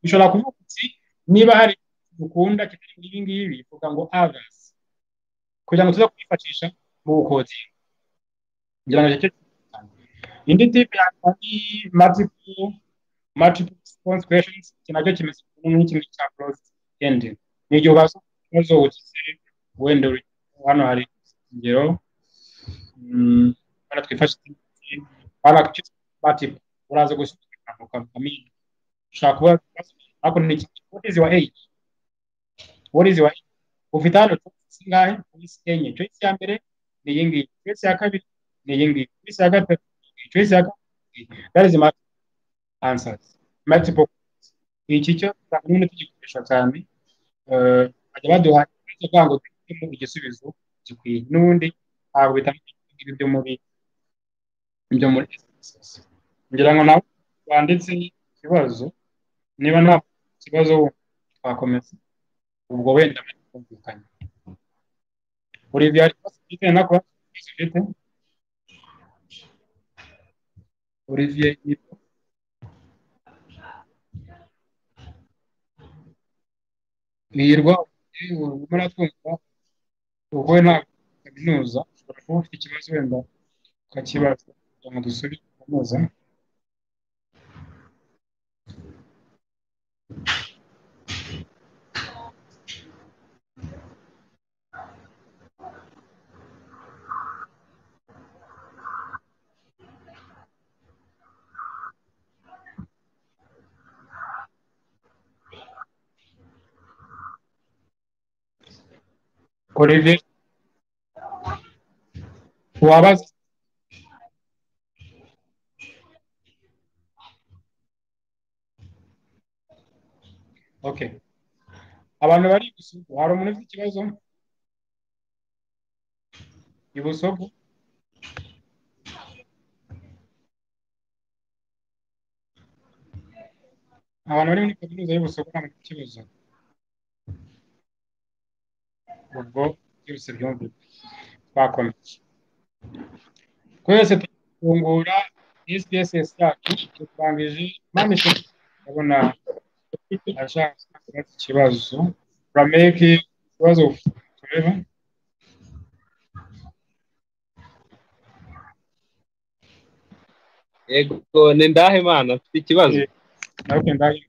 ushobora kuvuga uti niba hari ikintu ukunda kitari muri ibi ngibi vuga ngo others kugira ngo tuze kwifashisha mu bukodinga ngira ngo nicyo indi tipe yaba ari multiple multiple response questions iki nacyo kimeze nk'ikindi cya closed ending ni igihe ubaza ikibazo ugize wenda uri hano hari ingero mm, hano twifashisha hano twifashisha multiple uraza gusubiza ijambo kamini ushobora kuba ariko ni iki what is your age what is your age ufite hano choice zingahe choice enye choice ya mbere ni iyi ngiyi choice ya kabiri ni iyi ngiyi choice ya gatatu choice ya gatatu that is my answers multiple choice. iki cyo usanga nyine tugikoresha cyane eh, bajya baduha icyo kugira ngo duhitemo igisubizo gikwiye n'ubundi ntabwo bitandukanye n'ibyo muri ibyo muri SSS. ngira ngo nawe wanditse ikibazo niba nta kibazo wumva, twakomeza ubwo wenda kumvikana buri ibyo hari kibazo ufite na kuba kibazo ufite Olivier Nipo. Hirwa urimo uratwumva wowe nta kaminuza ushobora kuba ufite ikibazo wenda ukakibaza kugira ngo dusubize kaminuza Olivier wabaza okay abantu bari ibusogo hari umuntu ufite ikibazo ibusogo abantu bari muri kaminuza y'ibusogo nta muntu ufite ikibazo ubwo byose byumve twakomeje twese tugafungura sbss yacu dutangije mani shoti urabona ashaka kubaza ikibazo rameke ikibazo tureba yego ni ndahe mana afite ikibazo nawe ndahe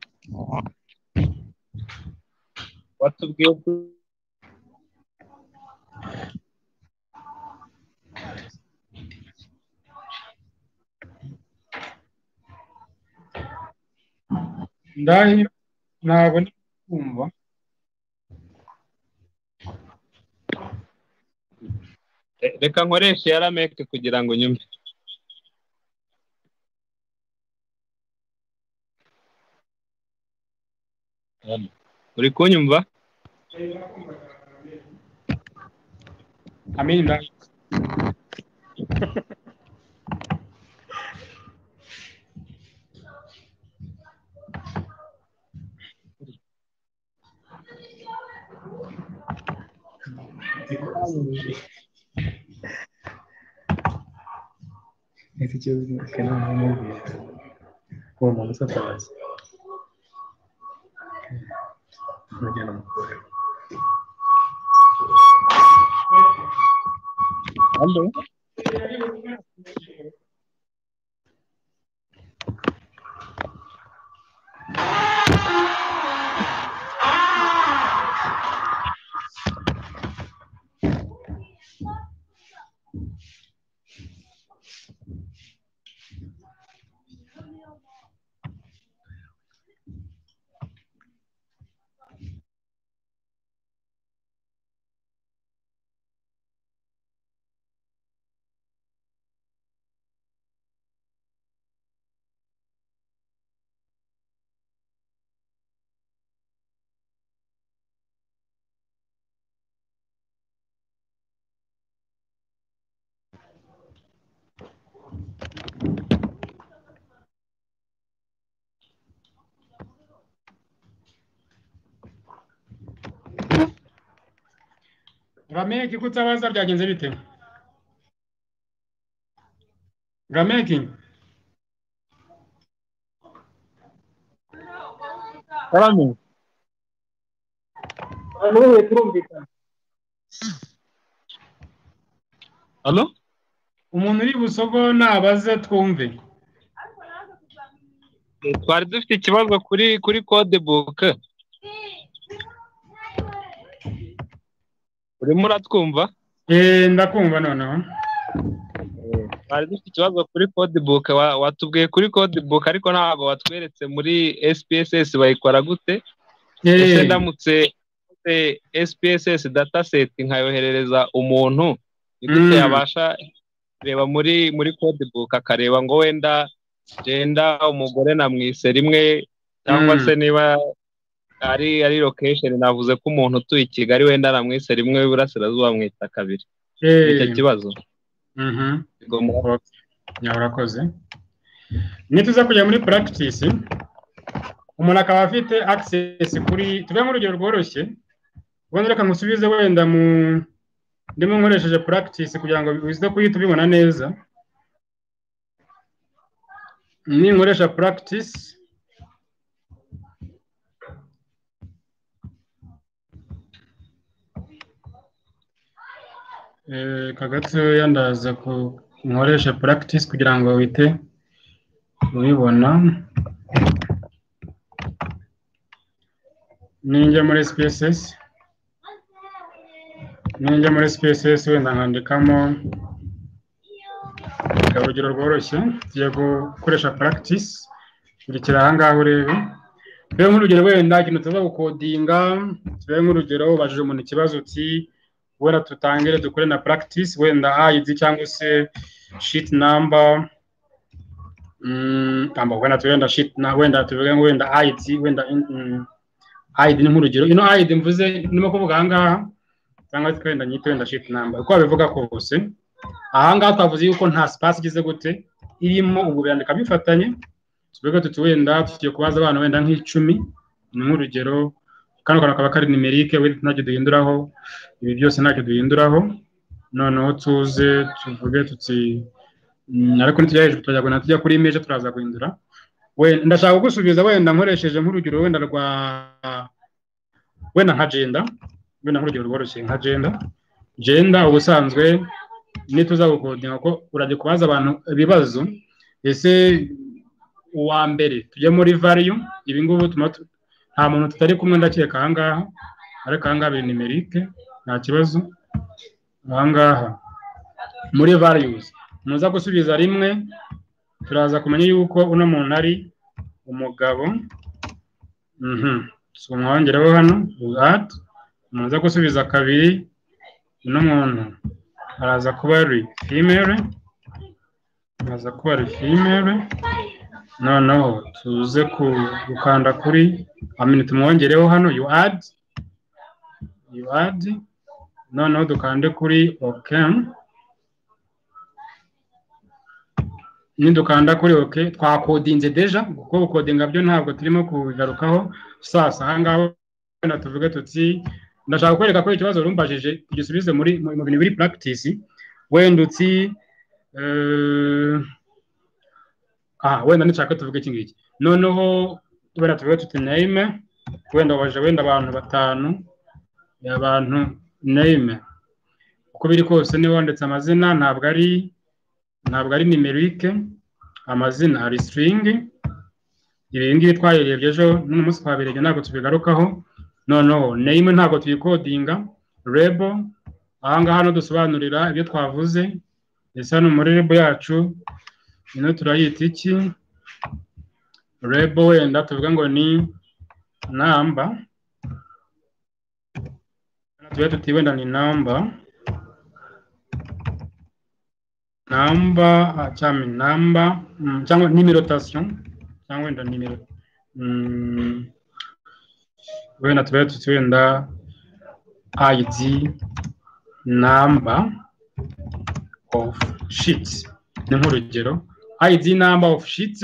watubwiye ko ndahi ntabwo ndi kumva Re- reka nkoreshe ya rameke kugira ngo nyumve uri kunyumva amin ndahi Ese kibazo kanama n'ubwiye. Uwo muntu usatabaza. Mujyana mu kore. Hello. rameke kutabaza byagenze bite rameke Karame. abantu bose turumvikana Hello? umuntu uri busogo nabaze twumve Eh, twari dufite ikibazo kuri kuri code book urimo uratwumva Eh, ndakumva noneho twari dufite ikibazo kuri code book wa- watubwiye kuri code book ariko ntabwo watweretse muri SPSS bayikora gute Eh. ese ndamutse nkoze SPSS dataset nkayoherereza umuntu ni gute Mm. yabasha reba muri muri code book akareba ngo wenda genda umugore namwise rimwe cyangwa Mm. se niba ari ari location navuze ko umuntu utuye i kigali wenda namwise rimwe iburasirazuba amwita kabiri Eh. icyo kibazo ya urakoze nituza kujya muri practice umuntu akaba afite access kuri tuve nk'urugero rworoshye ubundi reka nkusubize wenda mu ndimo nkoresheje practice kugira ngo bize kuhita ubibona neza ninkoresha practice Eh, kagatoya ndaza ku nkoresha practice kugira ngo wite ubibona ninjya muri spaces ninjya muri spaces wenda nkandikamo reka urugero rworoshye tugiye gukoresha practice kurikira ahangaha urebe rero nk'urugero wenda ikintu tuza gukodinga tuve nk'urugero ubajije umuntu ikibazo uti wenda tutangire dukore na practice wenda ayizi cyangwa se sheet number Mm, tamba wenda turenda sheet na wenda tuvuge ngo wenda ID wenda mm, ID ni nk'urugero ino ID mvuze ndimo kuvuga ahangaha cyangwa se wenda nyite wenda sheet number uko babivuga kose ahangaha twavuze yuko nta space igize gute irimo ubu birandika bifatanye tuvuge tuti wenda tugiye kubaza abana wenda nk'icumi ni nk'urugero kano kantu kaba kari nimerike wenda ntacyo duhinduraho ibi byose ntacyo duhinduraho noneho tuze tuvuge tuti mm, ariko ntitujya hejuru turajya guhindura tujya kuri image turaza guhindura We- ndashaka kugusubiza wenda nkoresheje nk'urugero wenda rwa wenda nka jenda wenda nk'urugero rworoshye nka jenda jenda ubusanzwe nituza gukodinga ko urajya kubaza abantu ibibazo ese uwa mbere tujye muri value ibi ngubu tuma tu- nta muntu tutari kumwe ndakeka ahangaha ariko ahangaha biri nimerike nta kibazo ahangaha muri values muza gusubiza rimwe turaza kumenya yuko uno muntu ari umugabo Mhm. So, mwongereho hano at muza gusubiza kabiri uno muntu araza kuba ari female araza kuba ari female noneho tuze ku- gukanda kuri amini tumwongereho hano you add you add noneho dukande kuri ok nidukanda kuri ok twakodinze deja kuko gukodinga byo ntabwo turimo kubigarukaho sasa ahangaha wenda tuvuge tuti ndashaka kwereka ko ikibazo rumbajije tugisubize muri mu mu bintu biri practice wenda uti eh, aha wenda nishaka tuvuge iki ngiki noneho wenda tuvuge tuti name wenda waje wenda abantu batanu abantu name uko biri kose niba wanditse amazina ntabwo ari ntabwo ari nimerike amazina ari string ibi ngibi twayirebye ejo n'uno munsi twabirebye ntabwo tubigarukaho noneho name ntabwo tuyikodinga rebo ahangaha hano dusobanurira ibyo twavuze ese hano muri rebo yacu ino turayita iki rebo wenda tuvuga ngo ni namba tuba tuti wenda ni namba namba ah, cyangwa namba mm, cyangwa nimerotasiyo cyangwa wenda nimero mm, wenda tuba tuti wenda id number of sheets ni nk'urugero id number of sheets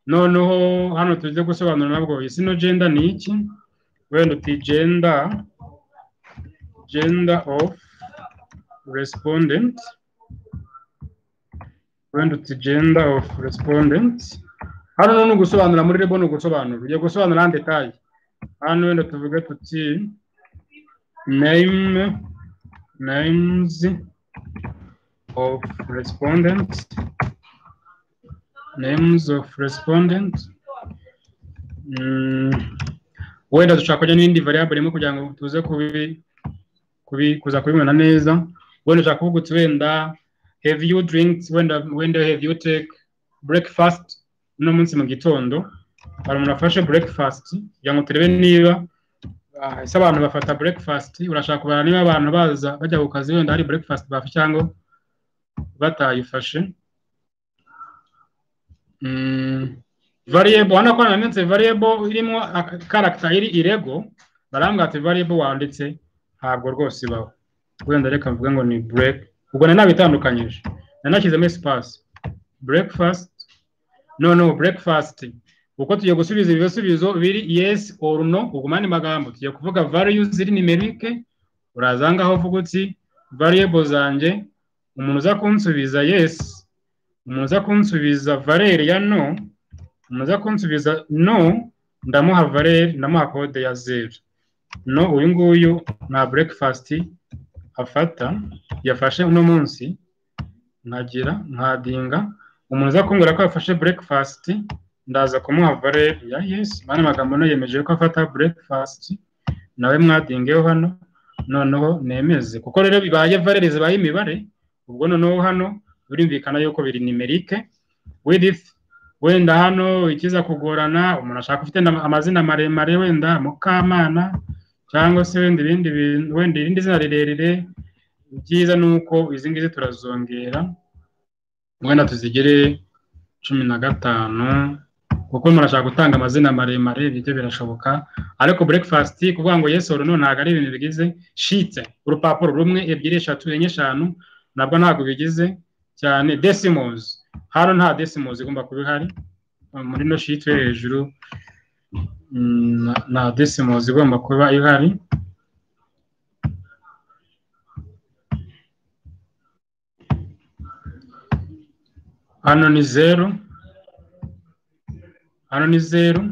noneho hano tujye gusobanura nabwo isi no gender ni iki wenda uti gender gender of respondent wenda uti gender of respondent hano noneho ni ugusobanura muri rebo ni ugusobanura ugiye gusobanura en detail hano wenda tuvuge tuti name names of respondent names of respondent Mm, wenda dushaka kujya n'indi variable imwe kugira ngo tuze kubi kubi kuza kubibona neza wenda ushaka kuvuga uti wenda have you drinks wenda wenda have you take breakfast uno munsi mu gitondo hari umuntu afashe breakfast kugira ngo turebe niba ah, ese abantu bafata breakfast urashaka kubara niba abantu baza bajya ku kazi wenda hari breakfast bafashe cyangwa batayifashe Mm, variable hano ko nananditse variable irimo karakita iri irego barambwira ati variable wanditse ntabwo rwose ibaho wenda reka mvuga ngo ni break ubwo nari nabitandukanyije nari nashyizemo espace breakfast no no breakfast uko tugiye gusubiza ibisubizo biri yes or no uguma ni magambo tugiye kuvuga values ziri numerique uraza aho uvuga uti variable zanjye umuntu uza kunsubiza yes umuntu uza kunsubiza valere ya no umuntu uza kunsubiza no ndamuha valere ndamuha kode ya zeru no uyu nguyu nta breakfast afata yafashe uno munsi ntagira ntadinga umuntu uza kumbwira ko yafashe breakfast ndaza kumuha valere ya yes mani amagambo no yemeje ko afata breakfast nawe mwadingeho hano noneho nemeze kuko rero bibaye valere zibaye imibare ubwo noneho hano birumvikana yuko biri nimerike with wenda hano ikiza kugorana umuntu ashaka ufite na- amazina maremare wenda mukamana cyangwa se wenda ibindi bintu wenda irindi zina rirerire byiza ni uko izi ngizi turazongera wenda tuzigire cumi na gatanu kuko umuntu ashaka gutanga amazina maremare ibyo birashoboka ariko breakfast kuvuga ngo yes or no ntabwo ari ibintu bigize shite urupapuro rumwe ebyiri eshatu enye eshanu nabwo ntabwo bigize cyane decimals hano nta decimals igomba kuba ihari muri no sheet yo hejuru mm, na- nta decimals igomba kuba ihari hano ni zeru hano ni zeru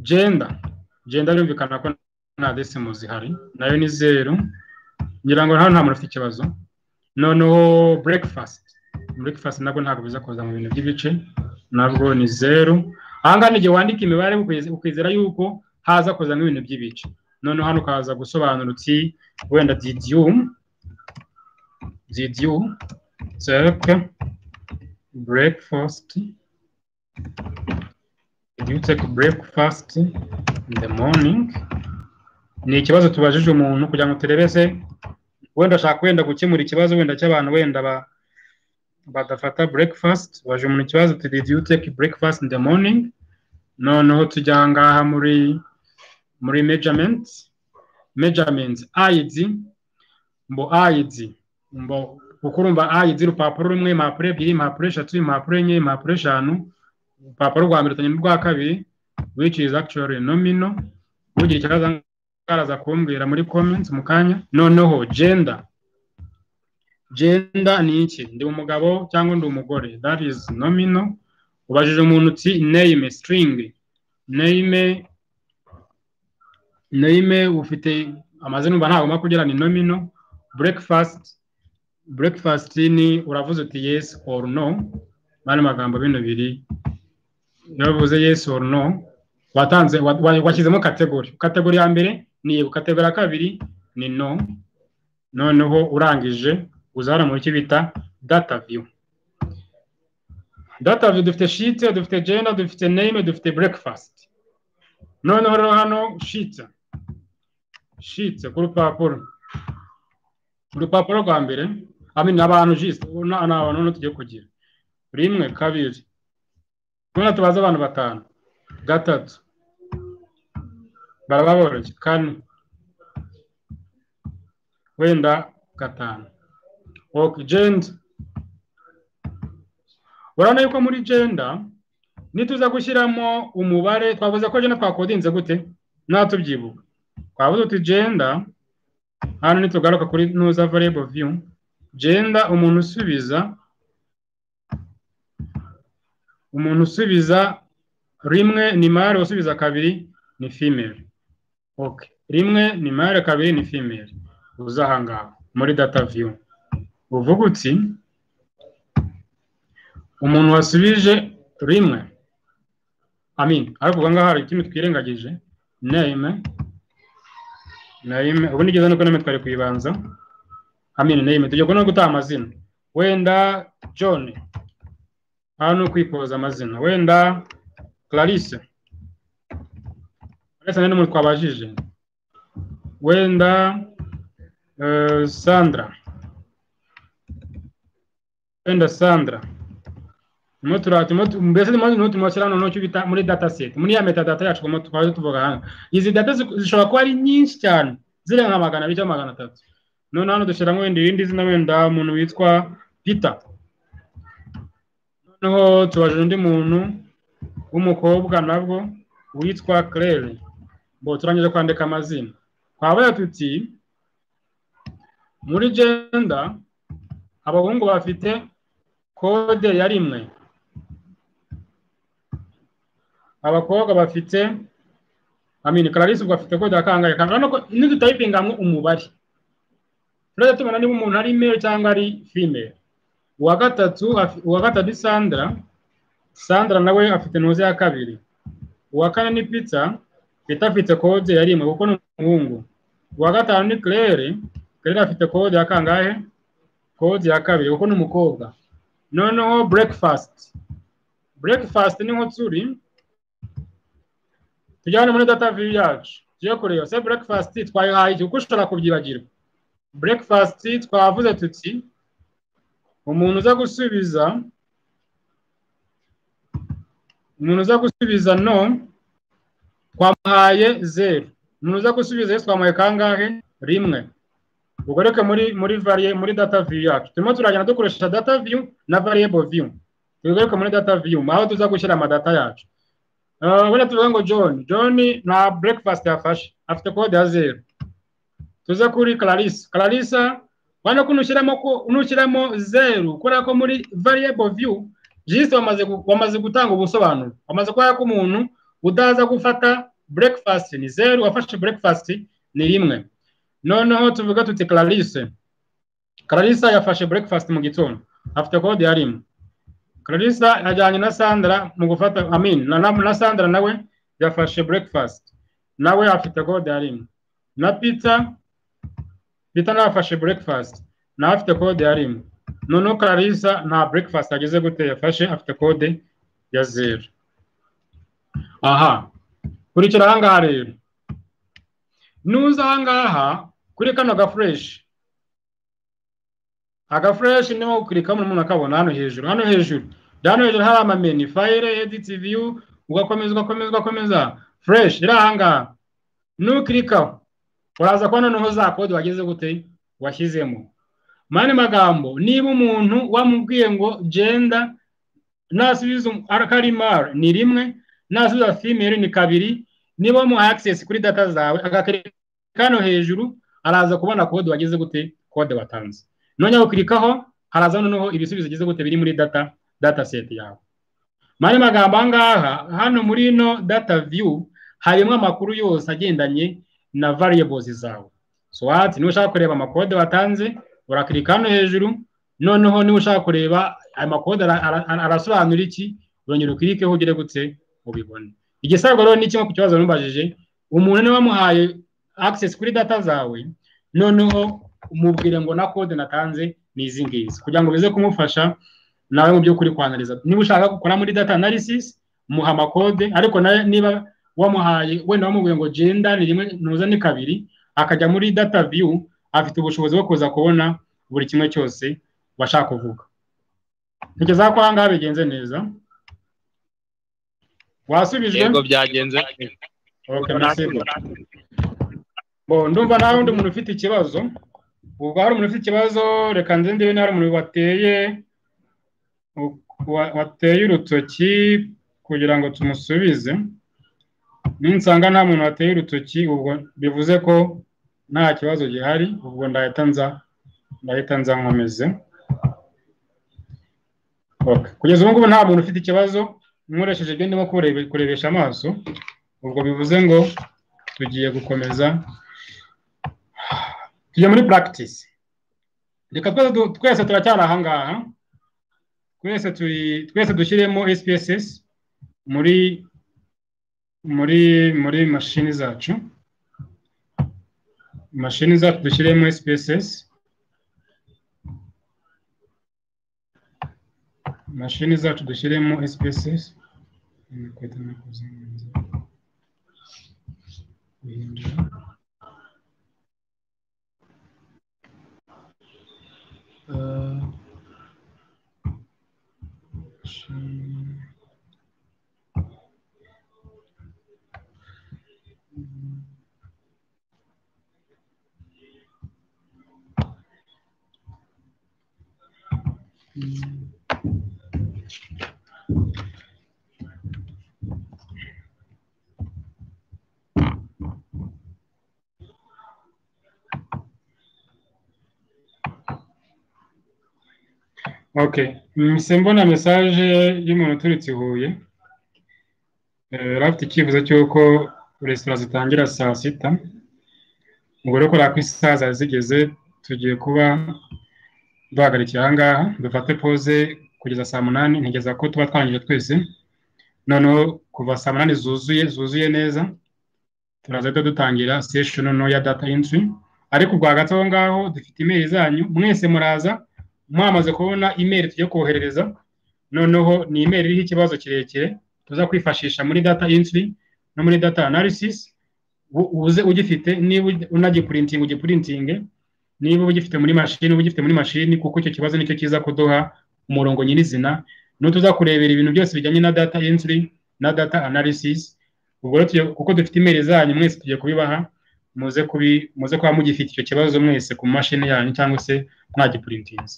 gender gender birumvikana ko nta decimals ihari nayo ni zeru ngira ngo hano nta muntu ufite ikibazo noneho breakfast breakfast nabwo ntabwo biza kuza mu bintu by'ibice nabwo ni zeru ahangaha igihe wandika imibare ukize- ukizera yuko haza kuzamo ibintu by'ibice noneho hano ukaza gusobanura uti wenda did you did you take breakfast did you take breakfast in the morning ni ikibazo tubajije umuntu kugira ngo turebese wenda ashaka wenda gukemura ikibazo wenda cy'abantu wenda ba badafata breakfast baje umuntu ikibazo ati did you take breakfast in the morning noneho tujya aha ngaha muri muri measurement measurement id mbo id mbo kuko urumva id urupapuro rumwe impapuro ebyiri impapuro eshatu impapuro enye impapuro eshanu urupapuro rwa mbere rutanye n'urwa kabiri which is actually nominal ugira ikibazo araza kumbwira muri comments mu kanya noneho gender gender ni iki ndi umugabo cyangwa ndi umugore that is nominal ubajije umuntu uti name string name name ufite amazina umva ntagomba kugira ni nominal breakfast breakfast ni uravuze uti yes or no bano magambo bino biri iyo uvuze yes or no watanze wa- wa- washyizemo kategori kategori ya mbere ni yego kategori ya kabiri ni no noneho urangije uza hano mu cyo bita data view data view dufite shite dufite gender dufite name dufite breakfast noneho rero hano shite shite ku rupapuro urupapuro rwa mbere ami ni abantu jisite ni abantu noneho tugiye kugira rimwe kabiri noneho tubaze abantu batanu gatatu baraba boroshye kane wenda gatanu ok genda urabona yuko muri genda nituza gushyiramo umubare twavuze ko genda twakodinze gute natubyibuka twavuze uti genda hano nitugaruka kuri nuza variable view genda umuntu usubiza umuntu usubiza rimwe ni male usubiza kabiri ni female ok rimwe ni male kabiri ni female uza aha ngaha muri data view uvuga uti umuntu wasubije rimwe amin ariko ubwo ngaho hari ikindi twirengagije name name ubu nigeze nuko name twari kuyibanza amin name tugiye no gutaha amazina wenda john hano ni ukwipoza amazina wenda clarisse clarisse ni n'umuntu twabajije wenda Eh, Sandra wenda sandara turimo turatimo mbese turimo turimo no cyo bita muri data set muri ya metadata yacu tugomba tukaba tuvuga hano izi data zi- zishobora kuba ari nyinshi cyane zirenga magana abiri cyangwa magana atatu noneho hano dushyiramo wenda irindi zina wenda umuntu witwa peter noneho tubajije undi muntu w'umukobwa nabwo witwa claire bo turangije kwandika amazina twabaya tuti muri genda abahungu bafite kode ya rimwe abakobwa bafite amini clarisse ubwo afite kode ya kangahe kangahe nuko nidutayipinga hamwe umubare turajya tubona niba umuntu ari male cyangwa ari female uwa gatatu afi- uwa gatatu ni sandra sandra nawe afite ntuze ya kabiri uwa kane ni pizza pizza afite kode ya rimwe kuko ni umuhungu uwa gatanu ni claire claire afite kode ya kangahe kode ya kabiri kuko ni umukobwa noneho breakfast breakfast ni nko turi tujyane muri data view yacu tujye kureba se breakfast twayihaye iki kuko ushobora kubyibagirwa breakfast twavuze tuti umuntu uza gusubiza umuntu uza gusubiza no twamuhaye zeru umuntu uza gusubiza yes twamuhaye kangahe rimwe ubwo reka muri muri variye muri data view yacu turimo turagenda dukoresha data view na variable view tugaruka muri data view aho tuza gushyira amadata yacu Eh, wenda tuvuga ngo john john nta breakfast yafashe afite kode ya zeru tuze kuri clarissa clarissa urabona ko nushyiramo ko nushyiramo zeru kubera ko muri variable view jisite wamaze gu- wamaze gutanga ubusobanuro wamaze kubera ko umuntu udaza gufata breakfast ni zeru wafashe breakfast ni rimwe noneho tuvuga tuti clarisse clarisse yafashe breakfast mu gitondo afite kode ya rimwe clarisse ajyanye na sandra mu gufata amin na, na, na sandra nawe yafashe breakfast nawe afite kode ya rimwe na peter peter nawe afashe breakfast nawe afite kode ya rimwe noneho clarisse nta breakfast ageze gute yafashe afite kode ya zeru aha kurikira ahangaha rero nuza ahangaha kuri kano gafureshi agafureshi niho ukirikamo umuntu akabona hano hejuru hano hejuru hano hejuru hari amameni fayire editi viyu ugakomeza ugakomeza ugakomeza fureshi iri ahangaha nukirikaho uraza kubona noneho za kode wageze gute washyizemo mu yandi magambo niba umuntu wamubwiye ngo genda nasubiza akarimari ni rimwe nasubiza female ni kabiri niba wamuhaye access kuri data zawe agakirika hano hejuru araza kubona kode wageze gute kode watanze noneho ukirikaho haraza noneho ibisubizo ugeze gute biri muri data data set yawe mu yandi magambo aha ngaha hano muri ino data view harimo amakuru yose agendanye na variables zawe so what niba ushaka kureba amakode watanze urakirika hano hejuru noneho niba ushaka kureba aya makode ara- ara- arasobanura iki urongera ukirikeho ugere gutse ubibone igisabwa rero ni kimwe ku kibazo numubajije umuntu niba wamuhaye access kuri data zawe noneho umubwire ngo na kode natanze ni izi ngizi kugira ngo bize kumufasha nawe mu by'ukuri kwanariza niba ushaka gukora muri data analysis muha amakode ariko nawe niba wamuhaye wenda wamubwiye ngo genda ni rimwe ntuza ni kabiri akajya muri data view afite ubushobozi bwo kuza kubona buri kimwe cyose washaka kuvuga ntekereza ko aha ngaha bigenze neza wasubijwe yego byagenze Okay, merci. Bon, ndumva nta wundi muntu ufite ikibazo ubwo hari umuntu ufite ikibazo reka nze ndebe niba hari umuntu wateye wa- wateye urutoki kugira ngo tumusubize ninsanga nta muntu wateye urutoki ubwo bivuze ko nta kibazo gihari ubwo ndahita nza ndahita nza nkomeze Okay. kugeza ubu ngubu nta muntu ufite ikibazo nkoresheje ibyo ndimo kurebe- kurebesha amaso ubwo bivuze ngo tugiye gukomeza tujya muri practice reka twese du- twese turacyari ahangaha twese turi twese dushyiremo spss muri muri muri mashini zacu mashini zacu dushyiremo spss mashini zacu dushyiremo spss okay mbona mesaje y'umuntu uturutse i huye Eh, yari afite icyifuzo cy'uko resitora zitangira saa sita ubwo rero kubera ko isaha zari zigeze tugiye kuba duhagarikira aha ngaha dufate pose kugeza saa munani ntigeza ko tuba twangije twese noneho kuva saa munani zuzuye zuzuye neza turaza duhita dutangira session no ya data entry ariko rwagati aho ngaho dufite imeri zanyu mwese muraza mwamaze kubona imeri tugiye koherereza noneho ni imeri iriho ikibazo kirekire tuza kwifashisha muri data entry no muri data analysis u- uze ugifite niba unagipurintinga ugipurintinge niba ugifite muri mashini uba ugifite muri mashini kuko icyo kibazo nicyo kiza kuduha umurongo nyirizina niwo tuza kurebera ibintu byose bijyanye na data entry na data analysis ubwo rero tugiye- kuko dufite imeri zanyu mwese tugiye kubibaha muze kubi muze kuba mugifite icyo kibazo mwese ku mashini yanyu cyangwa se mwagipurintinze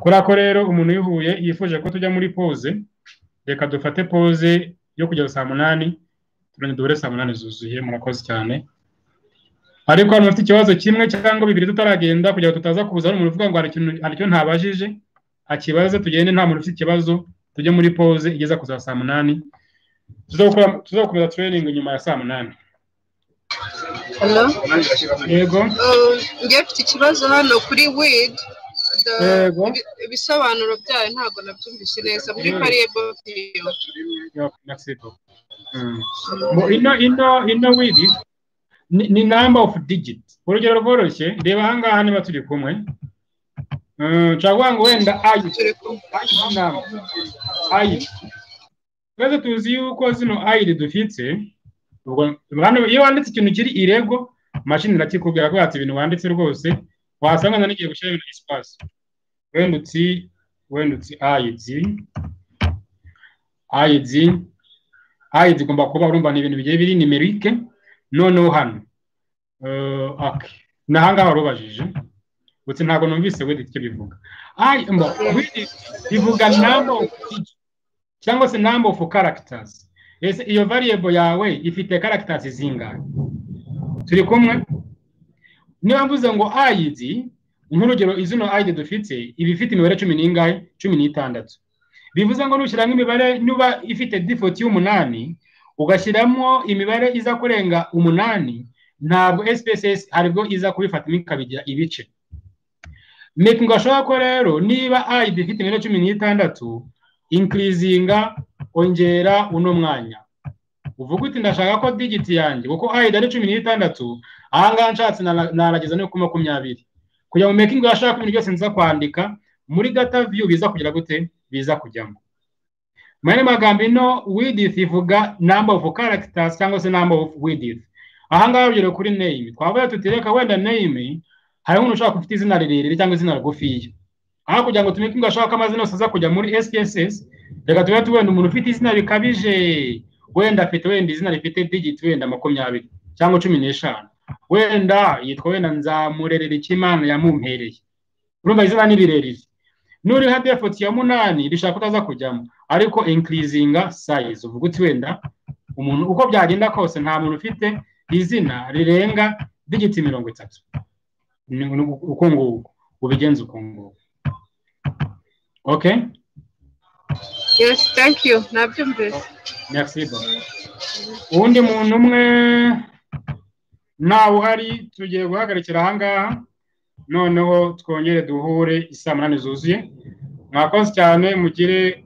kuri ako rero umuntu uyihuye yifuje ko tujya muri pose reka dufate pose yo kugeza saa munani turongera duhure saa munani zuzuye murakoze cyane ariko hano bafite ikibazo kimwe cyangwa bibiri tutaragenda kugira ngo tutaza kuza hari umuntu uvuga ngo hari ikintu hari icyo ntabajije akibaze tugende nta muntu ufite ikibazo tujye muri pose igeza kuza saa munani tuzakora- tuzakomeza training nyuma ya saa munani Hello? yego Um, njye mfite ikibazo hano kuri wid The- Yego. ibi- ibisobanuro byayo ntabwo nabyumvise neza muri Yego. variable view Yo, Mexico. Mm. Bo- ino ino ino widi ni, ni number of digit urugero rworoshye reba ahangaha niba turi kumwe Mm, nshobora kuvuga ngo wenda ayi ayi namba ayi twese tuzi yuko zino ayi dufite ubwo hano iyo wanditse ikintu kiri irego mashini irakikubwira ko yatse ibintu wanditse rwose wasanga na nigiye gushyira ibintu espace wenda utsi wenda utsi ayi tsi ayidi ayidi igomba kuba urumva ni ibintu bigiye biri nimerike noneho hano Eh, ok. ni ahangaha wari ubajije gusa ntabwo numvise wenda icyo bivuga ayi mba wenda bivuga number of digits cyangwa se number of characters ese iyo variable yawe ifite characters zingahe turi kumwe niba mvuze ngo ayidi nk'urugero izino ayidi dufite iba ifite imibare cumi n'ingahe cumi n'itandatu bivuze ngo nushyiramo imibare niba ifite default y'umunani ugashyiramo imibare iza kurenga umunani ntabwo SPSS haribwo iza kubifatamo ikabigira ibice mekinga ashobora ko rero niba ID ifite imibare cumi n'itandatu inkirizinga ongera uno mwanya uvuga uti ndashaka ko digiti yanjye kuko ID ari cumi n'itandatu ahangaha nshatse nara- narageza no ku makumyabiri kugira ngo mekingi yashaka ibintu byose nza kwandika muri data view biza kugira gute biza kujyamo mu yandi magambo ino widith ivuga number of characters cyangwa se number of widith ahangaha urugero kuri name twavuga tuti reka wenda name hari umuntu ushaka ufite izina rirerire cyangwa izina rigufiya aho kugira ngo tumenye ko ashaka amazina yose aza kujya muri SPSS reka tube tubona umuntu ufite izina rikabije wenda afite wenda izina rifite digit wenda makumyabiri cyangwa cumi n'eshanu wenda yitwa wenda nzamurerera icyo imana yamumpereye urumva izina ni rirerire nuriha default ya munani rishaka utaza kujyamo ariko increasinga size uvuga uti wenda umuntu uko byagenda kose nta muntu ufite izina rirenga digiti mirongo itatu Ni- ni uko nguko ubigenza uko nguko okay yes thank you nabyumvise merci bon. uwundi muntu umwe ntawe uhari tugiye guhagarikira ahangaha noneho twongere duhure isaa munani zuzuye mwakoze cyane mugire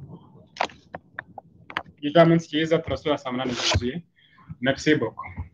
igicamunsi cyiza turasura saa munani zuzuye merci beaucoup